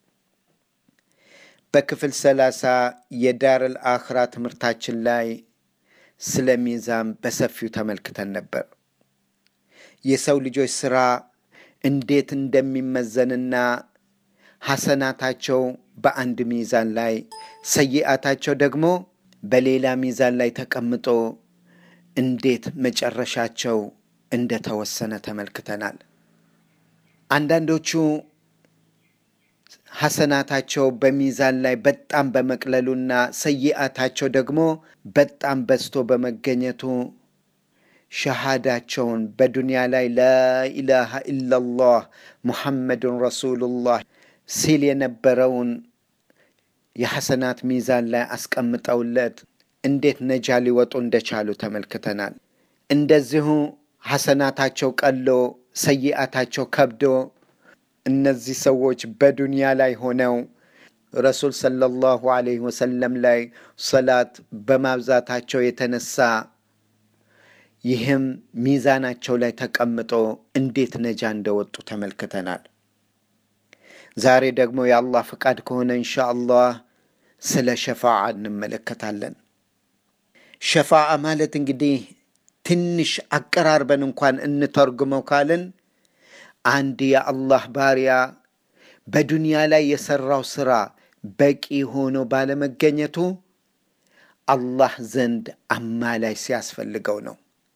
በክፍል ሰላሳ የዳረል አኽራ ትምህርታችን ላይ ስለ ሚዛን በሰፊው ተመልክተን ነበር። የሰው ልጆች ሥራ እንዴት እንደሚመዘንና ሐሰናታቸው በአንድ ሚዛን ላይ ሰይአታቸው ደግሞ በሌላ ሚዛን ላይ ተቀምጦ እንዴት መጨረሻቸው እንደተወሰነ ተመልክተናል። አንዳንዶቹ ሐሰናታቸው በሚዛን ላይ በጣም በመቅለሉና ሰይአታቸው ደግሞ በጣም በዝቶ በመገኘቱ ሸሃዳቸውን በዱንያ ላይ ላኢላሃ ኢላላህ ሙሐመዱን ረሱሉላህ ሲል የነበረውን የሐሰናት ሚዛን ላይ አስቀምጠውለት እንዴት ነጃ ሊወጡ እንደቻሉ ተመልክተናል። እንደዚሁ ሐሰናታቸው ቀሎ ሰይአታቸው ከብዶ እነዚህ ሰዎች በዱንያ ላይ ሆነው ረሱል ሰለላሁ ዐለይሂ ወሰለም ላይ ሰላት በማብዛታቸው የተነሳ ይህም ሚዛናቸው ላይ ተቀምጦ እንዴት ነጃ እንደወጡ ተመልክተናል። ዛሬ ደግሞ የአላህ ፍቃድ ከሆነ እንሻ አላህ ስለ ሸፋዓ እንመለከታለን። ሸፋዓ ማለት እንግዲህ ትንሽ አቀራርበን እንኳን እንተርጉመው ካልን አንድ የአላህ ባሪያ በዱንያ ላይ የሰራው ስራ በቂ ሆኖ ባለመገኘቱ አላህ ዘንድ አማላይ ሲያስፈልገው ነው።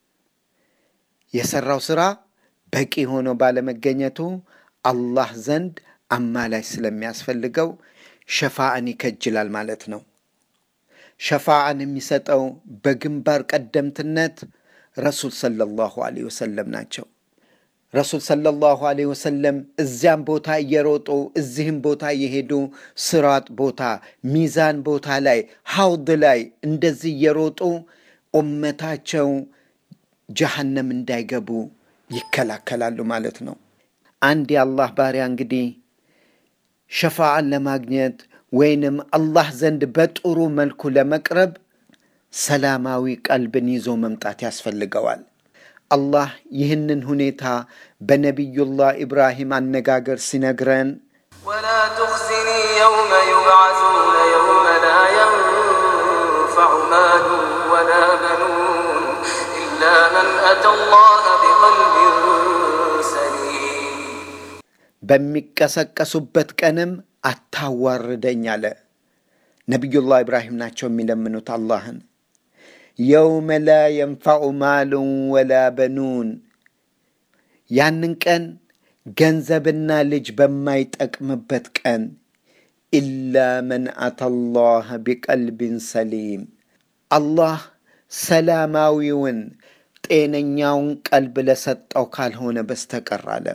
የሰራው ስራ በቂ ሆኖ ባለመገኘቱ አላህ ዘንድ አማላይ ስለሚያስፈልገው ሸፋዓን ይከጅላል ማለት ነው። ሸፋዓን የሚሰጠው በግንባር ቀደምትነት ረሱል ሰለላሁ ዐለይሂ ወሰለም ናቸው። ረሱል ሰለላሁ ዐለይሂ ወሰለም እዚያም ቦታ እየሮጡ እዚህም ቦታ እየሄዱ ስራጥ ቦታ፣ ሚዛን ቦታ ላይ፣ ሐውድ ላይ እንደዚህ እየሮጡ ኡመታቸው ጀሃነም እንዳይገቡ ይከላከላሉ ማለት ነው። አንድ የአላህ ባሪያ እንግዲህ ሸፋዓን ለማግኘት ወይንም አላህ ዘንድ በጥሩ መልኩ ለመቅረብ ሰላማዊ ቀልብን ይዞ መምጣት ያስፈልገዋል። አላህ ይህንን ሁኔታ በነቢዩላህ ኢብራሂም አነጋገር ሲነግረን ولا تخزني يوم يبعثون يوم لا ينفع مال ولا بنون إلا من أتى الله بقلب سليم በሚቀሰቀሱበት ቀንም አታዋርደኝ አለ። ነቢዩላህ ኢብራሂም ናቸው የሚለምኑት አላህን። የውመ ላ የንፋዑ ማሉን ወላ በኑን፣ ያንን ቀን ገንዘብና ልጅ በማይጠቅምበት ቀን ኢላ መን አተላህ ቢቀልቢን ሰሊም፣ አላህ ሰላማዊውን ጤነኛውን ቀልብ ለሰጠው ካልሆነ በስተቀር አለ።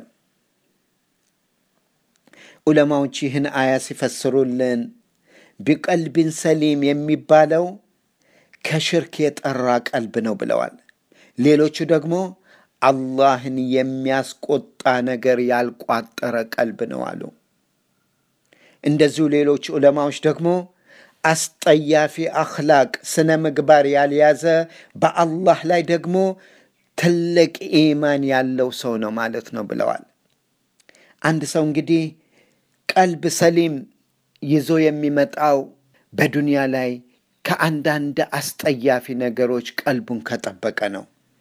ዑለማዎች ይህን አያ ሲፈስሩልን ቢቀልቢን ሰሊም የሚባለው ከሽርክ የጠራ ቀልብ ነው ብለዋል። ሌሎቹ ደግሞ አላህን የሚያስቆጣ ነገር ያልቋጠረ ቀልብ ነው አሉ። እንደዚሁ ሌሎች ዑለማዎች ደግሞ አስጠያፊ አኽላቅ ስነ ምግባር ያልያዘ በአላህ ላይ ደግሞ ትልቅ ኢማን ያለው ሰው ነው ማለት ነው ብለዋል። አንድ ሰው እንግዲህ ቀልብ ሰሊም ይዞ የሚመጣው በዱንያ ላይ ከአንዳንድ አስጠያፊ ነገሮች ቀልቡን ከጠበቀ ነው።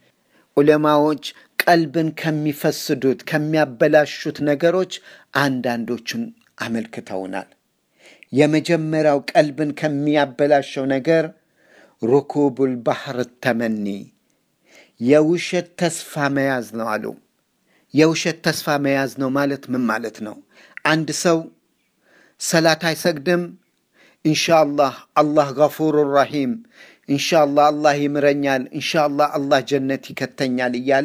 ዑለማዎች ቀልብን ከሚፈስዱት ከሚያበላሹት ነገሮች አንዳንዶቹን አመልክተውናል። የመጀመሪያው ቀልብን ከሚያበላሸው ነገር ሩኩቡል ባህር ተመኒ የውሸት ተስፋ መያዝ ነው አሉ። የውሸት ተስፋ መያዝ ነው ማለት ምን ማለት ነው? አንድ ሰው ሰላት አይሰግድም፣ ኢንሻአላህ አላህ ገፉሩ ረሂም፣ ኢንሻአላህ አላህ ይምረኛል፣ ኢንሻአላህ አላህ ጀነት ይከተኛል እያለ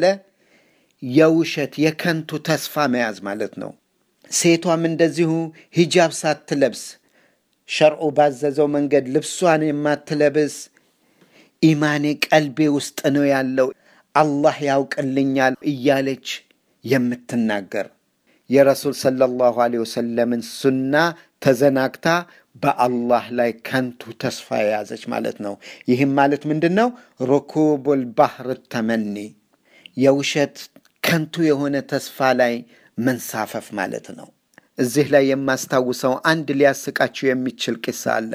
የውሸት የከንቱ ተስፋ መያዝ ማለት ነው። ሴቷም እንደዚሁ ሂጃብ ሳትለብስ ሸርዑ ባዘዘው መንገድ ልብሷን የማትለብስ ኢማኔ ቀልቤ ውስጥ ነው ያለው አላህ ያውቅልኛል እያለች የምትናገር የረሱል ሰለላሁ ዐለይሂ ወሰለምን ሱና ተዘናግታ በአላህ ላይ ከንቱ ተስፋ የያዘች ማለት ነው። ይህም ማለት ምንድን ነው? ሩኩቡል ባህር ተመኒ የውሸት ከንቱ የሆነ ተስፋ ላይ መንሳፈፍ ማለት ነው። እዚህ ላይ የማስታውሰው አንድ ሊያስቃችሁ የሚችል ቂሳ አለ።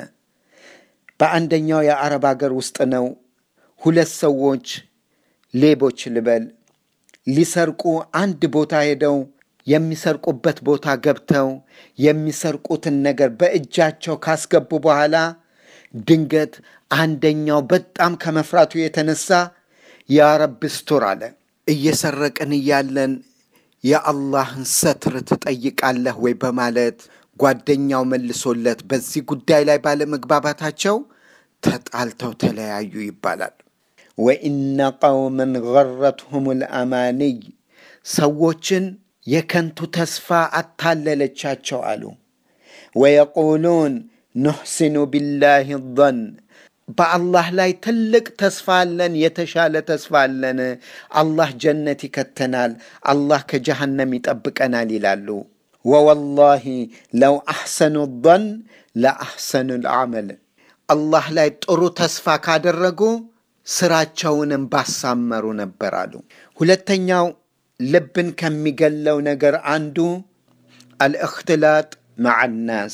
በአንደኛው የአረብ ሀገር ውስጥ ነው። ሁለት ሰዎች ሌቦች ልበል ሊሰርቁ አንድ ቦታ ሄደው የሚሰርቁበት ቦታ ገብተው የሚሰርቁትን ነገር በእጃቸው ካስገቡ በኋላ ድንገት አንደኛው በጣም ከመፍራቱ የተነሳ ያ ረብ ስቱር አለ። እየሰረቅን እያለን የአላህን ሰትር ትጠይቃለህ ወይ በማለት ጓደኛው መልሶለት በዚህ ጉዳይ ላይ ባለመግባባታቸው ተጣልተው ተለያዩ ይባላል። ወኢነ ቀውመን ገረትሁም ልአማንይ ሰዎችን የከንቱ ተስፋ አታለለቻቸው አሉ። ወየቁሉን ኑሕሲኑ ቢላህ ظን በአላህ ላይ ትልቅ ተስፋ አለን፣ የተሻለ ተስፋ አለን፣ አላህ ጀነት ይከተናል፣ አላህ ከጀሃነም ይጠብቀናል ይላሉ። ወወላሂ ለው አሕሰኑ ظን ለአሕሰኑ ልዓመል አላህ ላይ ጥሩ ተስፋ ካደረጉ ስራቸውንም ባሳመሩ ነበር አሉ። ሁለተኛው ልብን ከሚገለው ነገር አንዱ አልእክትላጥ መዓናስ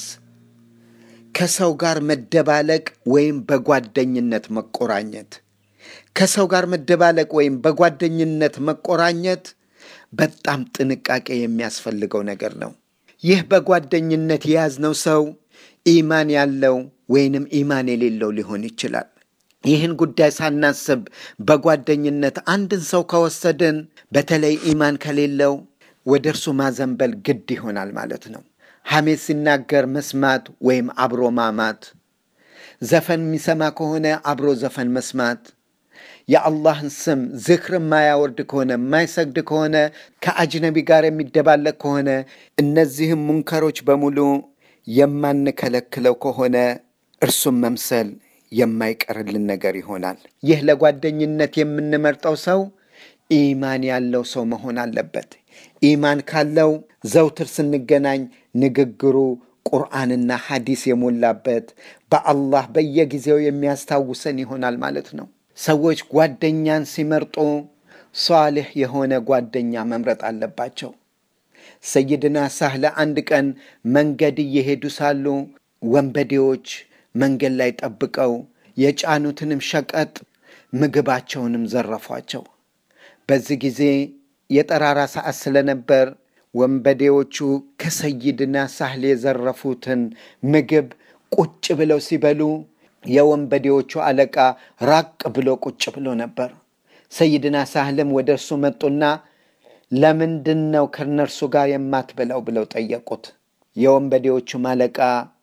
ከሰው ጋር መደባለቅ ወይም በጓደኝነት መቆራኘት። ከሰው ጋር መደባለቅ ወይም በጓደኝነት መቆራኘት በጣም ጥንቃቄ የሚያስፈልገው ነገር ነው። ይህ በጓደኝነት የያዝነው ሰው ኢማን ያለው ወይንም ኢማን የሌለው ሊሆን ይችላል። ይህን ጉዳይ ሳናስብ በጓደኝነት አንድን ሰው ከወሰድን በተለይ ኢማን ከሌለው ወደ እርሱ ማዘንበል ግድ ይሆናል ማለት ነው። ሐሜት ሲናገር መስማት ወይም አብሮ ማማት፣ ዘፈን የሚሰማ ከሆነ አብሮ ዘፈን መስማት፣ የአላህን ስም ዝክር የማያወርድ ከሆነ የማይሰግድ ከሆነ ከአጅነቢ ጋር የሚደባለቅ ከሆነ እነዚህም ሙንከሮች በሙሉ የማንከለክለው ከሆነ እርሱም መምሰል የማይቀርልን ነገር ይሆናል። ይህ ለጓደኝነት የምንመርጠው ሰው ኢማን ያለው ሰው መሆን አለበት። ኢማን ካለው ዘውትር ስንገናኝ ንግግሩ ቁርአንና ሐዲስ የሞላበት በአላህ በየጊዜው የሚያስታውሰን ይሆናል ማለት ነው። ሰዎች ጓደኛን ሲመርጡ ሷልሕ የሆነ ጓደኛ መምረጥ አለባቸው። ሰይድና ሳህለ አንድ ቀን መንገድ እየሄዱ ሳሉ ወንበዴዎች መንገድ ላይ ጠብቀው የጫኑትንም ሸቀጥ ምግባቸውንም ዘረፏቸው። በዚህ ጊዜ የጠራራ ሰዓት ስለነበር ወንበዴዎቹ ከሰይድና ሳህል የዘረፉትን ምግብ ቁጭ ብለው ሲበሉ የወንበዴዎቹ አለቃ ራቅ ብሎ ቁጭ ብሎ ነበር። ሰይድና ሳህልም ወደ እርሱ መጡና ለምንድን ነው ከእነርሱ ጋር የማትበላው ብለው ጠየቁት። የወንበዴዎቹም አለቃ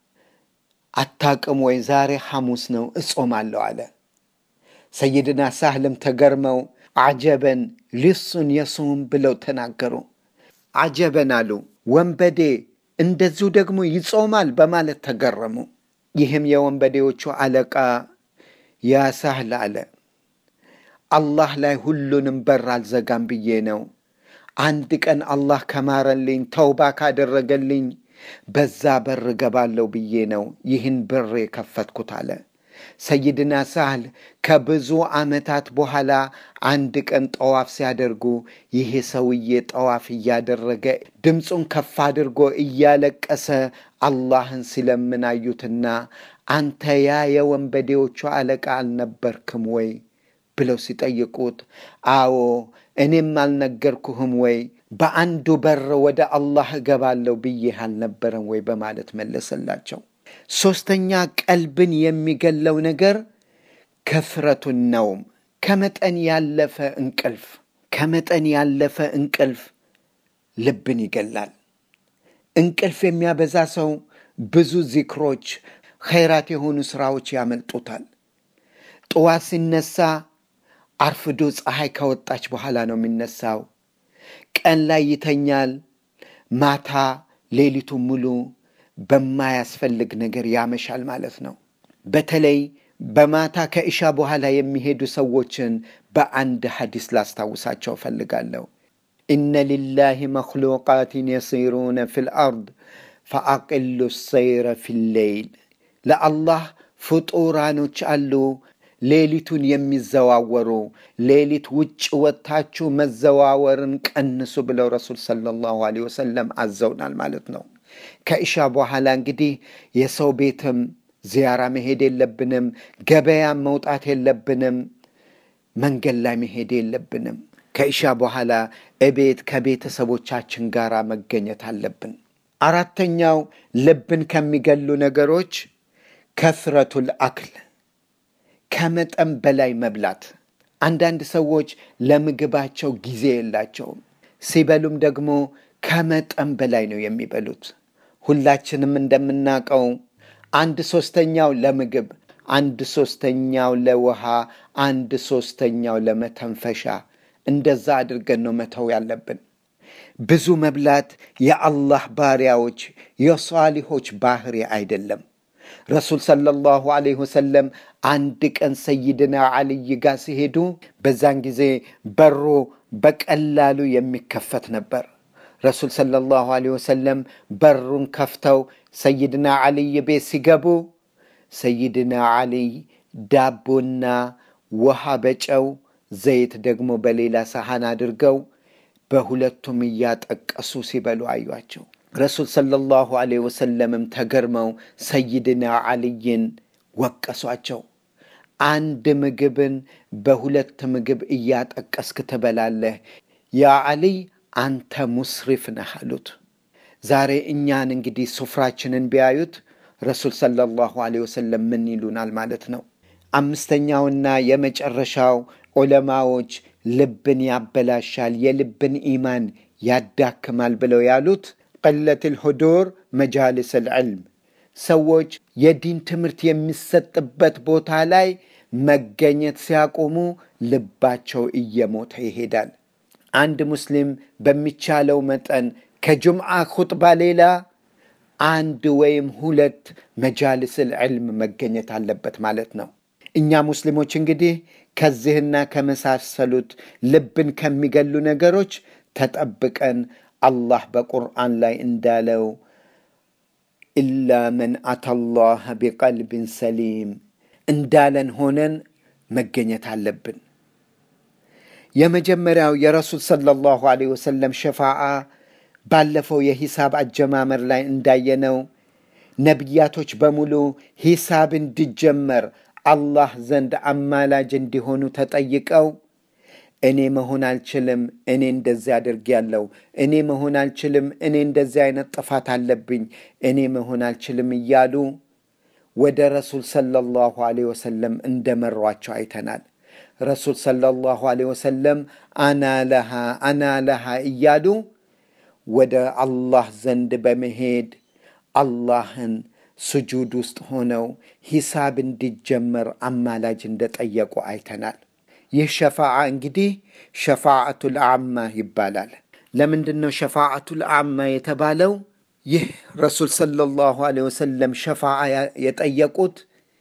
አታቅም ወይ? ዛሬ ሐሙስ ነው እጾማለሁ አለ። ሰይድና ሳህልም ተገርመው አጀበን ሊሱን የሱም ብለው ተናገሩ። አጀበን አሉ። ወንበዴ እንደዚሁ ደግሞ ይጾማል በማለት ተገረሙ። ይህም የወንበዴዎቹ አለቃ ያ ሳህል አለ፣ አላህ ላይ ሁሉንም በር አልዘጋም ብዬ ነው። አንድ ቀን አላህ ከማረልኝ ተውባ ካደረገልኝ በዛ በር እገባለሁ ብዬ ነው ይህን በር የከፈትኩት አለ። ሰይድና ሳህል ከብዙ ዓመታት በኋላ አንድ ቀን ጠዋፍ ሲያደርጉ ይሄ ሰውዬ ጠዋፍ እያደረገ ድምፁን ከፍ አድርጎ እያለቀሰ አላህን ሲለምን አዩትና አንተ ያ የወንበዴዎቹ አለቃ አልነበርክም ወይ? ብለው ሲጠይቁት አዎ እኔም አልነገርኩህም ወይ በአንዱ በር ወደ አላህ እገባለሁ ብዬህ አልነበረም ወይ በማለት መለሰላቸው። ሦስተኛ ቀልብን የሚገለው ነገር ከፍረቱን ነውም፣ ከመጠን ያለፈ እንቅልፍ። ከመጠን ያለፈ እንቅልፍ ልብን ይገላል። እንቅልፍ የሚያበዛ ሰው ብዙ ዚክሮች፣ ኸይራት የሆኑ ሥራዎች ያመልጡታል። ጠዋት ሲነሳ አርፍዶ ፀሐይ ከወጣች በኋላ ነው የሚነሳው። ቀን ላይ ይተኛል። ማታ ሌሊቱን ሙሉ በማያስፈልግ ነገር ያመሻል ማለት ነው። በተለይ በማታ ከእሻ በኋላ የሚሄዱ ሰዎችን በአንድ ሐዲስ ላስታውሳቸው እፈልጋለሁ። ኢነ ሊላሂ መክሉቃትን የሲሩነ ፊል አርድ ፈአቅሉ ሰይረ ፊሌይል። ለአላህ ፍጡራኖች አሉ ሌሊቱን የሚዘዋወሩ ሌሊት ውጭ ወጥታችሁ መዘዋወርን ቀንሱ ብለው ረሱል ሰለላሁ ዐለይሂ ወሰለም አዘውናል ማለት ነው። ከእሻ በኋላ እንግዲህ የሰው ቤትም ዚያራ መሄድ የለብንም፣ ገበያም መውጣት የለብንም፣ መንገድ ላይ መሄድ የለብንም። ከእሻ በኋላ እቤት ከቤተሰቦቻችን ጋር መገኘት አለብን። አራተኛው ልብን ከሚገሉ ነገሮች ከስረቱል አክል ከመጠን በላይ መብላት። አንዳንድ ሰዎች ለምግባቸው ጊዜ የላቸውም። ሲበሉም ደግሞ ከመጠን በላይ ነው የሚበሉት። ሁላችንም እንደምናውቀው አንድ ሶስተኛው ለምግብ፣ አንድ ሶስተኛው ለውሃ፣ አንድ ሶስተኛው ለመተንፈሻ፣ እንደዛ አድርገን ነው መተው ያለብን። ብዙ መብላት የአላህ ባሪያዎች የሷሊሆች ባህሪ አይደለም። ረሱል ሰለላሁ ዐለይሂ ወሰለም አንድ ቀን ሰይድና ዓልይ ጋር ሲሄዱ በዛን ጊዜ በሩ በቀላሉ የሚከፈት ነበር። ረሱል ሰለላሁ ዐለይሂ ወሰለም በሩን ከፍተው ሰይድና ዓልይ ቤት ሲገቡ ሰይድና ዓልይ ዳቦና ውሃ በጨው ዘይት ደግሞ በሌላ ሰሃን አድርገው በሁለቱም እያጠቀሱ ሲበሉ አዩአቸው። ረሱል ሰለላሁ ዐለይሂ ወሰለምም ተገርመው ሰይድና ዓልይን ወቀሷቸው። አንድ ምግብን በሁለት ምግብ እያጠቀስክ ትበላለህ፣ ያ ዓልይ አንተ ሙስሪፍ ነህ አሉት። ዛሬ እኛን እንግዲህ ሱፍራችንን ቢያዩት ረሱል ሰለላሁ ዐለይሂ ወሰለም ምን ይሉናል ማለት ነው። አምስተኛውና የመጨረሻው ዑለማዎች ልብን ያበላሻል፣ የልብን ኢማን ያዳክማል ብለው ያሉት ቀለት ልሁዱር መጃልስ ልዕልም ሰዎች የዲን ትምህርት የሚሰጥበት ቦታ ላይ መገኘት ሲያቆሙ ልባቸው እየሞተ ይሄዳል። አንድ ሙስሊም በሚቻለው መጠን ከጁምዓ ኹጥባ ሌላ አንድ ወይም ሁለት መጃልስ ልዕልም መገኘት አለበት ማለት ነው። እኛ ሙስሊሞች እንግዲህ ከዚህና ከመሳሰሉት ልብን ከሚገሉ ነገሮች ተጠብቀን አላህ በቁርአን ላይ እንዳለው ኢላ መን አተላህ ቢቀልብን ሰሊም እንዳለን ሆነን መገኘት አለብን። የመጀመሪያው የረሱል ሰለላሁ ዐለይሂ ወሰለም ሸፋዓ ባለፈው የሂሳብ አጀማመር ላይ እንዳየነው ነቢያቶች በሙሉ ሂሳብ እንዲጀመር አላህ ዘንድ አማላጅ እንዲሆኑ ተጠይቀው እኔ መሆን አልችልም፣ እኔ እንደዚህ አድርጌያለሁ፣ እኔ መሆን አልችልም፣ እኔ እንደዚህ አይነት ጥፋት አለብኝ፣ እኔ መሆን አልችልም እያሉ ወደ ረሱል ሰለላሁ ዐለይሂ ወሰለም እንደመሯቸው አይተናል። ረሱል ሰለላሁ ዐለይሂ ወሰለም አና ለሃ አና ለሃ እያሉ ወደ አላህ ዘንድ በመሄድ አላህን ስጁድ ውስጥ ሆነው ሂሳብ እንዲጀመር አማላጅ እንደጠየቁ አይተናል። ይህ ሸፋዓ እንግዲህ ሸፋዓቱል አማ ይባላል። ለምንድን ነው ሸፋዓቱል አማ የተባለው? ይህ ረሱል ሰለላሁ ዐለይሂ ወሰለም ሸፋዓ የጠየቁት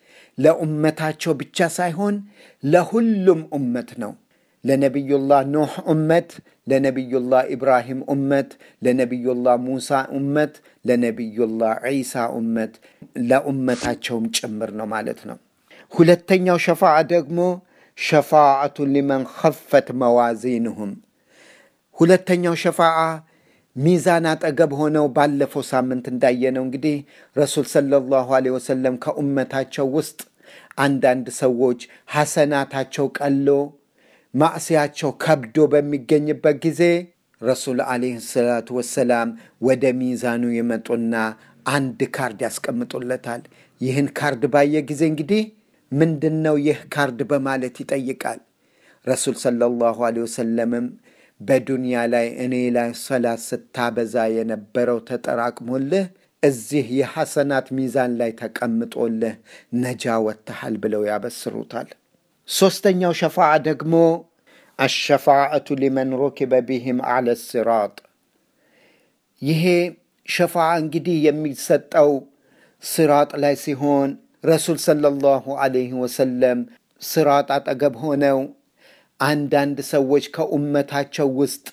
ለኡመታቸው ብቻ ሳይሆን ለሁሉም ኡመት ነው። ለነቢዩላህ ኖህ ኡመት፣ ለነቢዩላህ ኢብራሂም ኡመት፣ ለነቢዩላህ ሙሳ ኡመት፣ ለነቢዩላህ ዒሳ ኡመት፣ ለኡመታቸውም ጭምር ነው ማለት ነው። ሁለተኛው ሸፋዓ ደግሞ ሸፋዓቱ ሊመን ኸፈት መዋዚንሁም። ሁለተኛው ሸፋዓ ሚዛን አጠገብ ሆነው ባለፈው ሳምንት እንዳየነው እንግዲህ ረሱል ሰለላሁ ዐለይሂ ወሰለም ከኡመታቸው ውስጥ አንዳንድ ሰዎች ሐሰናታቸው ቀሎ ማዕስያቸው ከብዶ በሚገኝበት ጊዜ ረሱል ዓለይሂ ሰላቱ ወሰላም ወደ ሚዛኑ የመጡና አንድ ካርድ ያስቀምጡለታል። ይህን ካርድ ባየ ጊዜ እንግዲህ ምንድን ነው ይህ ካርድ በማለት ይጠይቃል። ረሱል ሰለላሁ ዐለይሂ ወሰለምም በዱንያ ላይ እኔ ላይ ሰላት ስታበዛ የነበረው ተጠራቅሞልህ እዚህ የሐሰናት ሚዛን ላይ ተቀምጦልህ ነጃ ወጥተሃል ብለው ያበስሩታል። ሦስተኛው ሸፋዓ ደግሞ አሸፋዓቱ ሊመን ሩኪበ ቢህም አለ ሲራጥ። ይሄ ሸፋዓ እንግዲህ የሚሰጠው ሲራጥ ላይ ሲሆን ረሱል ሰለላሁ ዐለይሂ ወሰለም ሲራጥ አጠገብ ሆነው አንዳንድ ሰዎች ከኡመታቸው ውስጥ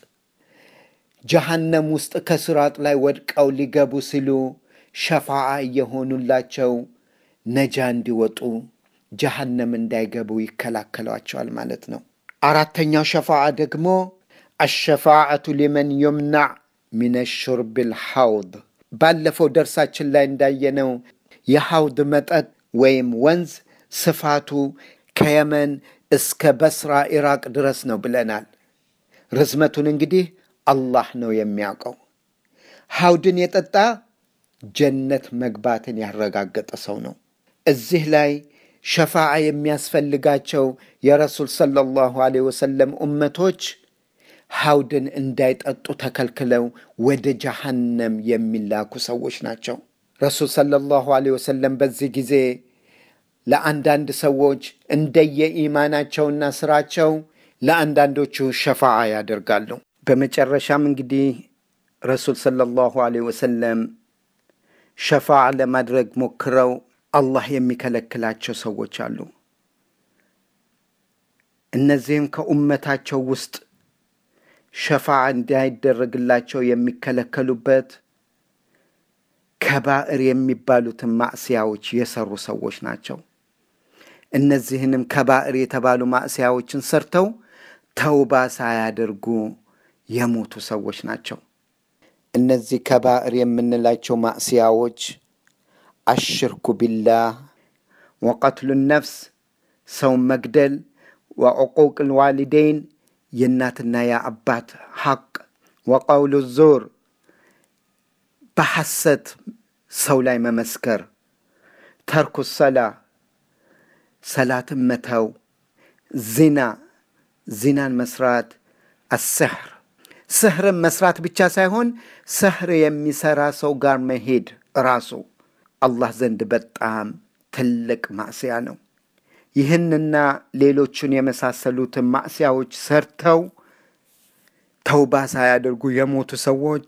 ጀሃነም ውስጥ ከስራጥ ላይ ወድቀው ሊገቡ ሲሉ ሸፋዓ እየሆኑላቸው ነጃ እንዲወጡ ጀሃነም እንዳይገቡ ይከላከሏቸዋል ማለት ነው። አራተኛው ሸፋዓ ደግሞ አሸፋዓቱ ሊመን ዩምናዕ ሚን ሹርብ ልሐውድ። ባለፈው ደርሳችን ላይ እንዳየነው የሐውድ መጠጥ ወይም ወንዝ ስፋቱ ከየመን እስከ በስራ ኢራቅ ድረስ ነው ብለናል። ርዝመቱን እንግዲህ አላህ ነው የሚያውቀው። ሐውድን የጠጣ ጀነት መግባትን ያረጋገጠ ሰው ነው። እዚህ ላይ ሸፋዓ የሚያስፈልጋቸው የረሱል ሰለላሁ ዐለይሂ ወሰለም ኡመቶች ሐውድን እንዳይጠጡ ተከልክለው ወደ ጀሃነም የሚላኩ ሰዎች ናቸው። ረሱል ሰለላሁ ዐለይሂ ወሰለም በዚህ ጊዜ ለአንዳንድ ሰዎች እንደየኢማናቸውና ስራቸው ለአንዳንዶቹ ሸፋዓ ያደርጋሉ። በመጨረሻም እንግዲህ ረሱል ሰለላሁ ዐለይሂ ወሰለም ሸፋዓ ለማድረግ ሞክረው አላህ የሚከለክላቸው ሰዎች አሉ። እነዚህም ከኡመታቸው ውስጥ ሸፋዓ እንዳይደረግላቸው የሚከለከሉበት ከባዕር የሚባሉትን ማዕስያዎች የሰሩ ሰዎች ናቸው። እነዚህንም ከባዕር የተባሉ ማዕስያዎችን ሰርተው ተውባ ሳያደርጉ የሞቱ ሰዎች ናቸው። እነዚህ ከባዕር የምንላቸው ማዕስያዎች አሽርኩ ቢላህ፣ ወቀትሉ ነፍስ፣ ሰውን መግደል፣ ወዕቁቅ ልዋሊደይን የእናትና የአባት ሐቅ፣ ወቀውሉ ዞር በሐሰት ሰው ላይ መመስከር፣ ተርኩ ሰላ ሰላትን መተው፣ ዚና ዚናን መስራት፣ አስሕር ስሕርን መስራት ብቻ ሳይሆን ስሕር የሚሰራ ሰው ጋር መሄድ ራሱ አላህ ዘንድ በጣም ትልቅ ማዕስያ ነው። ይህንና ሌሎቹን የመሳሰሉትን ማዕስያዎች ሰርተው ተውባ ሳያደርጉ የሞቱ ሰዎች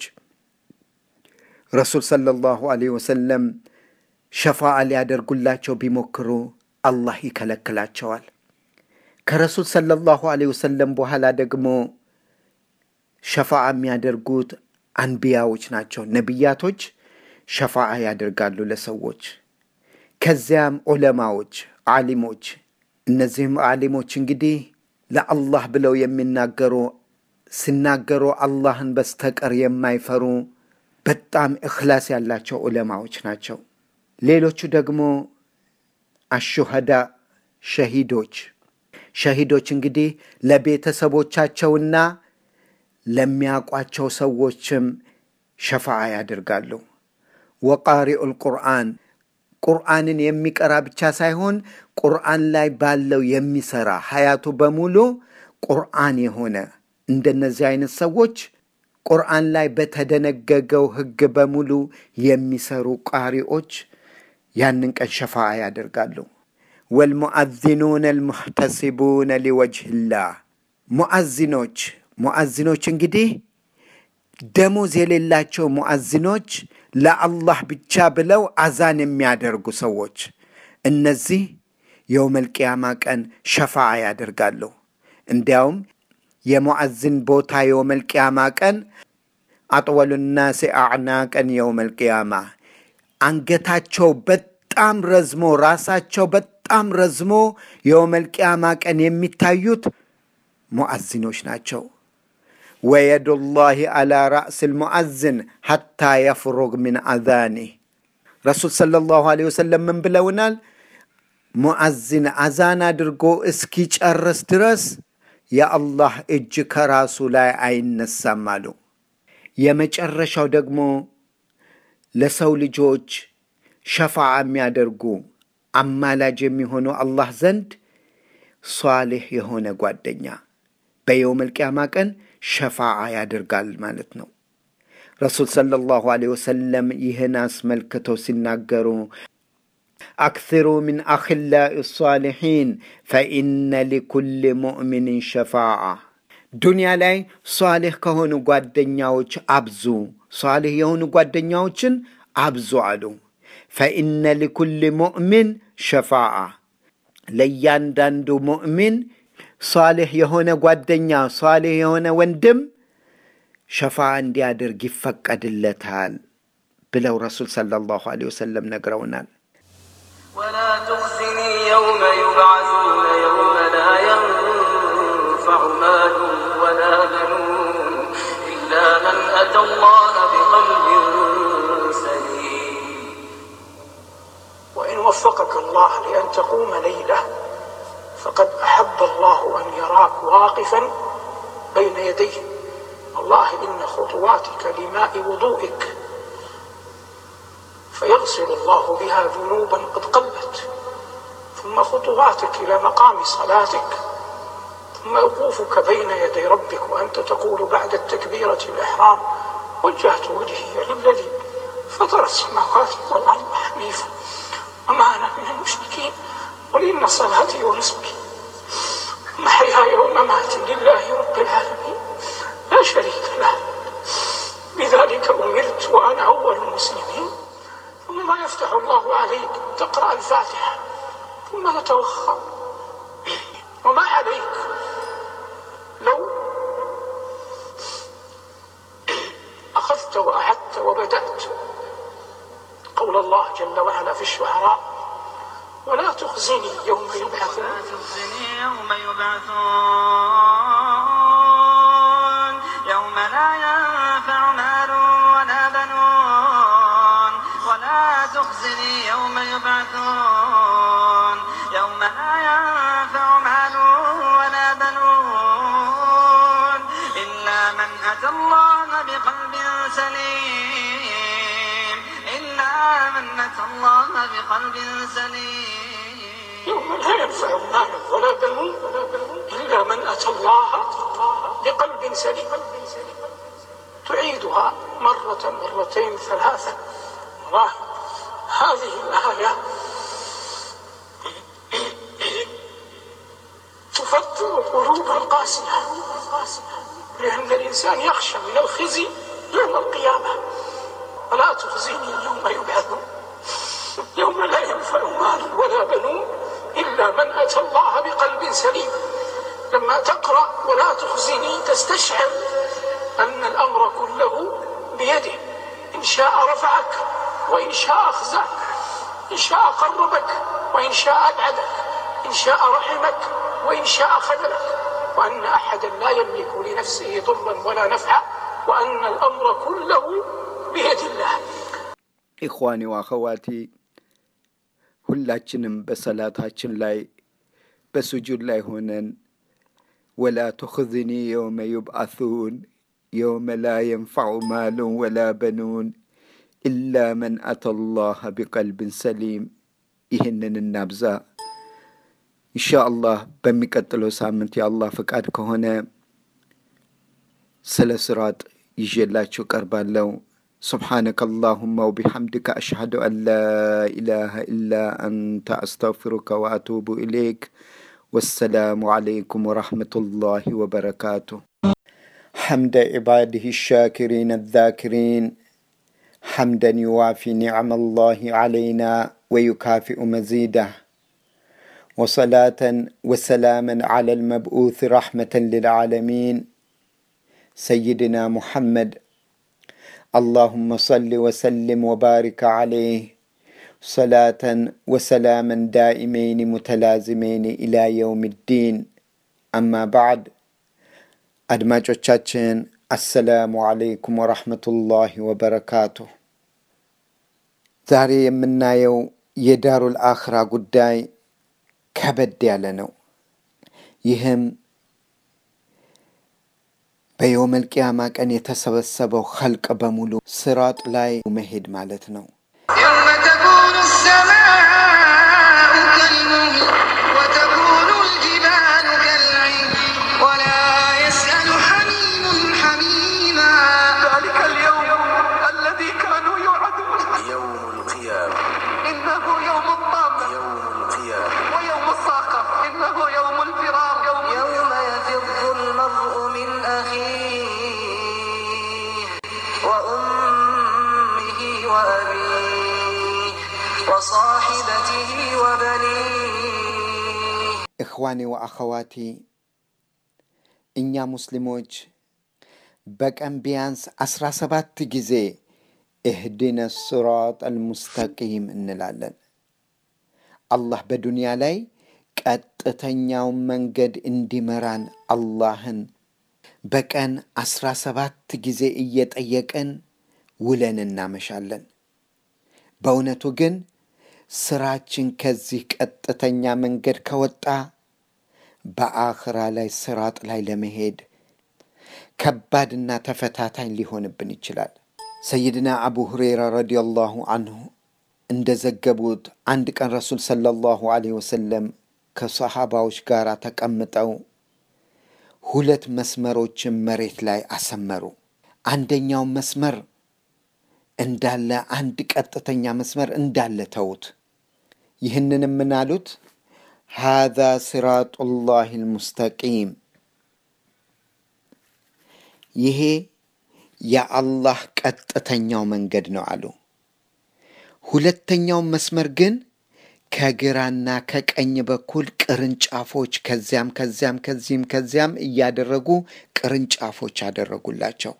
ረሱል ሰለላሁ ዐለይሂ ወሰለም ሸፋዓ ሊያደርጉላቸው ቢሞክሩ አላህ ይከለክላቸዋል። ከረሱል ሰለላሁ ዐለይሂ ወሰለም በኋላ ደግሞ ሸፋዓ የሚያደርጉት አንቢያዎች ናቸው። ነቢያቶች ሸፋዓ ያደርጋሉ ለሰዎች። ከዚያም ዑለማዎች፣ ዓሊሞች። እነዚህም ዓሊሞች እንግዲህ ለአላህ ብለው የሚናገሩ ሲናገሩ አላህን በስተቀር የማይፈሩ በጣም እኽላስ ያላቸው ዑለማዎች ናቸው። ሌሎቹ ደግሞ አሹሃዳ ሸሂዶች። ሸሂዶች እንግዲህ ለቤተሰቦቻቸውና ለሚያውቋቸው ሰዎችም ሸፋዓ ያደርጋሉ። ወቃሪኡል ቁርአን ቁርአንን የሚቀራ ብቻ ሳይሆን ቁርአን ላይ ባለው የሚሰራ ሀያቱ በሙሉ ቁርአን የሆነ እንደነዚህ አይነት ሰዎች ቁርአን ላይ በተደነገገው ሕግ በሙሉ የሚሰሩ ቃሪዎች ያንን ቀን ሸፋዓ ያደርጋሉ። ወልሙአዚኑነ አልሙሕተሲቡነ ሊወጅህላህ ሙአዚኖች ሙአዚኖች እንግዲህ ደሞዝ የሌላቸው ሙአዚኖች ለአላህ ብቻ ብለው አዛን የሚያደርጉ ሰዎች እነዚህ የውመል ቅያማ ቀን ሸፋዓ ያደርጋሉ። እንዲያውም የሙዓዝን ቦታ የውመል ቅያማ ቀን አጥወሉ ናሲ አዕናቀን የውመል ቅያማ አንገታቸው በጣም ረዝሞ ራሳቸው በጣም ረዝሞ የውመል ቅያማ ቀን የሚታዩት ሙዓዚኖች ናቸው። ወየዱላሂ አላ ራእስ ልሙዓዝን ሐታ የፍሩግ ምን አዛኒህ ረሱል ሰለላሁ ዐለይሂ ወሰለም ምን ብለውናል? ሙዓዝን አዛን አድርጎ እስኪጨርስ ድረስ የአላህ እጅ ከራሱ ላይ አይነሳም አሉ። የመጨረሻው ደግሞ ለሰው ልጆች ሸፋዓ የሚያደርጉ አማላጅ የሚሆኑ አላህ ዘንድ ሷሌሕ የሆነ ጓደኛ በየውመል ቂያማ ቀን ሸፋዓ ያደርጋል ማለት ነው። ረሱል ሰለላሁ ዐለይሂ ወሰለም ይህን አስመልክተው ሲናገሩ አክሲሩ ሚን አኽላኢ ሷሊሒን ፈኢነ ሊኩል ሙእሚንን ሸፋዓ። ዱንያ ላይ ሷሌሕ ከሆኑ ጓደኛዎች አብዙ፣ ሷሌሕ የሆኑ ጓደኛዎችን አብዙ አሉ። ፈኢነ ሊኩል ሙእሚን ሸፋዓ፣ ለእያንዳንዱ ሙእሚን ሷሌሕ የሆነ ጓደኛ ሷሌሕ የሆነ ወንድም ሸፋ እንዲያደርግ ይፈቀድለታል ብለው ረሱል ሰለላሁ ዐለይሂ ወሰለም ነግረውናል። ولا تخزني يوم يبعثون يوم لا ينفع مال ولا بنون إلا من أتى الله بقلب سليم وإن وفقك الله لأن تقوم ليلة فقد أحب الله أن يراك واقفا بين يديه والله إن خطواتك لماء وضوئك فيغسل الله بها ذنوبا قد قلت ثم خطواتك إلى مقام صلاتك ثم وقوفك بين يدي ربك وأنت تقول بعد التكبيرة الإحرام وجهت وجهي للذي فطر السماوات والأرض حنيفا وما أنا من المشركين قل إن صلاتي ونسكي ومحياي ومماتي لله رب العالمين لا شريك له بذلك أمرت وأنا أول المسلمين ثم يفتح الله عليك تقرأ الفاتحة ثم تتوخى وما عليك لو أخذت وأعدت وبدأت قول الله جل وعلا في الشعراء ولا تخزني يوم يبعثون لا تخزني يوم يبعثون يوم لا ينفع مال ولا بنون ولا تخزني يوم يبعثون يوم لا ينفع مال ولا بنون إلا من أتى الله بقلب سليم إلا من أتى الله بقلب سليم يوم لا ينفع مال ولا بنون إلا من أتى الله بقلب سليم تعيدها مرة مرتين ثلاثة والله هذه الآية تفتر القلوب القاسية لأن الإنسان يخشى من الخزي يوم القيامة ولا تخزيني يوم يبعثون يوم لا ينفع مال ولا بنون إلا من أتى الله بقلب سليم لما تقرأ ولا تخزني تستشعر أن الأمر كله بيده إن شاء رفعك وإن شاء أخزاك إن شاء قربك وإن شاء أبعدك إن شاء رحمك وإن شاء خذلك وأن أحدا لا يملك لنفسه ضرا ولا نفعا وأن الأمر كله بيد الله ኢኽዋኒ ወአኸዋቲ ሁላችንም በሰላታችን ላይ በስጁድ ላይ ሆነን ወላ ቱኽዝኒ የውመ ዩብዓሱን የውመ ላ የንፈዑ ማሉን ወላ በኑን ኢላ መን አተ ላህ ቢቀልብን ሰሊም ይህንን እናብዛ ኢንሻ አላህ በሚቀጥለው ሳምንት የአላህ ፍቃድ ከሆነ ስለ ስራጥ ይዤላችሁ ቀርባለሁ سبحانك اللهم وبحمدك أشهد أن لا إله إلا أنت أستغفرك وأتوب إليك والسلام عليكم ورحمة الله وبركاته حمد عباده الشاكرين الذاكرين حمدا يوافي نعم الله علينا ويكافئ مزيده وصلاة وسلاما على المبعوث رحمة للعالمين سيدنا محمد اللهم صل وسلم وبارك عليه صلاة وسلاما دائمين متلازمين إلى يوم الدين أما بعد አድማጮቻችን አሰላሙ አለይኩም ወረሕመቱላሂ ወበረካቱ። ዛሬ የምናየው የዳሩል አኽራ ጉዳይ ከበድ ያለ ነው። ይህም በየውመል ቂያማ ቀን የተሰበሰበው ኸልቅ በሙሉ ስራጥ ላይ መሄድ ማለት ነው። يوم تكون السماء كالمهل وتكون الجبال كالعهن ولا يسأل حميم حميما ذلك اليوم الذي كانوا يوعدون يوم القيامة إنه يوم الطامة يوم القيامة ويوم الصاقة إنه يوم الفرار يوم يوم يفر المرء من أخيه وأمه وأبيه وصاحبته وبنيه እኽዋኔ ወአኸዋቲ እኛ ሙስሊሞች በቀን ቢያንስ አስራ ሰባት ጊዜ እህዲነ ስራጥ አልሙስተቂም እንላለን። አላህ በዱንያ ላይ ቀጥተኛውን መንገድ እንዲመራን አላህን በቀን አስራ ሰባት ጊዜ እየጠየቅን ውለን እናመሻለን። በእውነቱ ግን ስራችን ከዚህ ቀጥተኛ መንገድ ከወጣ በአኽራ ላይ ስራጥ ላይ ለመሄድ ከባድና ተፈታታኝ ሊሆንብን ይችላል። ሰይድና አቡ ሁሬራ ረዲየላሁ አንሁ እንደዘገቡት አንድ ቀን ረሱል ሰለላሁ ዐለይሂ ወሰለም ከሰሃባዎች ጋር ተቀምጠው ሁለት መስመሮችን መሬት ላይ አሰመሩ። አንደኛው መስመር እንዳለ አንድ ቀጥተኛ መስመር እንዳለ ተዉት። ይህንንም ምን አሉት? ሃዛ ሲራጡላህ ልሙስተቂም፣ ይሄ የአላህ ቀጥተኛው መንገድ ነው አሉ። ሁለተኛው መስመር ግን ከግራና ከቀኝ በኩል ቅርንጫፎች ከዚያም ከዚያም ከዚህም ከዚያም እያደረጉ ቅርንጫፎች አደረጉላቸው።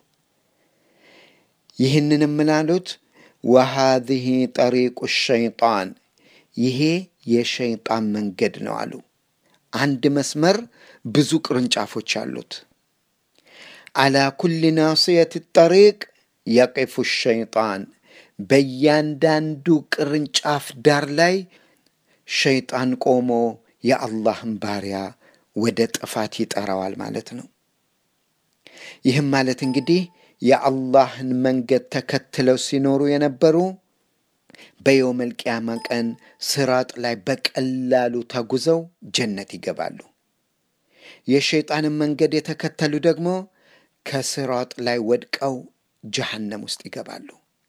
ይህንንም ምን አሉት? ወሃዚህ ጠሪቁ ሸይጣን ይሄ የሸይጣን መንገድ ነው አሉ። አንድ መስመር ብዙ ቅርንጫፎች አሉት። አላ ኩል ናስየት ጠሪቅ የቂፉ ሸይጣን በእያንዳንዱ ቅርንጫፍ ዳር ላይ ሸይጣን ቆሞ የአላህን ባሪያ ወደ ጥፋት ይጠራዋል ማለት ነው። ይህም ማለት እንግዲህ የአላህን መንገድ ተከትለው ሲኖሩ የነበሩ በየውመል ቂያማ ቀን ስራጥ ላይ በቀላሉ ተጉዘው ጀነት ይገባሉ። የሸይጣንን መንገድ የተከተሉ ደግሞ ከስራጥ ላይ ወድቀው ጀሃነም ውስጥ ይገባሉ።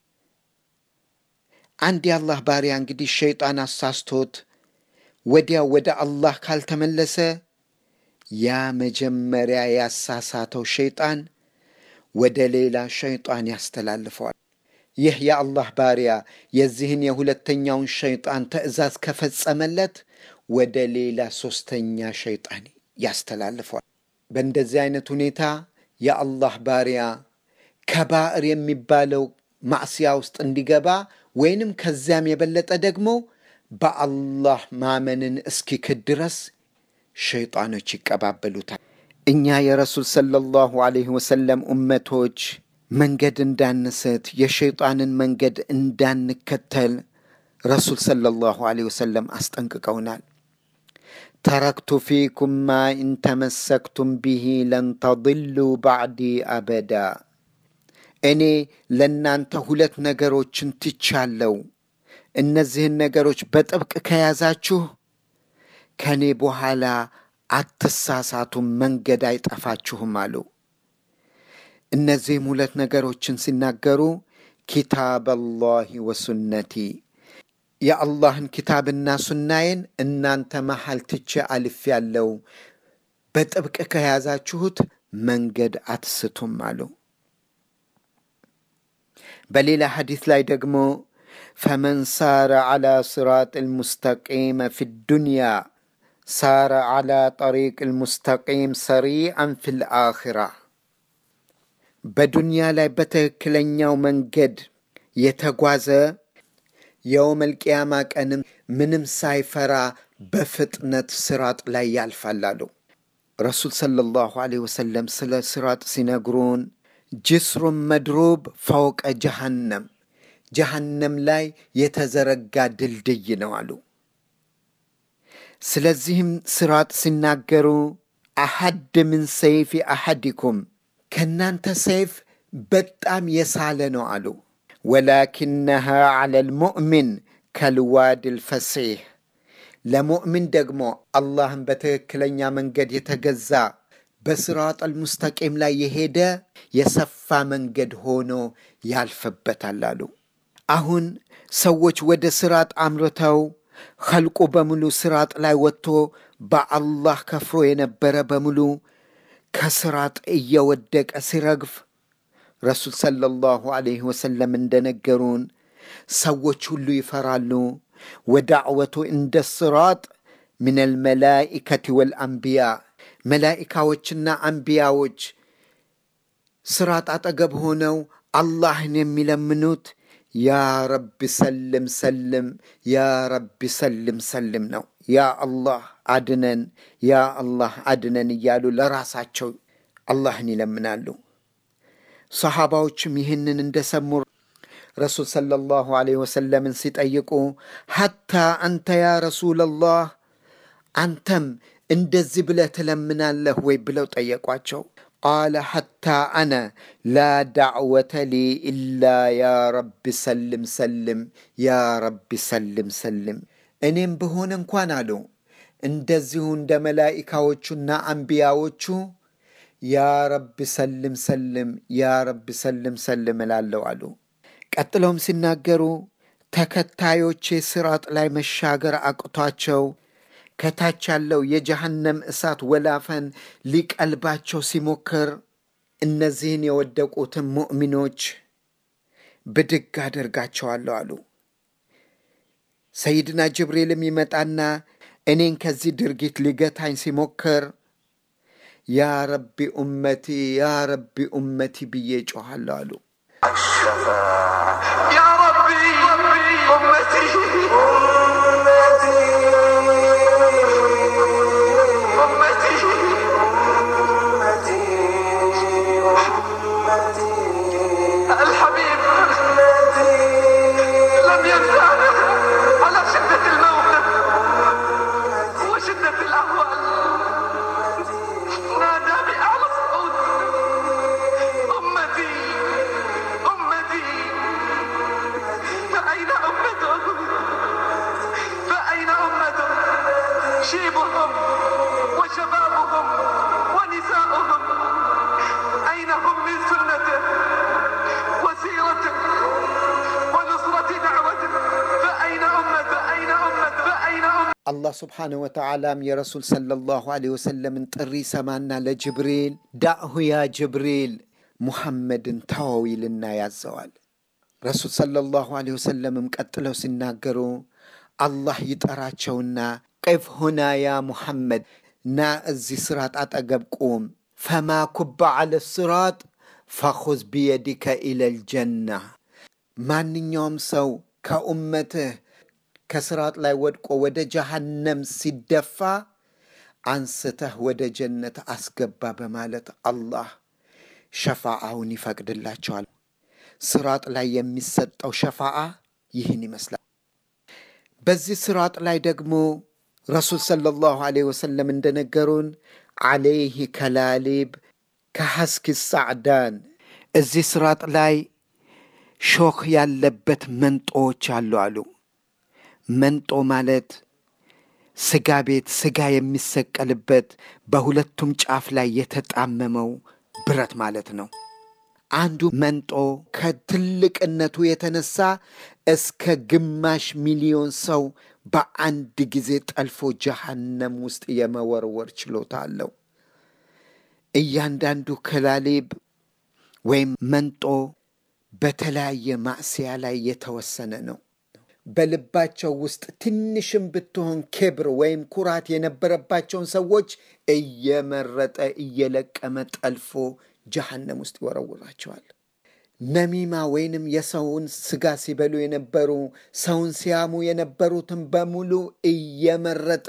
አንድ የአላህ ባሪያ እንግዲህ ሸይጣን አሳስቶት ወዲያው ወደ አላህ ካልተመለሰ ያ መጀመሪያ ያሳሳተው ሸይጣን ወደ ሌላ ሸይጣን ያስተላልፈዋል። ይህ የአላህ ባሪያ የዚህን የሁለተኛውን ሸይጣን ትእዛዝ ከፈጸመለት ወደ ሌላ ሶስተኛ ሸይጣን ያስተላልፈዋል። በእንደዚህ አይነት ሁኔታ የአላህ ባሪያ ከባዕር የሚባለው ማዕስያ ውስጥ እንዲገባ ወይንም ከዚያም የበለጠ ደግሞ በአላህ ማመንን እስኪክድ ድረስ ሸይጣኖች ይቀባበሉታል። እኛ የረሱል ሰለላሁ ዐለይሂ ወሰለም ኡመቶች መንገድ እንዳንስት የሸይጣንን መንገድ እንዳንከተል ረሱል ሰለላሁ ዐለይሂ ወሰለም አስጠንቅቀውናል። ተረክቱ ፊኩም ማ ኢንተመሰክቱም ቢሂ ለን ተضሉ ባዕዲ አበዳ። እኔ ለእናንተ ሁለት ነገሮችን ትቻለው። እነዚህን ነገሮች በጥብቅ ከያዛችሁ ከእኔ በኋላ አትሳሳቱም፣ መንገድ አይጠፋችሁም አሉ። እነዚህም ሁለት ነገሮችን ሲናገሩ ኪታብ አላህ ወሱነቲ የአላህን ኪታብና ሱናዬን እናንተ መሃል ትቼ አልፍ ያለው በጥብቅ ከያዛችሁት መንገድ አትስቱም አሉ። በሌላ ሐዲስ ላይ ደግሞ ፈመን ሳረ ዓላ ስራጥ ልሙስተቂመ ፊ ዱንያ ሳረ ዓላ ጠሪቅ ልሙስተቂም ሰሪዐን ፊ ልአኽራ በዱንያ ላይ በትክክለኛው መንገድ የተጓዘ የውመል ቂያማ ቀንም ምንም ሳይፈራ በፍጥነት ስራጥ ላይ ያልፋል አሉ። ረሱል ሰለላሁ ዐለይሂ ወሰለም ስለ ስራጥ ሲነግሩን ጅስሩን መድሩብ ፈውቀ ጀሃነም ጀሃነም ላይ የተዘረጋ ድልድይ ነው አሉ። ስለዚህም ስራጥ ሲናገሩ አሐድ ምን ሰይፊ አሐዲኩም ከእናንተ ሰይፍ በጣም የሳለ ነው አሉ። ወላኪነሃ ዐለ ልሙእሚን ከልዋድ ልፈሲሕ ለሙእሚን ደግሞ አላህን በትክክለኛ መንገድ የተገዛ በስራጥ አልሙስተቂም ላይ የሄደ የሰፋ መንገድ ሆኖ ያልፍበታል አሉ። አሁን ሰዎች ወደ ስራጥ አምርተው ኸልቁ በሙሉ ስራጥ ላይ ወጥቶ በአላህ ከፍሮ የነበረ በሙሉ ከስራጥ እየወደቀ ሲረግፍ ረሱል ሰለላሁ ዐለይሂ ወሰለም እንደነገሩን ሰዎች ሁሉ ይፈራሉ። ወዳዕወቱ እንደ ስራጥ ምን አልመላኢከት ወልአንቢያ መላኢካዎችና አንቢያዎች ስራጥ አጠገብ ሆነው አላህን የሚለምኑት ያ ረቢ ሰልም ሰልም፣ ያ ረቢ ሰልም ሰልም ነው። ያ አላህ አድነን፣ ያ አላህ አድነን እያሉ ለራሳቸው አላህን ይለምናሉ። ሰሓባዎችም ይህንን እንደሰሙ ረሱል ሰለላሁ ዐለይሂ ወሰለምን ሲጠይቁ ሐታ አንተ ያ ረሱለላህ አንተም እንደዚህ ብለህ ትለምናለህ ወይ ብለው ጠየቋቸው። ቃለ ሐታ አነ ላ ዳዕወተ ሊ ኢላ ያ ረቢ ሰልም ሰልም፣ ያ ረቢ ሰልም ሰልም። እኔም ብሆን እንኳን አሉ እንደዚሁ እንደ መላኢካዎቹና አንቢያዎቹ ያ ረቢ ሰልም ሰልም፣ ያ ረቢ ሰልም ሰልም እላለሁ አሉ። ቀጥለውም ሲናገሩ ተከታዮቼ ስራጥ ላይ መሻገር አቅቷቸው ከታች ያለው የጀሃነም እሳት ወላፈን ሊቀልባቸው ሲሞክር እነዚህን የወደቁትን ሙእሚኖች ብድግ አደርጋቸዋለሁ አሉ። ሰይድና ጅብሪልም ይመጣና እኔን ከዚህ ድርጊት ሊገታኝ ሲሞክር ያ ረቢ ኡመቲ ያ ረቢ ኡመቲ ብዬ ጮኋለሁ አሉ። يا ربي أمتي أمتي الحبيب لم ينسانا على شدة الموت وشدة الأهوال نادى بأعلى صوت أمتي أمتي فأين أمته فأين أمته شيبهم وشبابهم ونساؤهم أين هم من سنته وسيرته ونصرة دعوته فأين أمته أين أمته فأين أمته አላህ ስብሓንሁ ወተዓላም የረሱል ሰለላሁ ዐለይሂ ወሰለምን ጥሪ ሰማና ለጅብሪል ዳእሁ ያ ጅብሪል ሙሐመድን ተወው ይልና ያዘዋል። ረሱል ሰለላሁ ዐለይሂ ወሰለምም ቀጥለው ሲናገሩ አላህ ይጠራቸውና ቅፍ ሁና ያ ሙሐመድ ና እዚህ ስራጥ አጠገብ ቁም፣ ፈማ ኩባ ዐለ ስራጥ ፈኹዝ ቢየዲከ ኢለል ጀና ማንኛውም ሰው ከኡመትህ ከስራጥ ላይ ወድቆ ወደ ጀሃነም ሲደፋ አንስተህ ወደ ጀነት አስገባ በማለት አላህ ሸፋዓውን ይፈቅድላቸዋል። ስራጥ ላይ የሚሰጠው ሸፋዓ ይህን ይመስላል። በዚህ ስራጥ ላይ ደግሞ ረሱል ሰለላሁ ዐለይሂ ወሰለም እንደነገሩን ዐለይህ ከላሊብ ከሐስኪ ሳዕዳን እዚህ ስራጥ ላይ ሾክ ያለበት መንጦዎች አሉ አሉ። መንጦ ማለት ስጋ ቤት ስጋ የሚሰቀልበት በሁለቱም ጫፍ ላይ የተጣመመው ብረት ማለት ነው። አንዱ መንጦ ከትልቅነቱ የተነሳ እስከ ግማሽ ሚሊዮን ሰው በአንድ ጊዜ ጠልፎ ጀሃነም ውስጥ የመወርወር ችሎታ አለው። እያንዳንዱ ክላሊብ ወይም መንጦ በተለያየ ማዕስያ ላይ የተወሰነ ነው። በልባቸው ውስጥ ትንሽም ብትሆን ክብር ወይም ኩራት የነበረባቸውን ሰዎች እየመረጠ እየለቀመ ጠልፎ ጀሃነም ውስጥ ይወረውራቸዋል። ነሚማ ወይንም የሰውን ስጋ ሲበሉ የነበሩ ሰውን ሲያሙ የነበሩትን በሙሉ እየመረጠ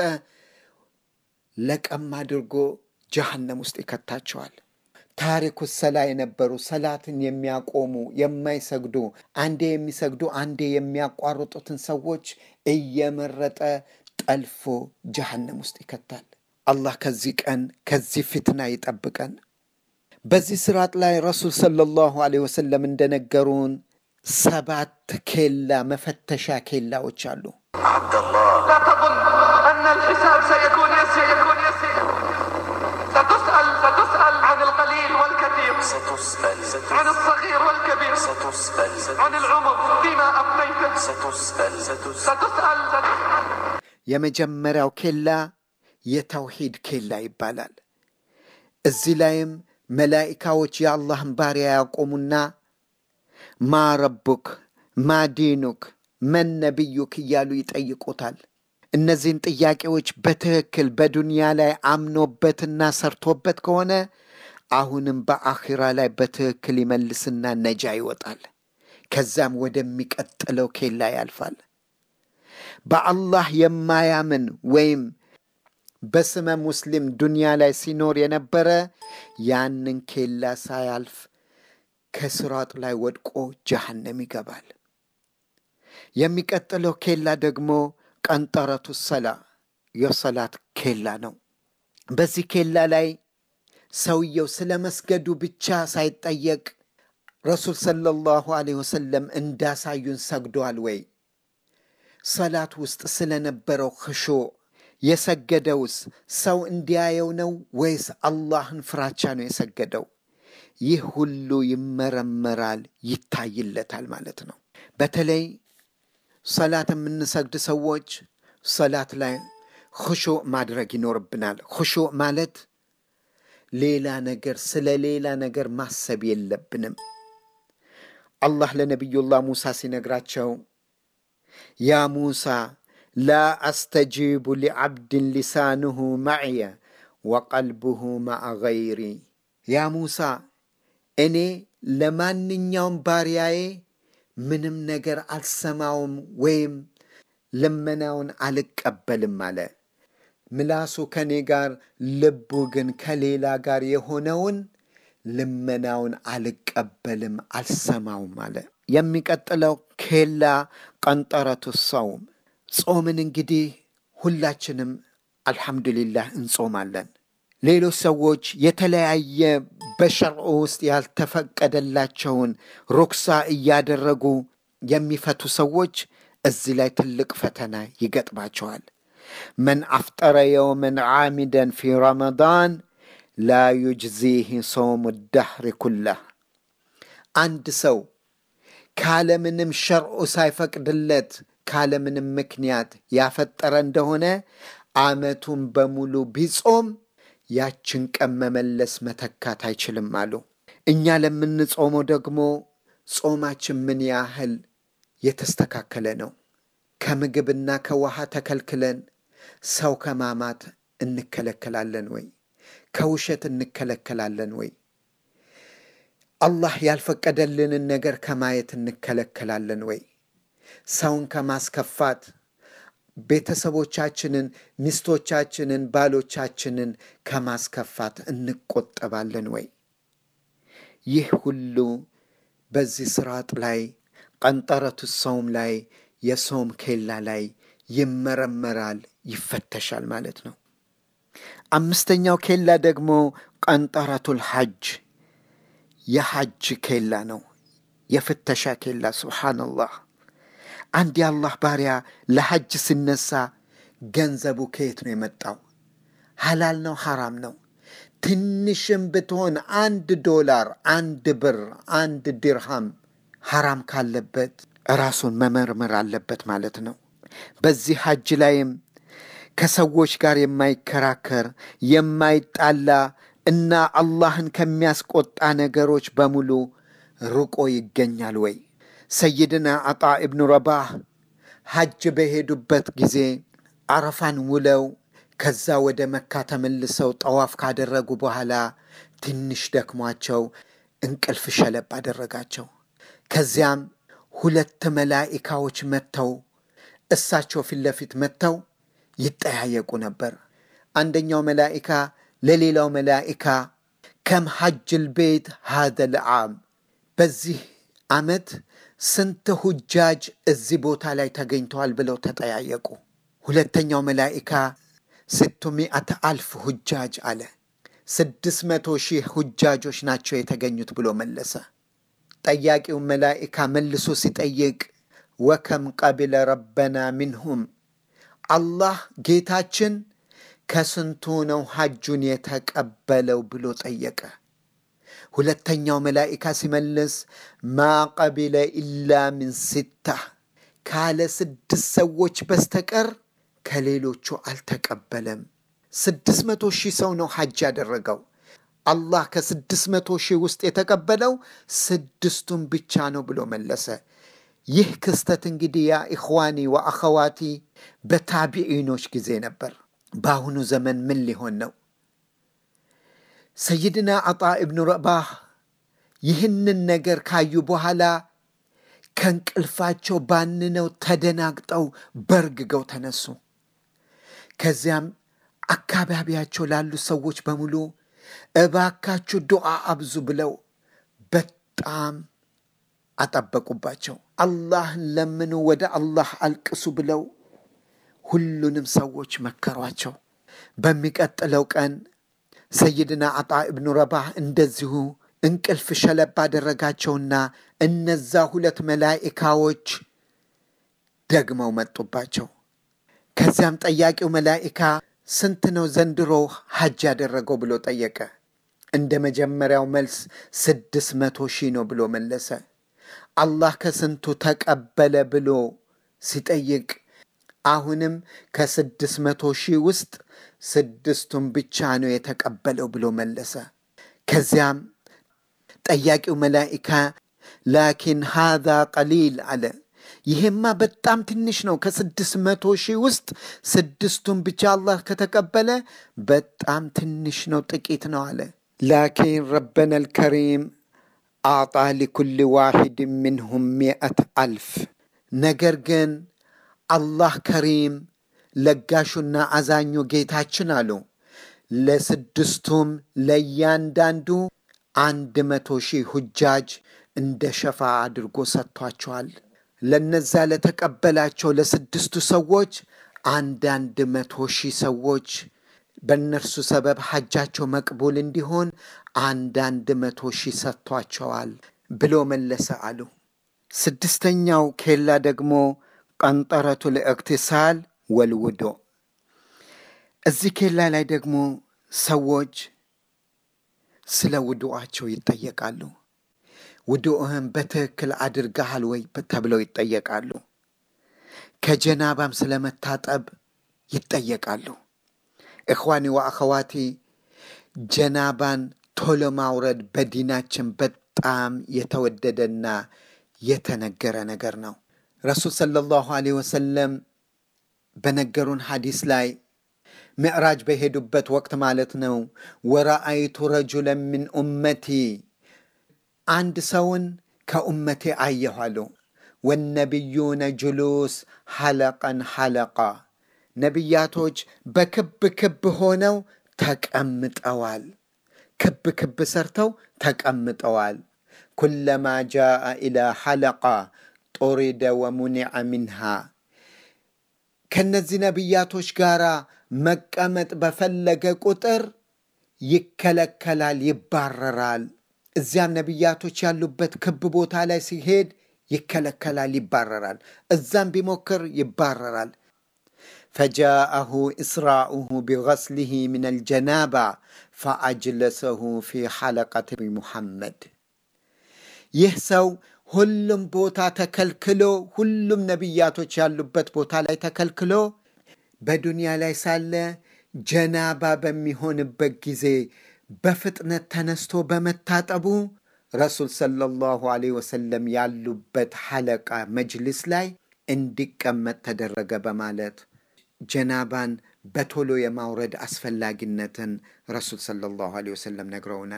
ለቀም አድርጎ ጀሃነም ውስጥ ይከታቸዋል። ታሪኩ ሰላ የነበሩ ሰላትን የሚያቆሙ የማይሰግዱ አንዴ የሚሰግዱ አንዴ የሚያቋርጡትን ሰዎች እየመረጠ ጠልፎ ጀሃነም ውስጥ ይከታል። አላህ ከዚህ ቀን ከዚህ ፊትና ይጠብቀን። በዚህ ስርዓት ላይ ረሱል ሰለላሁ ዐለይሂ ወሰለም እንደነገሩን ሰባት ኬላ መፈተሻ ኬላዎች አሉ። عبد الله لا تظن أن الحساب سيكون يسير يكون يسير ستسأل ستسأل عن القليل والكثير ستسأل عن الصغير والكبير ستسأل عن العمر فيما أفنيته ستسأل ستسأل ستسأل ستسأل የመጀመሪያው ኬላ የተውሂድ ኬላ ይባላል። እዚህ ላይም መላኢካዎች የአላህን ባሪያ ያቆሙና ማ ረቡክ፣ ማ ዲኑክ፣ መን ነቢዩክ እያሉ ይጠይቁታል። እነዚህን ጥያቄዎች በትክክል በዱንያ ላይ አምኖበትና ሰርቶበት ከሆነ አሁንም በአኺራ ላይ በትክክል ይመልስና ነጃ ይወጣል። ከዛም ወደሚቀጥለው ኬላ ያልፋል። በአላህ የማያምን ወይም በስመ ሙስሊም ዱንያ ላይ ሲኖር የነበረ ያንን ኬላ ሳያልፍ ከስራጥ ላይ ወድቆ ጀሃነም ይገባል። የሚቀጥለው ኬላ ደግሞ ቀንጠረቱ ሰላ የሰላት ኬላ ነው። በዚህ ኬላ ላይ ሰውየው ስለ መስገዱ ብቻ ሳይጠየቅ ረሱል ሰለላሁ ዐለይሂ ወሰለም እንዳሳዩን ሰግዷል ወይ? ሰላት ውስጥ ስለነበረው ክሾ የሰገደውስ ሰው እንዲያየው ነው ወይስ አላህን ፍራቻ ነው የሰገደው? ይህ ሁሉ ይመረመራል፣ ይታይለታል ማለት ነው። በተለይ ሰላት የምንሰግድ ሰዎች ሰላት ላይ ክሾ ማድረግ ይኖርብናል። ክሾ ማለት ሌላ ነገር ስለ ሌላ ነገር ማሰብ የለብንም። አላህ ለነቢዩላህ ሙሳ ሲነግራቸው ያ ሙሳ ላ አስተጂቡ ሊዓብድን ሊሳንሁ ማዕየ ወቀልብሁ ማዓ ገይሪ። ያ ሙሳ እኔ ለማንኛውም ባሪያዬ ምንም ነገር አልሰማውም ወይም ልመናውን አልቀበልም አለ። ምላሱ ከኔ ጋር ልቡ ግን ከሌላ ጋር የሆነውን ልመናውን አልቀበልም አልሰማውም አለ። የሚቀጥለው ኬላ ቀንጠረቱ ሰውም ጾምን እንግዲህ ሁላችንም አልሐምዱሊላህ እንጾማለን። ሌሎች ሰዎች የተለያየ በሸርዑ ውስጥ ያልተፈቀደላቸውን ሩክሳ እያደረጉ የሚፈቱ ሰዎች እዚህ ላይ ትልቅ ፈተና ይገጥማቸዋል። መን አፍጠረ የውመን ዓሚደን ፊ ረመዳን ላ ዩጅዚህ ሶሙ ዳህሪ ኩላህ። አንድ ሰው ካለምንም ሸርዑ ሳይፈቅድለት ካለምንም ምክንያት ያፈጠረ እንደሆነ ዓመቱን በሙሉ ቢጾም ያችን ቀን መመለስ መተካት አይችልም አሉ። እኛ ለምንጾመው ደግሞ ጾማችን ምን ያህል የተስተካከለ ነው? ከምግብና ከውሃ ተከልክለን ሰው ከማማት እንከለከላለን ወይ? ከውሸት እንከለከላለን ወይ? አላህ ያልፈቀደልንን ነገር ከማየት እንከለከላለን ወይ? ሰውን ከማስከፋት ቤተሰቦቻችንን፣ ሚስቶቻችንን፣ ባሎቻችንን ከማስከፋት እንቆጠባለን ወይ? ይህ ሁሉ በዚህ ስርዓት ላይ ቀንጠረቱ ሰውም ላይ የሰውም ኬላ ላይ ይመረመራል፣ ይፈተሻል ማለት ነው። አምስተኛው ኬላ ደግሞ ቀንጠረቱል ሐጅ የሐጅ ኬላ ነው፣ የፍተሻ ኬላ። ሱብሓነላህ አንድ የአላህ ባሪያ ለሐጅ ሲነሳ ገንዘቡ ከየት ነው የመጣው? ሐላል ነው ሐራም ነው? ትንሽም ብትሆን አንድ ዶላር፣ አንድ ብር፣ አንድ ዲርሃም ሐራም ካለበት ራሱን መመርመር አለበት ማለት ነው። በዚህ ሐጅ ላይም ከሰዎች ጋር የማይከራከር የማይጣላ እና አላህን ከሚያስቆጣ ነገሮች በሙሉ ርቆ ይገኛል ወይ? ሰይድና አጣ ኢብኑ ረባህ ሐጅ በሄዱበት ጊዜ አረፋን ውለው ከዛ ወደ መካ ተመልሰው ጠዋፍ ካደረጉ በኋላ ትንሽ ደክሟቸው እንቅልፍ ሸለብ አደረጋቸው። ከዚያም ሁለት መላኢካዎች መጥተው እሳቸው ፊት ለፊት መጥተው ይጠያየቁ ነበር። አንደኛው መላኢካ ለሌላው መላኢካ ከም ሐጅል ቤት ሃዘል ዓም በዚህ ዓመት ስንት ሁጃጅ እዚህ ቦታ ላይ ተገኝተዋል ብለው ተጠያየቁ። ሁለተኛው መላኢካ ስቱ ሚአተ አልፍ ሁጃጅ አለ። ስድስት መቶ ሺህ ሁጃጆች ናቸው የተገኙት ብሎ መለሰ። ጠያቂው መላኢካ መልሶ ሲጠይቅ ወከም ቀቢለ ረበና ሚንሁም አላህ ጌታችን ከስንቱ ነው ሐጁን የተቀበለው ብሎ ጠየቀ። ሁለተኛው መላኢካ ሲመልስ ማ ቀቢለ ኢላ ሚን ሲታ ካለ ስድስት ሰዎች በስተቀር ከሌሎቹ አልተቀበለም። ስድስት መቶ ሺህ ሰው ነው ሐጅ ያደረገው። አላህ ከስድስት መቶ ሺህ ውስጥ የተቀበለው ስድስቱን ብቻ ነው ብሎ መለሰ። ይህ ክስተት እንግዲህ ያ ኢኽዋኒ ወአኸዋቲ በታቢዒኖች ጊዜ ነበር። በአሁኑ ዘመን ምን ሊሆን ነው? ሰይድና አጣ እብኑ ረባህ ይህንን ነገር ካዩ በኋላ ከእንቅልፋቸው ባንነው ተደናግጠው በርግገው ተነሱ። ከዚያም አካባቢያቸው ላሉ ሰዎች በሙሉ እባካችሁ ዱዓ አብዙ ብለው በጣም አጠበቁባቸው። አላህን ለምኑ፣ ወደ አላህ አልቅሱ ብለው ሁሉንም ሰዎች መከሯቸው። በሚቀጥለው ቀን ሰይድና አጣ እብኑ ረባህ እንደዚሁ እንቅልፍ ሸለብ አደረጋቸውና እነዛ ሁለት መላኢካዎች ደግመው መጡባቸው። ከዚያም ጠያቂው መላኢካ ስንት ነው ዘንድሮ ሐጅ ያደረገው ብሎ ጠየቀ። እንደ መጀመሪያው መልስ ስድስት መቶ ሺህ ነው ብሎ መለሰ። አላህ ከስንቱ ተቀበለ ብሎ ሲጠይቅ አሁንም ከስድስት መቶ ሺህ ውስጥ ስድስቱን ብቻ ነው የተቀበለው ብሎ መለሰ። ከዚያም ጠያቂው መላኢካ ላኪን ሃዛ ቀሊል አለ። ይሄማ በጣም ትንሽ ነው። ከስድስት መቶ ሺህ ውስጥ ስድስቱን ብቻ አላህ ከተቀበለ በጣም ትንሽ ነው፣ ጥቂት ነው አለ። ላኪን ረበና ልከሪም አዕጣ ሊኩል ዋሂድ ምንሁም ሚአት አልፍ ነገር ግን አላህ ከሪም ለጋሹና አዛኙ ጌታችን አሉ ለስድስቱም ለእያንዳንዱ አንድ መቶ ሺህ ሁጃጅ እንደ ሸፋ አድርጎ ሰጥቷቸዋል። ለነዛ ለተቀበላቸው ለስድስቱ ሰዎች አንዳንድ መቶ ሺህ ሰዎች በእነርሱ ሰበብ ሐጃቸው መቅቡል እንዲሆን አንዳንድ መቶ ሺህ ሰጥቷቸዋል ብሎ መለሰ አሉ። ስድስተኛው ኬላ ደግሞ ቀንጠረቱ ልእክትሳል ወልውዶ። እዚህ ኬላ ላይ ደግሞ ሰዎች ስለ ውዱአቸው ይጠየቃሉ። ውዱእህን በትክክል አድርገሃል ወይ ተብለው ይጠየቃሉ። ከጀናባም ስለ መታጠብ ይጠየቃሉ። እኽዋኒ ወአኸዋቲ ጀናባን ቶሎ ማውረድ በዲናችን በጣም የተወደደና የተነገረ ነገር ነው። ረሱል ሰለላሁ ዐለይሂ ወሰለም በነገሩን ሐዲስ ላይ ምዕራጅ በሄዱበት ወቅት ማለት ነው። ወረአይቱ ረጁለን ምን ኡመቲ አንድ ሰውን ከኡመቴ አየሁ አሉ። ወነቢዩነ ጁሉስ ሐለቀን ሐለቃ ነቢያቶች በክብ ክብ ሆነው ተቀምጠዋል። ክብ ክብ ሰርተው ተቀምጠዋል። ኩለማ ጃአ ኢላ ሐለቃ ጦሪደ ወሙኒዐ ሚንሃ ከነዚህ ነቢያቶች ጋር መቀመጥ በፈለገ ቁጥር ይከለከላል፣ ይባረራል። እዚያም ነቢያቶች ያሉበት ክብ ቦታ ላይ ሲሄድ ይከለከላል፣ ይባረራል። እዛም ቢሞክር ይባረራል። ፈጃአሁ እስራኡሁ ቢገስሊህ ምን አልጀናባ ፈአጅለሰሁ ፊ ሐለቀት ሙሐመድ ይህ ሰው ሁሉም ቦታ ተከልክሎ ሁሉም ነቢያቶች ያሉበት ቦታ ላይ ተከልክሎ በዱንያ ላይ ሳለ ጀናባ በሚሆንበት ጊዜ በፍጥነት ተነስቶ በመታጠቡ ረሱል ሰለላሁ ዐለይሂ ወሰለም ያሉበት ሐለቃ መጅልስ ላይ እንዲቀመጥ ተደረገ በማለት ጀናባን በቶሎ የማውረድ አስፈላጊነትን ረሱል ሰለላሁ ዐለይሂ ወሰለም ነግረውናል።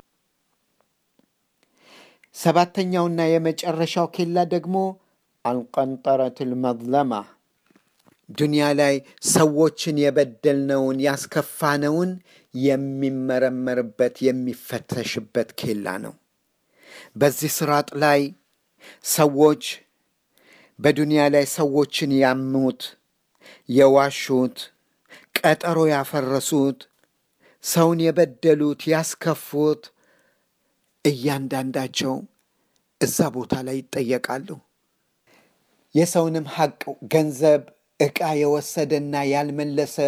ሰባተኛውና የመጨረሻው ኬላ ደግሞ አልቀንጠረት ልመዝለማ ዱንያ ላይ ሰዎችን የበደልነውን ያስከፋነውን የሚመረመርበት የሚፈተሽበት ኬላ ነው። በዚህ ስራጥ ላይ ሰዎች በዱንያ ላይ ሰዎችን ያሙት፣ የዋሹት፣ ቀጠሮ ያፈረሱት፣ ሰውን የበደሉት፣ ያስከፉት እያንዳንዳቸው እዛ ቦታ ላይ ይጠየቃሉ። የሰውንም ሐቅ ገንዘብ፣ ዕቃ የወሰደና ያልመለሰ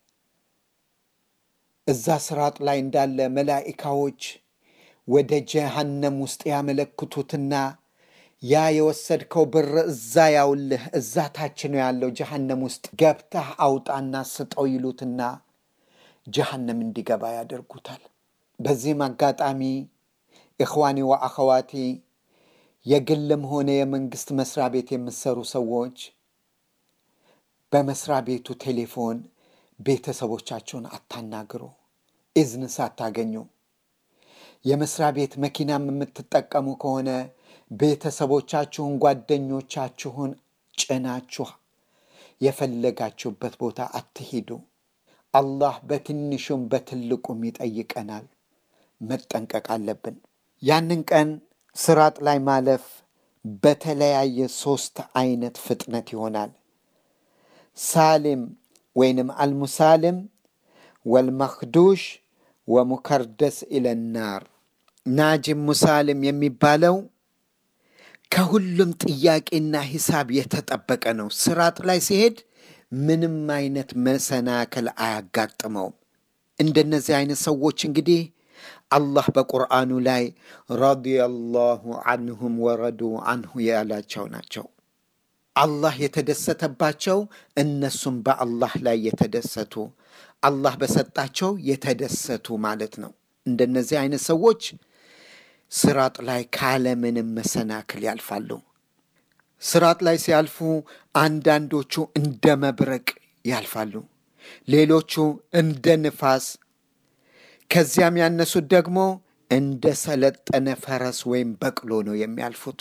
እዛ ስራጥ ላይ እንዳለ መላኢካዎች ወደ ጀሃነም ውስጥ ያመለክቱትና ያ የወሰድከው ብር እዛ ያውልህ እዛ ታች ነው ያለው ጀሃነም ውስጥ ገብተህ አውጣና ስጠው ይሉትና ጀሃነም እንዲገባ ያደርጉታል። በዚህም አጋጣሚ ኢኽዋኒ ወአኸዋቲ የግልም ሆነ የመንግስት መስሪያ ቤት የምትሰሩ ሰዎች በመስሪያ ቤቱ ቴሌፎን ቤተሰቦቻቸውን አታናግሩ፣ ኢዝን ሳታገኙ። የመስሪያ ቤት መኪናም የምትጠቀሙ ከሆነ ቤተሰቦቻችሁን፣ ጓደኞቻችሁን ጭናችሁ የፈለጋችሁበት ቦታ አትሂዱ። አላህ በትንሹም በትልቁም ይጠይቀናል። መጠንቀቅ አለብን። ያንን ቀን ስራጥ ላይ ማለፍ በተለያየ ሶስት አይነት ፍጥነት ይሆናል። ሳሊም ወይንም አልሙሳልም ወልመክዱሽ ወሙከርደስ ኢለናር። ናጅም ሙሳልም የሚባለው ከሁሉም ጥያቄና ሂሳብ የተጠበቀ ነው። ስራጥ ላይ ሲሄድ ምንም አይነት መሰናክል አያጋጥመውም። እንደነዚህ አይነት ሰዎች እንግዲህ አላህ በቁርአኑ ላይ ረዲየላሁ አንሁም ወረዱ አንሁ ያላቸው ናቸው። አላህ የተደሰተባቸው እነሱም በአላህ ላይ የተደሰቱ አላህ በሰጣቸው የተደሰቱ ማለት ነው። እንደነዚህ አይነት ሰዎች ስራጥ ላይ ካለምንም መሰናክል ያልፋሉ። ስራጥ ላይ ሲያልፉ አንዳንዶቹ እንደ መብረቅ ያልፋሉ፣ ሌሎቹ እንደ ንፋስ፣ ከዚያም ያነሱት ደግሞ እንደ ሰለጠነ ፈረስ ወይም በቅሎ ነው የሚያልፉት።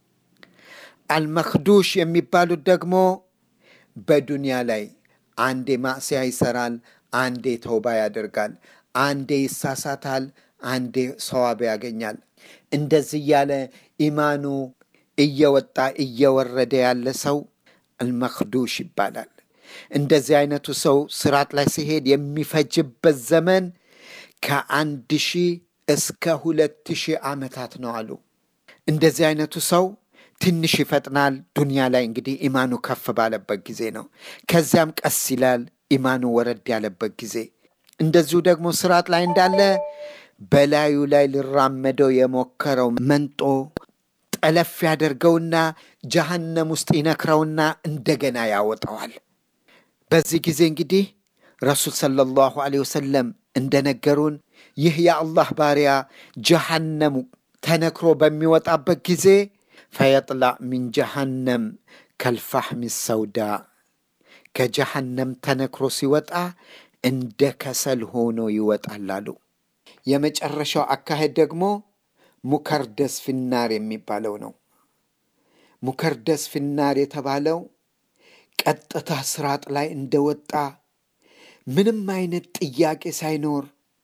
አልመክዱሽ የሚባሉት ደግሞ በዱንያ ላይ አንዴ ማዕስያ ይሰራል፣ አንዴ ተውባ ያደርጋል፣ አንዴ ይሳሳታል፣ አንዴ ሰዋብ ያገኛል። እንደዚህ እያለ ኢማኑ እየወጣ እየወረደ ያለ ሰው አልመክዱሽ ይባላል። እንደዚህ አይነቱ ሰው ስራጥ ላይ ሲሄድ የሚፈጅበት ዘመን ከአንድ ሺህ እስከ ሁለት ሺህ ዓመታት ነው አሉ። እንደዚህ አይነቱ ሰው ትንሽ ይፈጥናል። ዱንያ ላይ እንግዲህ ኢማኑ ከፍ ባለበት ጊዜ ነው። ከዚያም ቀስ ይላል ኢማኑ ወረድ ያለበት ጊዜ። እንደዚሁ ደግሞ ስርዓት ላይ እንዳለ በላዩ ላይ ሊራመደው የሞከረው መንጦ ጠለፍ ያደርገውና ጀሃነም ውስጥ ይነክረውና እንደገና ያወጣዋል። በዚህ ጊዜ እንግዲህ ረሱል ሰለላሁ ዐለይሂ ወሰለም እንደነገሩን ይህ የአላህ ባሪያ ጀሃነም ተነክሮ በሚወጣበት ጊዜ ፈየጥላዕ ሚን ጀሃነም ከልፋሕሚ ሰውዳ ከጀሃነም ተነክሮ ሲወጣ እንደ ከሰል ሆኖ ይወጣል አሉ። የመጨረሻው አካሄድ ደግሞ ሙከርደስ ፊናር የሚባለው ነው። ሙከርደስ ፊናር የተባለው ቀጥታ ስራጥ ላይ እንደወጣ ምንም አይነት ጥያቄ ሳይኖር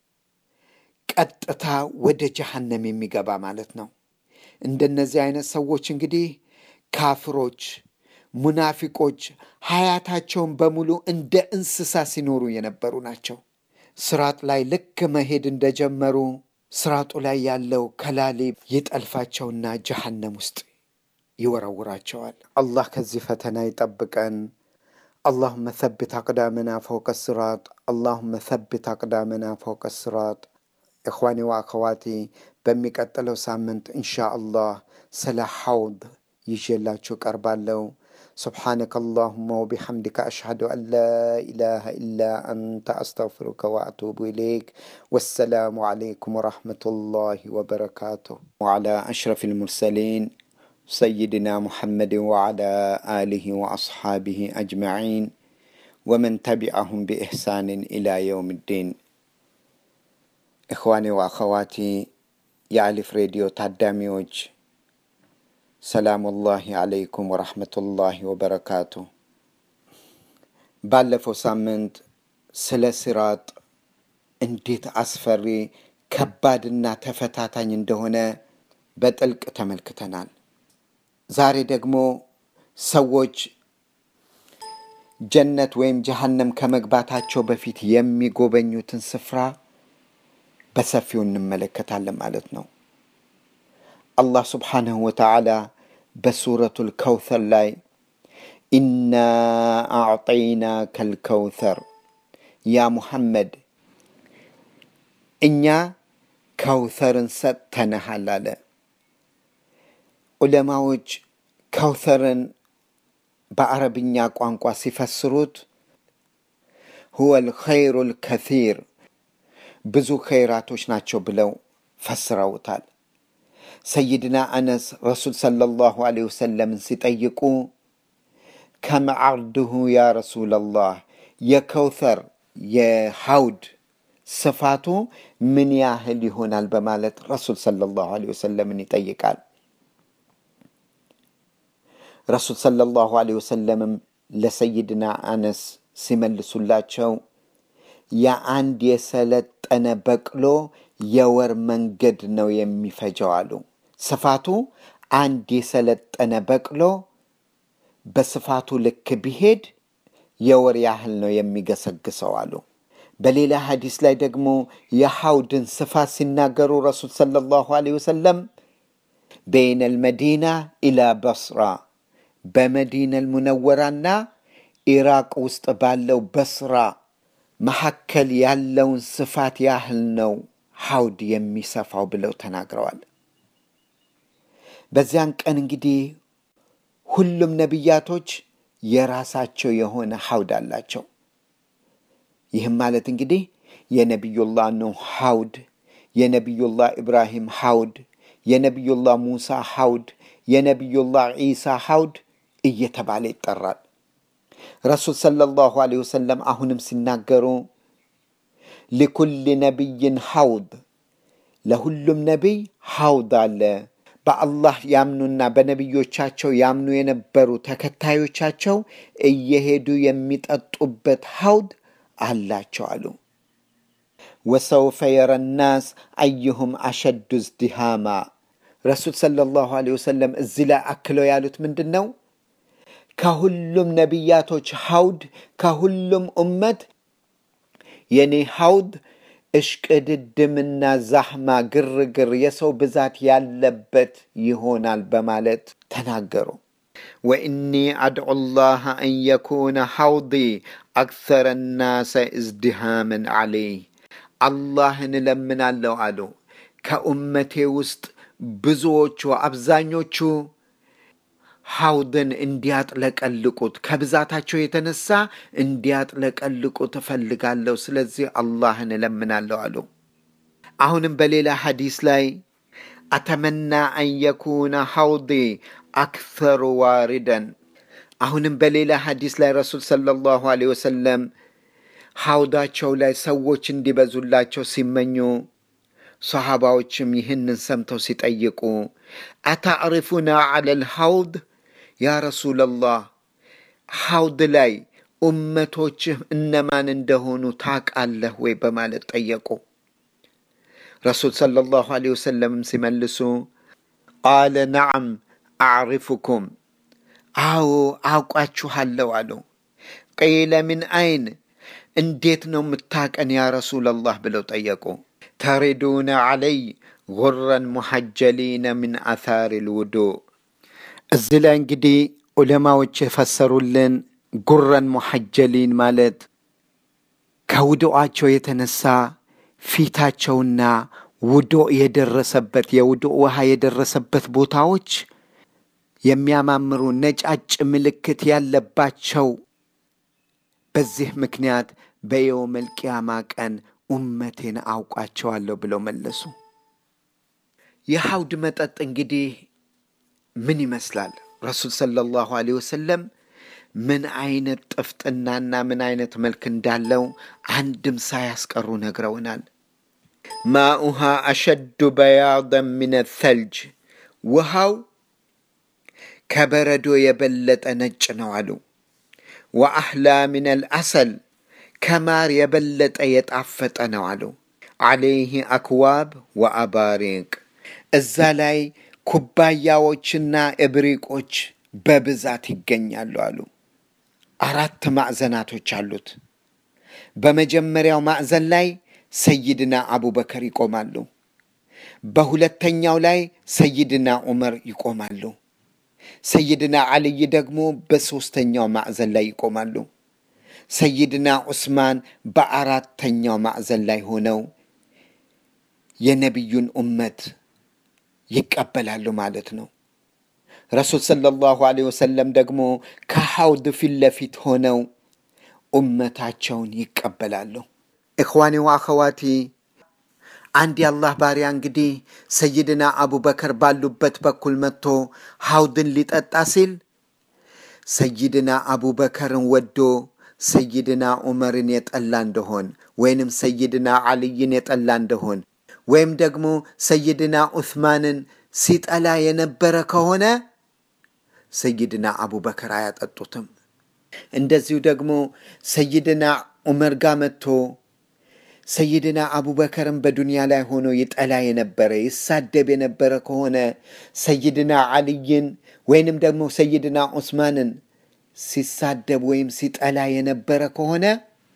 ቀጥታ ወደ ጀሃነም የሚገባ ማለት ነው። እንደነዚህ አይነት ሰዎች እንግዲህ ካፍሮች፣ ሙናፊቆች ሀያታቸውን በሙሉ እንደ እንስሳ ሲኖሩ የነበሩ ናቸው። ስራጥ ላይ ልክ መሄድ እንደጀመሩ ስራጡ ላይ ያለው ከላሊብ ይጠልፋቸውና ጀሃነም ውስጥ ይወረውራቸዋል። አላህ ከዚህ ፈተና ይጠብቀን። اللهم ثبت أقدامنا فوق الصراط اللهم ثبت أقدامنا فوق الصراط إخواني وأخواتي በሚቀጥለው ሳምንት ኢንሻአላህ ስለ ሐውድ ይዤላችሁ ቀርባለሁ። سبحانك اللهم وبحمدك أشهد أن لا إله إلا أنت أستغفرك وأتوب إليك والسلام عليكم ورحمة الله وبركاته وعلى أشرف المرسلين سيدنا محمد وعلى آله وأصحابه أجمعين ومن تبعهم بإحسان إلى يوم الدين إخواني وأخواتي የአሊፍ ሬዲዮ ታዳሚዎች ሰላሙላሂ አለይኩም ወረሕመቱላሂ ወበረካቱ። ባለፈው ሳምንት ስለ ሲራጥ እንዴት አስፈሪ ከባድና ተፈታታኝ እንደሆነ በጥልቅ ተመልክተናል። ዛሬ ደግሞ ሰዎች ጀነት ወይም ጀሃነም ከመግባታቸው በፊት የሚጎበኙትን ስፍራ በሰፊው እንመለከታለን ማለት ነው። አላህ ስብሓንሁ ወተዓላ በሱረቱል ከውተር ላይ ኢና አዕጠይና ከልከውተር ያ ሙሐመድ እኛ ከውተርን ሰጥተንሃል አለ። ዑለማዎች ከውተርን በአረብኛ ቋንቋ ሲፈስሩት ሁወ ልኸይሩ ልከሲር ብዙ ኸይራቶች ናቸው ብለው ፈስረውታል። ሰይድና አነስ ረሱል ሰለላሁ ዐለይሂ ወሰለምን ሲጠይቁ ከም ዓርድሁ ያ ረሱለላህ የከውተር የሐውድ ስፋቱ ምን ያህል ይሆናል በማለት ረሱል ሰለላሁ ዐለይሂ ወሰለምን ይጠይቃል። ረሱል ሰለላሁ ዐለይሂ ወሰለምም ለሰይድና አነስ ሲመልሱላቸው የአንድ የሰለጠነ በቅሎ የወር መንገድ ነው የሚፈጀው አሉ። ስፋቱ አንድ የሰለጠነ በቅሎ በስፋቱ ልክ ቢሄድ የወር ያህል ነው የሚገሰግሰው አሉ። በሌላ ሐዲስ ላይ ደግሞ የሐውድን ስፋት ሲናገሩ ረሱል ሰለላሁ ዐለይሂ ወሰለም በይነ ልመዲና ኢላ በስራ በመዲነል ሙነወራና ኢራቅ ውስጥ ባለው በስራ መካከል ያለውን ስፋት ያህል ነው ሐውድ የሚሰፋው ብለው ተናግረዋል። በዚያን ቀን እንግዲህ ሁሉም ነቢያቶች የራሳቸው የሆነ ሐውድ አላቸው። ይህም ማለት እንግዲህ የነቢዩላህ ኑህ ሐውድ፣ የነቢዩላህ ኢብራሂም ሐውድ፣ የነቢዩላህ ሙሳ ሐውድ፣ የነቢዩላህ ዒሳ ሐውድ እየተባለ ይጠራል። ረሱል ሰለላሁ ዐለይሂ ወሰለም አሁንም ሲናገሩ ሊኩል ነቢይን ሐውድ፣ ለሁሉም ነቢይ ሐውድ አለ። በአላህ ያምኑና በነቢዮቻቸው ያምኑ የነበሩ ተከታዮቻቸው እየሄዱ የሚጠጡበት ሐውድ አላቸው አሉ። ወሰውፈ የረ ናስ አዩሁም አሸዱ ዝዲሃማ። ረሱል ሰለላሁ ዐለይሂ ወሰለም እዚህ ላይ አክለው ያሉት ምንድን ነው? ከሁሉም ነቢያቶች ሐውድ ከሁሉም ኡመት የኔ ሐውድ እሽቅድድምና ዛህማ ግርግር የሰው ብዛት ያለበት ይሆናል በማለት ተናገሩ። ወኢኒ አድዑ ላህ አን የኩነ ሐውዲ አክሰረ ናሰ እዝድሃምን ዓለይህ አላህን እለምናለሁ አሉ ከኡመቴ ውስጥ ብዙዎቹ አብዛኞቹ ሐውድን እንዲያጥለቀልቁት ከብዛታቸው የተነሳ እንዲያጥለቀልቁት እፈልጋለሁ። ስለዚህ አላህን እለምናለሁ አሉ። አሁንም በሌላ ሐዲስ ላይ አተመና አን የኩነ ሐውዲ አክሰሩ ዋሪደን። አሁንም በሌላ ሐዲስ ላይ ረሱል ሰለላሁ ዐለይሂ ወሰለም ሐውዳቸው ላይ ሰዎች እንዲበዙላቸው ሲመኙ ሰሃባዎችም ይህንን ሰምተው ሲጠይቁ አታዕሪፉና ዐለል ሐውድ ያ ረሱለላህ ሐውድ ላይ ኡመቶችህ እነማን እንደሆኑ ታቃለህ ወይ በማለት ጠየቁ። ረሱል ሰለላሁ ዐለይሂ ወሰለምም ሲመልሱ ቃለ ነዓም አዕሪፉኩም፣ አዎ አውቋችኋለሁ አሉ። ቂለ ምን አይን፣ እንዴት ነው የምታቀን ያ ረሱለላህ ብለው ጠየቁ። ተሪዱነ ዐለይ ጉረን ሙሐጀሊነ ምን አታሪ ልውዱእ እዚህ ላይ እንግዲህ ዑለማዎች የፈሰሩልን ጉረን ሙሐጀሊን ማለት ከውዱአቸው የተነሳ ፊታቸውና ውዱእ የደረሰበት የውዱእ ውሃ የደረሰበት ቦታዎች የሚያማምሩ ነጫጭ ምልክት ያለባቸው በዚህ ምክንያት በየውመል ቂያማ ቀን ኡመቴን አውቋቸዋለሁ ብለው መለሱ። የሐውድ መጠጥ እንግዲህ ምን ይመስላል? ረሱል ሰለላሁ ዐለይሂ ወሰለም ምን አይነት ጥፍጥናና ምን አይነት መልክ እንዳለው አንድም ሳያስቀሩ ነግረውናል። ማኡሃ አሸዱ በያደን ምን ተልጅ፣ ውሃው ከበረዶ የበለጠ ነጭ ነው አሉ። ወአህላ ምን አልአሰል ከማር የበለጠ የጣፈጠ ነው አሉ። ዐለይህ አክዋብ ወአባሪቅ እዛ ላይ ኩባያዎችና እብሪቆች በብዛት ይገኛሉ አሉ። አራት ማዕዘናቶች አሉት። በመጀመሪያው ማዕዘን ላይ ሰይድና አቡበከር ይቆማሉ። በሁለተኛው ላይ ሰይድና ዑመር ይቆማሉ። ሰይድና አልይ ደግሞ በሦስተኛው ማዕዘን ላይ ይቆማሉ። ሰይድና ዑስማን በአራተኛው ማዕዘን ላይ ሆነው የነቢዩን ኡመት ይቀበላሉ ማለት ነው። ረሱል ሰለላሁ ዐለይሂ ወሰለም ደግሞ ከሐውድ ፊት ለፊት ሆነው ኡመታቸውን ይቀበላሉ። እኽዋኒ ወአኸዋቲ አንድ የአላህ ባሪያ እንግዲህ ሰይድና አቡበከር ባሉበት በኩል መጥቶ ሐውድን ሊጠጣ ሲል ሰይድና አቡበከርን ወዶ ሰይድና ዑመርን የጠላ እንደሆን ወይንም ሰይድና ዓልይን የጠላ እንደሆን ወይም ደግሞ ሰይድና ዑስማንን ሲጠላ የነበረ ከሆነ ሰይድና አቡበከር አያጠጡትም። እንደዚሁ ደግሞ ሰይድና ዑመር ጋር መጥቶ ሰይድና አቡበከርን በዱንያ ላይ ሆኖ ይጠላ የነበረ ይሳደብ የነበረ ከሆነ ሰይድና ዓልይን ወይንም ደግሞ ሰይድና ዑስማንን ሲሳደብ ወይም ሲጠላ የነበረ ከሆነ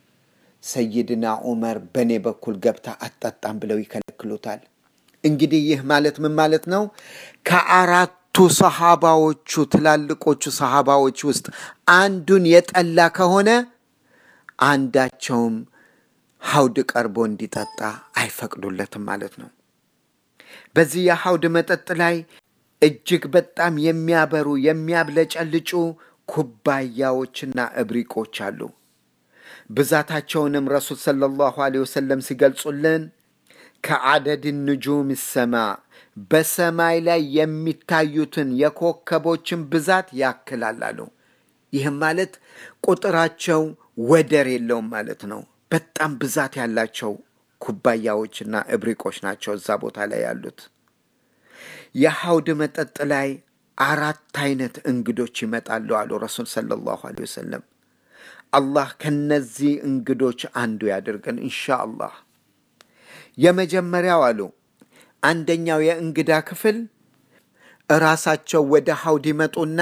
ሰይድና ዑመር በእኔ በኩል ገብታ አትጠጣም ብለው ይከለክሉታል። እንግዲህ ይህ ማለት ምን ማለት ነው? ከአራቱ ሰሃባዎቹ ትላልቆቹ ሰሃባዎች ውስጥ አንዱን የጠላ ከሆነ አንዳቸውም ሐውድ ቀርቦ እንዲጠጣ አይፈቅዱለትም ማለት ነው። በዚህ የሐውድ መጠጥ ላይ እጅግ በጣም የሚያበሩ የሚያብለጨልጩ ኩባያዎችና እብሪቆች አሉ። ብዛታቸውንም ረሱል ሰለላሁ ዐለይሂ ወሰለም ሲገልጹልን ከዓደድ ንጁም ሰማ በሰማይ ላይ የሚታዩትን የኮከቦችን ብዛት ያክላል አሉ። ይህም ማለት ቁጥራቸው ወደር የለውም ማለት ነው። በጣም ብዛት ያላቸው ኩባያዎችና እብሪቆች ናቸው እዛ ቦታ ላይ ያሉት። የሐውድ መጠጥ ላይ አራት አይነት እንግዶች ይመጣሉ አሉ ረሱል ሰለላሁ ዐለይሂ ወሰለም። አላህ ከነዚህ እንግዶች አንዱ ያድርገን እንሻ አላህ። የመጀመሪያው አሉ አንደኛው የእንግዳ ክፍል እራሳቸው ወደ ሐውድ ይመጡና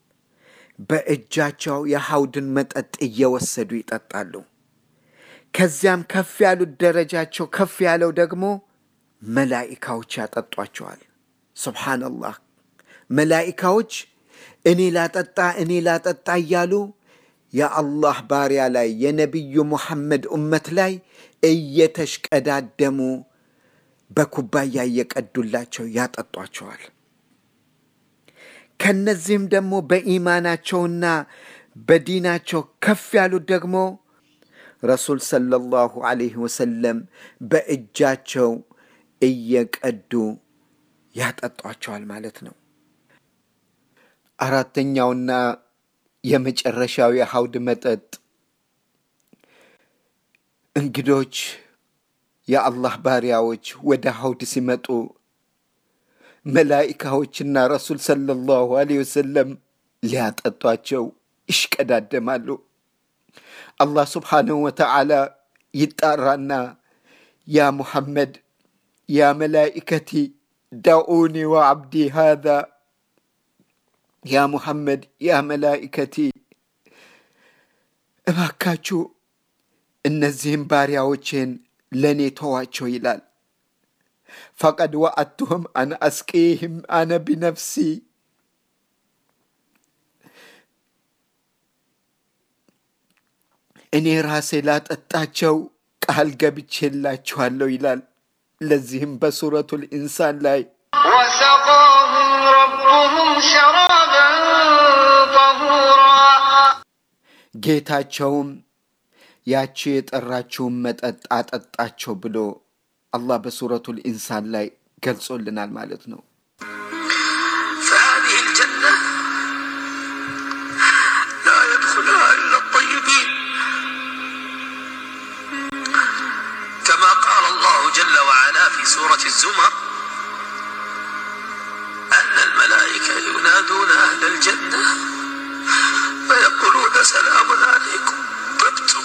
በእጃቸው የሐውድን መጠጥ እየወሰዱ ይጠጣሉ። ከዚያም ከፍ ያሉት ደረጃቸው ከፍ ያለው ደግሞ መላኢካዎች ያጠጧቸዋል። ሱብሓነላህ መላኢካዎች እኔ ላጠጣ እኔ ላጠጣ እያሉ የአላህ ባሪያ ላይ የነቢዩ ሙሐመድ ኡመት ላይ እየተሽቀዳደሙ በኩባያ እየቀዱላቸው ያጠጧቸዋል። ከነዚህም ደግሞ በኢማናቸውና በዲናቸው ከፍ ያሉት ደግሞ ረሱል ሰለላሁ ዐለይሂ ወሰለም በእጃቸው እየቀዱ ያጠጧቸዋል ማለት ነው። አራተኛውና የመጨረሻው የሐውድ መጠጥ እንግዶች የአላህ ባሪያዎች ወደ ሐውድ ሲመጡ መላኢካዎችና ረሱል ሰለላሁ ዐለይሂ ወሰለም ሊያጠጧቸው ይሽቀዳደማሉ። አላህ ስብሓንሁ ወተዓላ ይጣራና ያ ሙሐመድ ያ መላኢከቲ ዳኡኒ ወዓብዲ ሃዛ ያ ሙሐመድ ያ መላኢከቲ እባካችሁ እነዚህም ባሪያዎቼን ለእኔ ተዋቸው ይላል። ፈቀድ ወአቱሁም አን አስቂህም አነ ቢነፍሲ እኔ ራሴ ላጠጣቸው ቃል ገብቼላችኋለሁ ይላል። ለዚህም በሱረቱል ኢንሳን ላይ وسقاهم ربهم شرابا طهورا ጌታቸውም ያቺ የጠራችውን መጠጥ አጠጣቸው ብሎ አላህ በሱረቱል ኢንሳን ላይ ገልጾልናል ማለት ነው። فهذه الجنة لا يدخلها إلا الطيبين كما قال الله جل وعلا في سورة الزمر أن الملائكة ينادون أهل الجنة فيقولون سلام عليكم طبتم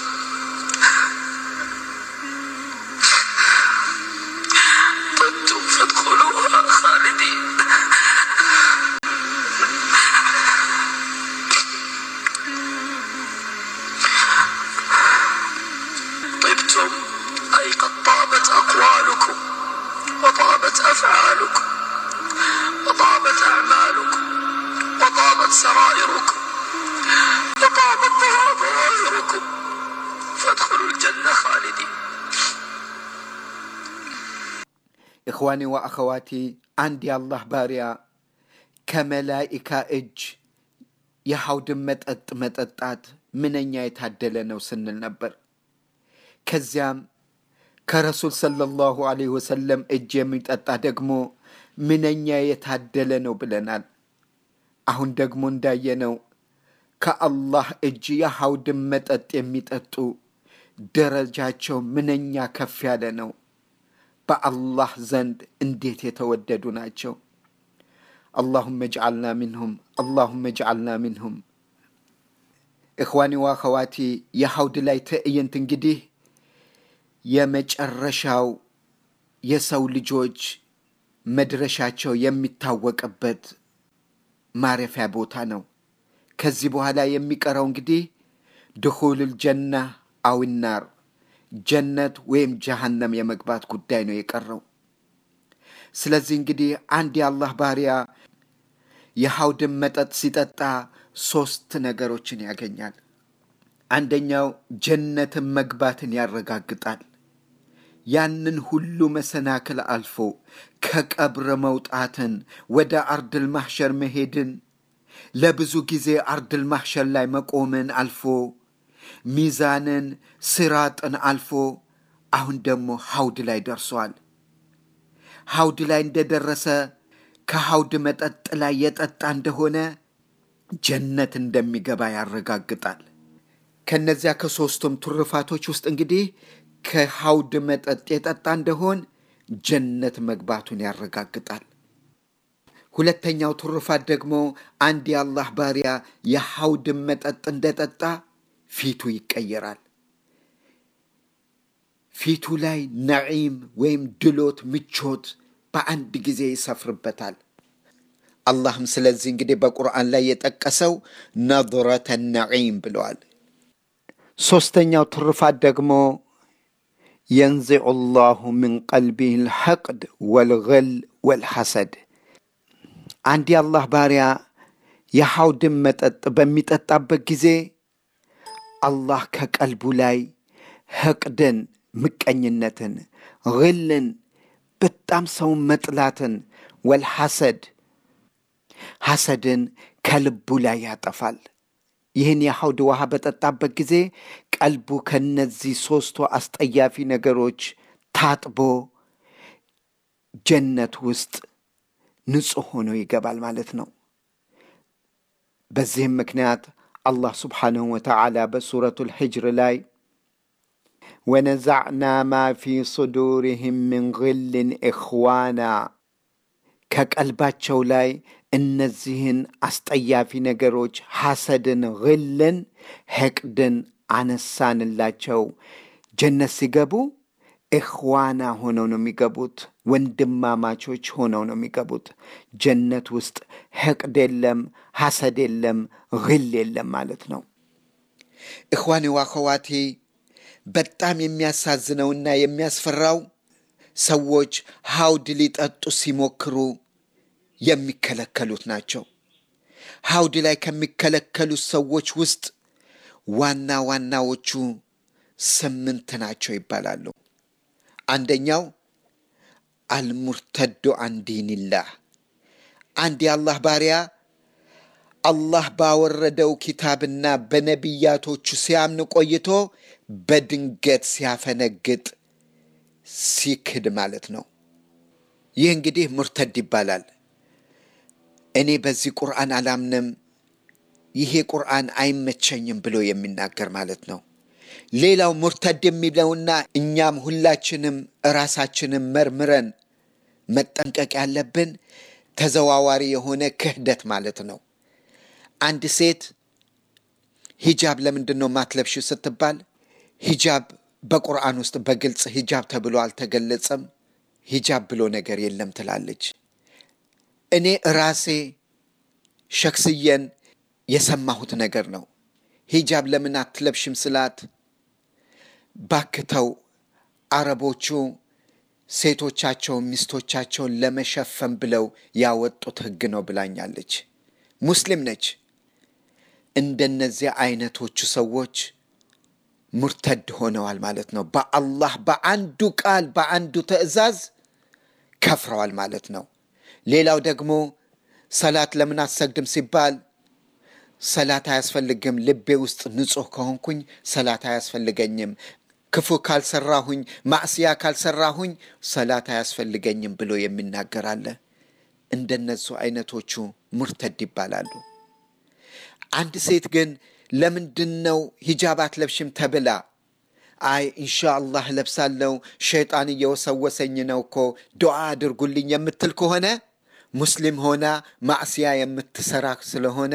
طبتم فادخلوها خالدين እኽዋኒ ወአኸዋቲ አንድ የአላህ ባሪያ ከመላኢካ እጅ የሐውድን መጠጥ መጠጣት ምንኛ የታደለ ነው ስንል ነበር። ከዚያም ከረሱል ሰለላሁ ዐለይሂ ወሰለም እጅ የሚጠጣ ደግሞ ምንኛ የታደለ ነው ብለናል። አሁን ደግሞ እንዳየነው ከአላህ እጅ የሐውድን መጠጥ የሚጠጡ ደረጃቸው ምንኛ ከፍ ያለ ነው። በአላህ ዘንድ እንዴት የተወደዱ ናቸው። አላሁመ እጅዓልና ሚንሁም አላሁመ እጅዓልና ሚንሁም። እኽዋኒ ወአኸዋቲ የሐውድ ላይ ትዕይንት እንግዲህ የመጨረሻው የሰው ልጆች መድረሻቸው የሚታወቅበት ማረፊያ ቦታ ነው። ከዚህ በኋላ የሚቀረው እንግዲህ ድኹሉል ጀና አዊናር ጀነት ወይም ጀሃነም የመግባት ጉዳይ ነው የቀረው። ስለዚህ እንግዲህ አንድ የአላህ ባሪያ የሐውድን መጠጥ ሲጠጣ ሶስት ነገሮችን ያገኛል። አንደኛው ጀነትን መግባትን ያረጋግጣል። ያንን ሁሉ መሰናክል አልፎ ከቀብር መውጣትን፣ ወደ አርድል ማሕሸር መሄድን፣ ለብዙ ጊዜ አርድል ማሕሸር ላይ መቆምን አልፎ ሚዛንን፣ ስራጥን አልፎ አሁን ደግሞ ሐውድ ላይ ደርሷል። ሐውድ ላይ እንደደረሰ ከሐውድ መጠጥ ላይ የጠጣ እንደሆነ ጀነት እንደሚገባ ያረጋግጣል። ከነዚያ ከሦስቱም ትሩፋቶች ውስጥ እንግዲህ ከሐውድ መጠጥ የጠጣ እንደሆን ጀነት መግባቱን ያረጋግጣል። ሁለተኛው ትሩፋት ደግሞ አንድ የአላህ ባሪያ የሐውድን መጠጥ እንደጠጣ ፊቱ ይቀየራል። ፊቱ ላይ ነዒም ወይም ድሎት፣ ምቾት በአንድ ጊዜ ይሰፍርበታል። አላህም ስለዚህ እንግዲህ በቁርአን ላይ የጠቀሰው ነظረተ ነዒም ብለዋል። ሦስተኛው ትሩፋት ደግሞ የንዚዑ ላሁ ምን ቀልቢህ ልሐቅድ ወልገል ወልሐሰድ። አንድ የአላህ ባሪያ የሐውድን መጠጥ በሚጠጣበት ጊዜ አላህ ከቀልቡ ላይ ሕቅድን፣ ምቀኝነትን፣ ግልን፣ በጣም ሰውን መጥላትን፣ ወልሐሰድ ሐሰድን ከልቡ ላይ ያጠፋል። ይህን የሐውድ ውሃ በጠጣበት ጊዜ ቀልቡ ከነዚህ ሦስቱ አስጠያፊ ነገሮች ታጥቦ ጀነት ውስጥ ንጹሕ ሆኖ ይገባል ማለት ነው። በዚህም ምክንያት አላህ ስብሓንሁ ወተዓላ በሱረቱል ሒጅር ላይ ወነዛዕና ማ ፊ ሱዱሪህም ምን ግልን ኢኽዋና ከቀልባቸው ላይ እነዚህን አስጠያፊ ነገሮች ሐሰድን፣ ግልን፣ ሕቅድን አነሳንላቸው። ጀነት ሲገቡ ኢኽዋና ሆነው ነው የሚገቡት። ወንድማማቾች ሆነው ነው የሚገቡት። ጀነት ውስጥ ሕቅድ የለም፣ ሐሰድ የለም፣ ግል የለም ማለት ነው። እኽዋኔ ዋኸዋቴ በጣም የሚያሳዝነውና የሚያስፈራው ሰዎች ሐውድ ሊጠጡ ሲሞክሩ የሚከለከሉት ናቸው። ሐውድ ላይ ከሚከለከሉት ሰዎች ውስጥ ዋና ዋናዎቹ ስምንት ናቸው ይባላሉ። አንደኛው አልሙርተዱ አን ዲንላህ፣ አንድ የአላህ ባሪያ አላህ ባወረደው ኪታብና በነቢያቶቹ ሲያምን ቆይቶ በድንገት ሲያፈነግጥ ሲክድ ማለት ነው። ይህ እንግዲህ ሙርተድ ይባላል። እኔ በዚህ ቁርአን አላምንም፣ ይሄ ቁርአን አይመቸኝም ብሎ የሚናገር ማለት ነው። ሌላው ሙርተድ የሚለውና እኛም ሁላችንም ራሳችንን መርምረን መጠንቀቅ ያለብን ተዘዋዋሪ የሆነ ክህደት ማለት ነው። አንድ ሴት ሂጃብ ለምንድን ነው ማትለብሽው ስትባል ሂጃብ በቁርአን ውስጥ በግልጽ ሂጃብ ተብሎ አልተገለጸም፣ ሂጃብ ብሎ ነገር የለም ትላለች። እኔ ራሴ ሸክስየን የሰማሁት ነገር ነው። ሂጃብ ለምን አትለብሽም ስላት ባክተው አረቦቹ ሴቶቻቸውን ሚስቶቻቸውን ለመሸፈን ብለው ያወጡት ሕግ ነው ብላኛለች። ሙስሊም ነች። እንደነዚህ አይነቶቹ ሰዎች ሙርተድ ሆነዋል ማለት ነው። በአላህ በአንዱ ቃል በአንዱ ትዕዛዝ ከፍረዋል ማለት ነው። ሌላው ደግሞ ሰላት ለምን አትሰግድም ሲባል ሰላት አያስፈልግም፣ ልቤ ውስጥ ንጹሕ ከሆንኩኝ ሰላት አያስፈልገኝም፣ ክፉ ካልሰራሁኝ፣ ማዕስያ ካልሰራሁኝ ሰላት አያስፈልገኝም ብሎ የሚናገር አለ። እንደነሱ አይነቶቹ ሙርተድ ይባላሉ። አንድ ሴት ግን ለምንድን ነው ሂጃብ አትለብሽም ተብላ አይ ኢንሻአላህ ለብሳለው ሸይጣን እየወሰወሰኝ ነው እኮ ዱዓ አድርጉልኝ የምትል ከሆነ ሙስሊም ሆና ማዕስያ የምትሰራ ስለሆነ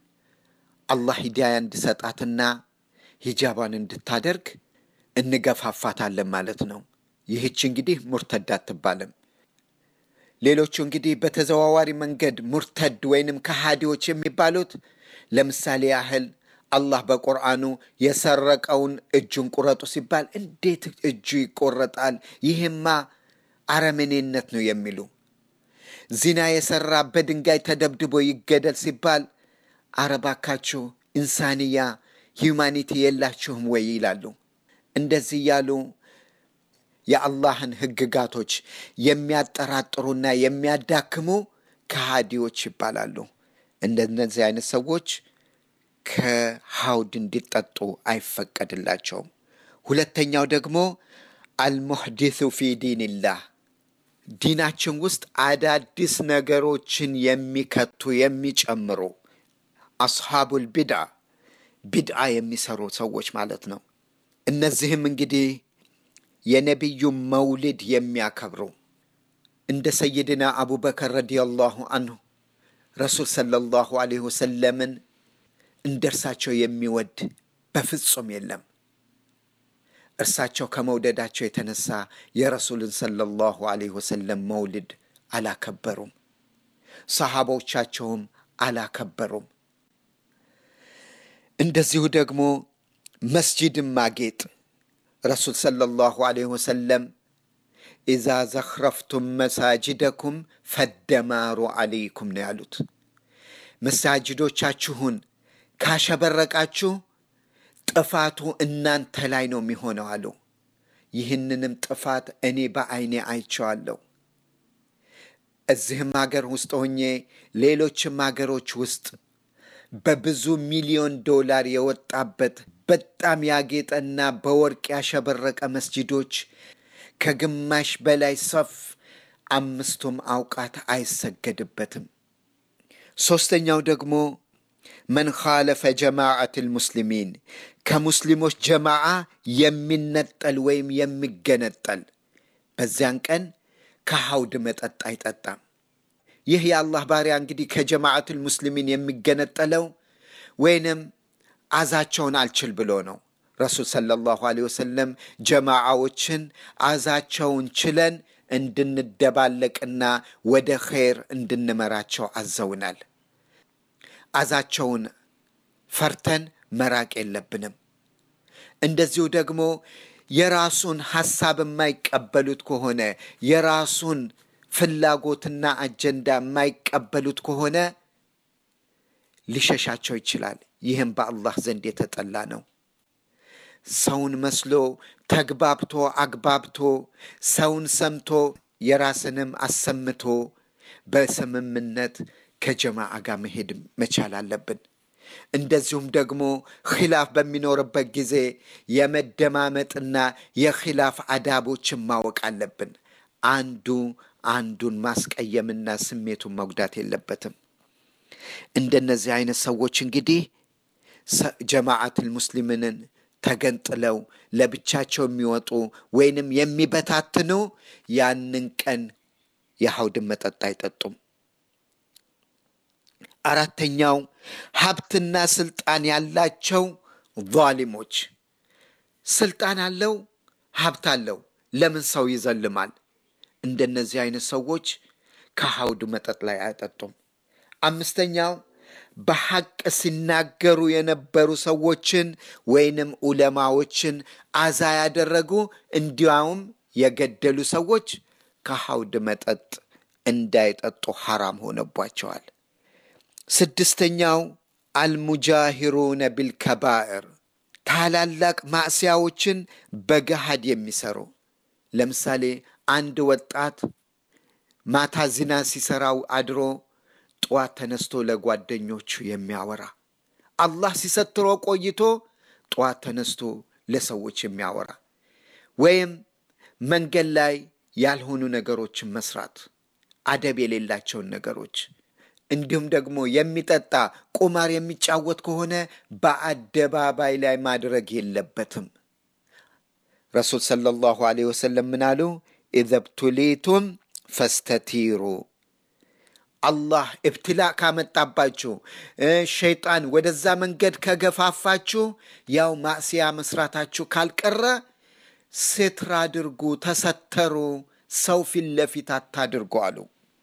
አላህ ሂዳያ እንዲሰጣትና ሂጃቧን እንድታደርግ እንገፋፋታለን ማለት ነው። ይህች እንግዲህ ሙርተድ አትባልም። ሌሎቹ እንግዲህ በተዘዋዋሪ መንገድ ሙርተድ ወይንም ከሃዲዎች የሚባሉት ለምሳሌ ያህል አላህ በቁርአኑ የሰረቀውን እጁን ቁረጡ ሲባል እንዴት እጁ ይቆረጣል? ይህማ አረመኔነት ነው የሚሉ ዚና የሰራ በድንጋይ ተደብድቦ ይገደል ሲባል አረባካችሁ ኢንሳንያ ሂዩማኒቲ የላችሁም ወይ ይላሉ። እንደዚህ እያሉ የአላህን ህግጋቶች የሚያጠራጥሩና የሚያዳክሙ ከሃዲዎች ይባላሉ። እንደነዚህ አይነት ሰዎች ከሐውድ እንዲጠጡ አይፈቀድላቸውም። ሁለተኛው ደግሞ አልሙሕዲሱ ፊ ዲንላህ ዲናችን ውስጥ አዳዲስ ነገሮችን የሚከቱ የሚጨምሩ አስሓቡል ቢድዓ ቢድዓ የሚሰሩ ሰዎች ማለት ነው። እነዚህም እንግዲህ የነቢዩ መውሊድ የሚያከብሩ እንደ ሰይድና አቡበከር ረዲየላሁ አንሁ ረሱል ሰለላሁ ዐለይሂ ወሰለምን እንደ እርሳቸው የሚወድ በፍጹም የለም። እርሳቸው ከመውደዳቸው የተነሳ የረሱልን ሰለላሁ ዐለይሂ ወሰለም መውሊድ አላከበሩም። ሰሃቦቻቸውም አላከበሩም። እንደዚሁ ደግሞ መስጂድን ማጌጥ ረሱል ሰለላሁ ዐለይሂ ወሰለም ኢዛ ዘኽረፍቱም መሳጅደኩም ፈደማሩ ዐለይኩም ነው ያሉት። መሳጅዶቻችሁን ካሸበረቃችሁ ጥፋቱ እናንተ ላይ ነው የሚሆነው አሉ። ይህንንም ጥፋት እኔ በዐይኔ አይቼዋለሁ። እዚህም ሀገር ውስጥ ሆኜ ሌሎችም ሀገሮች ውስጥ በብዙ ሚሊዮን ዶላር የወጣበት በጣም ያጌጠና በወርቅ ያሸበረቀ መስጂዶች ከግማሽ በላይ ሰፍ አምስቱም አውቃት አይሰገድበትም። ሦስተኛው ደግሞ መን ኻለፈ ጀማዓት ልሙስሊሚን ከሙስሊሞች ጀማዓ የሚነጠል ወይም የሚገነጠል በዚያን ቀን ከሐውድ መጠጥ አይጠጣም። ይህ የአላህ ባሪያ እንግዲህ ከጀማዓት ልሙስሊሚን የሚገነጠለው ወይንም አዛቸውን አልችል ብሎ ነው። ረሱል ሰለላሁ ዐለይሂ ወሰለም ጀማዓዎችን አዛቸውን ችለን እንድንደባለቅና ወደ ኸይር እንድንመራቸው አዘውናል። አዛቸውን ፈርተን መራቅ የለብንም። እንደዚሁ ደግሞ የራሱን ሐሳብ የማይቀበሉት ከሆነ የራሱን ፍላጎትና አጀንዳ የማይቀበሉት ከሆነ ሊሸሻቸው ይችላል። ይህም በአላህ ዘንድ የተጠላ ነው። ሰውን መስሎ ተግባብቶ አግባብቶ ሰውን ሰምቶ የራስንም አሰምቶ በስምምነት ከጀማዓ ጋር መሄድ መቻል አለብን። እንደዚሁም ደግሞ ኺላፍ በሚኖርበት ጊዜ የመደማመጥና የኺላፍ አዳቦችን ማወቅ አለብን። አንዱ አንዱን ማስቀየምና ስሜቱን መጉዳት የለበትም። እንደነዚህ አይነት ሰዎች እንግዲህ ጀማዓትል ሙስሊምንን ተገንጥለው ለብቻቸው የሚወጡ ወይንም የሚበታትኑ ያንን ቀን የሐውድን መጠጥ አይጠጡም። አራተኛው ሀብትና ስልጣን ያላቸው ዛሊሞች። ስልጣን አለው፣ ሀብት አለው፣ ለምን ሰው ይዘልማል? እንደነዚህ አይነት ሰዎች ከሐውድ መጠጥ ላይ አይጠጡም። አምስተኛው በሐቅ ሲናገሩ የነበሩ ሰዎችን ወይንም ዑለማዎችን አዛ ያደረጉ እንዲያውም የገደሉ ሰዎች ከሐውድ መጠጥ እንዳይጠጡ ሐራም ሆነባቸዋል። ስድስተኛው አልሙጃሂሩነ ቢልከባዕር ታላላቅ ማዕስያዎችን በገሃድ የሚሰሩ ለምሳሌ አንድ ወጣት ማታ ዝና ሲሰራው አድሮ ጠዋት ተነስቶ ለጓደኞቹ የሚያወራ አላህ ሲሰትሮ ቆይቶ ጠዋት ተነስቶ ለሰዎች የሚያወራ ወይም መንገድ ላይ ያልሆኑ ነገሮችን መስራት፣ አደብ የሌላቸውን ነገሮች እንዲሁም ደግሞ የሚጠጣ ቁማር የሚጫወት ከሆነ በአደባባይ ላይ ማድረግ የለበትም። ረሱል ሰለላሁ ዐለይሂ ወሰለም ምን አሉ? ኢዘ ብቱሊቱም ፈስተቲሩ አላህ እብትላእ ካመጣባችሁ ሸይጣን ወደዛ መንገድ ከገፋፋችሁ ያው ማዕስያ መስራታችሁ ካልቀረ ስትር አድርጉ፣ ተሰተሩ፣ ሰው ፊት ለፊት አታድርጉ አሉ።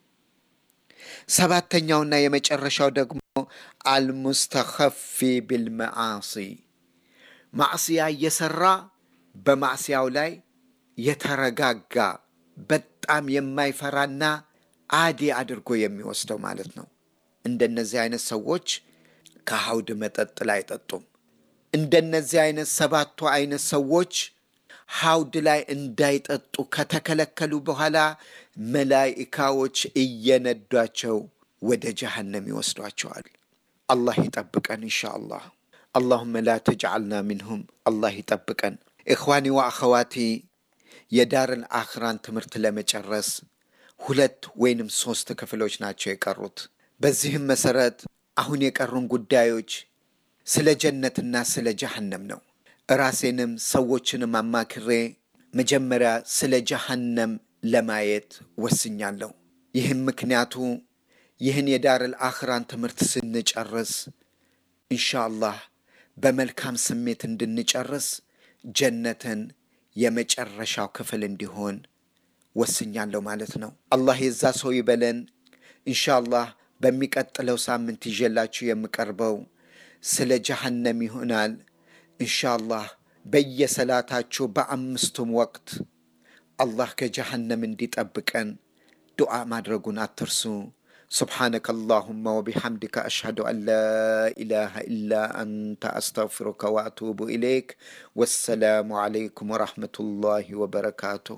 ሰባተኛውና የመጨረሻው ደግሞ አልሙስተኸፊ ቢልመዓሲ ማዕስያ እየሰራ በማዕስያው ላይ የተረጋጋ በጣም የማይፈራና አዲ አድርጎ የሚወስደው ማለት ነው። እንደነዚህ አይነት ሰዎች ከሐውድ መጠጥ ላይ አይጠጡም። እንደነዚህ አይነት ሰባቱ አይነት ሰዎች ሐውድ ላይ እንዳይጠጡ ከተከለከሉ በኋላ መላኢካዎች እየነዷቸው ወደ ጀሃነም ይወስዷቸዋል። አላህ ይጠብቀን ኢንሻ አላህ። አላሁመ ላ ተጅዓልና ሚንሁም። አላህ ይጠብቀን። ኢኽዋኒ ወአኸዋቲ የዳርን አኽራን ትምህርት ለመጨረስ ሁለት ወይንም ሶስት ክፍሎች ናቸው የቀሩት። በዚህም መሰረት አሁን የቀሩን ጉዳዮች ስለ ጀነትና ስለ ጀሃነም ነው። ራሴንም ሰዎችንም አማክሬ መጀመሪያ ስለ ጀሃነም ለማየት ወስኛለሁ። ይህም ምክንያቱ ይህን የዳርል አኽራን ትምህርት ስንጨርስ ኢንሻአላህ በመልካም ስሜት እንድንጨርስ ጀነትን የመጨረሻው ክፍል እንዲሆን ወስኛለሁ ማለት ነው። አላህ የዛ ሰው ይበለን። ኢንሻአላህ በሚቀጥለው ሳምንት ይዤላችሁ የምቀርበው ስለ ጀሃነም ይሆናል። ኢንሻአላህ በየሰላታችሁ በአምስቱም ወቅት አላህ ከጀሃነም እንዲጠብቀን ዱዓ ማድረጉን አትርሱ። سبحانك اللهم وبحمدك أشهد أن لا إله إلا أنت أستغفرك وأتوب إليك والسلام عليكم ورحمة الله وبركاته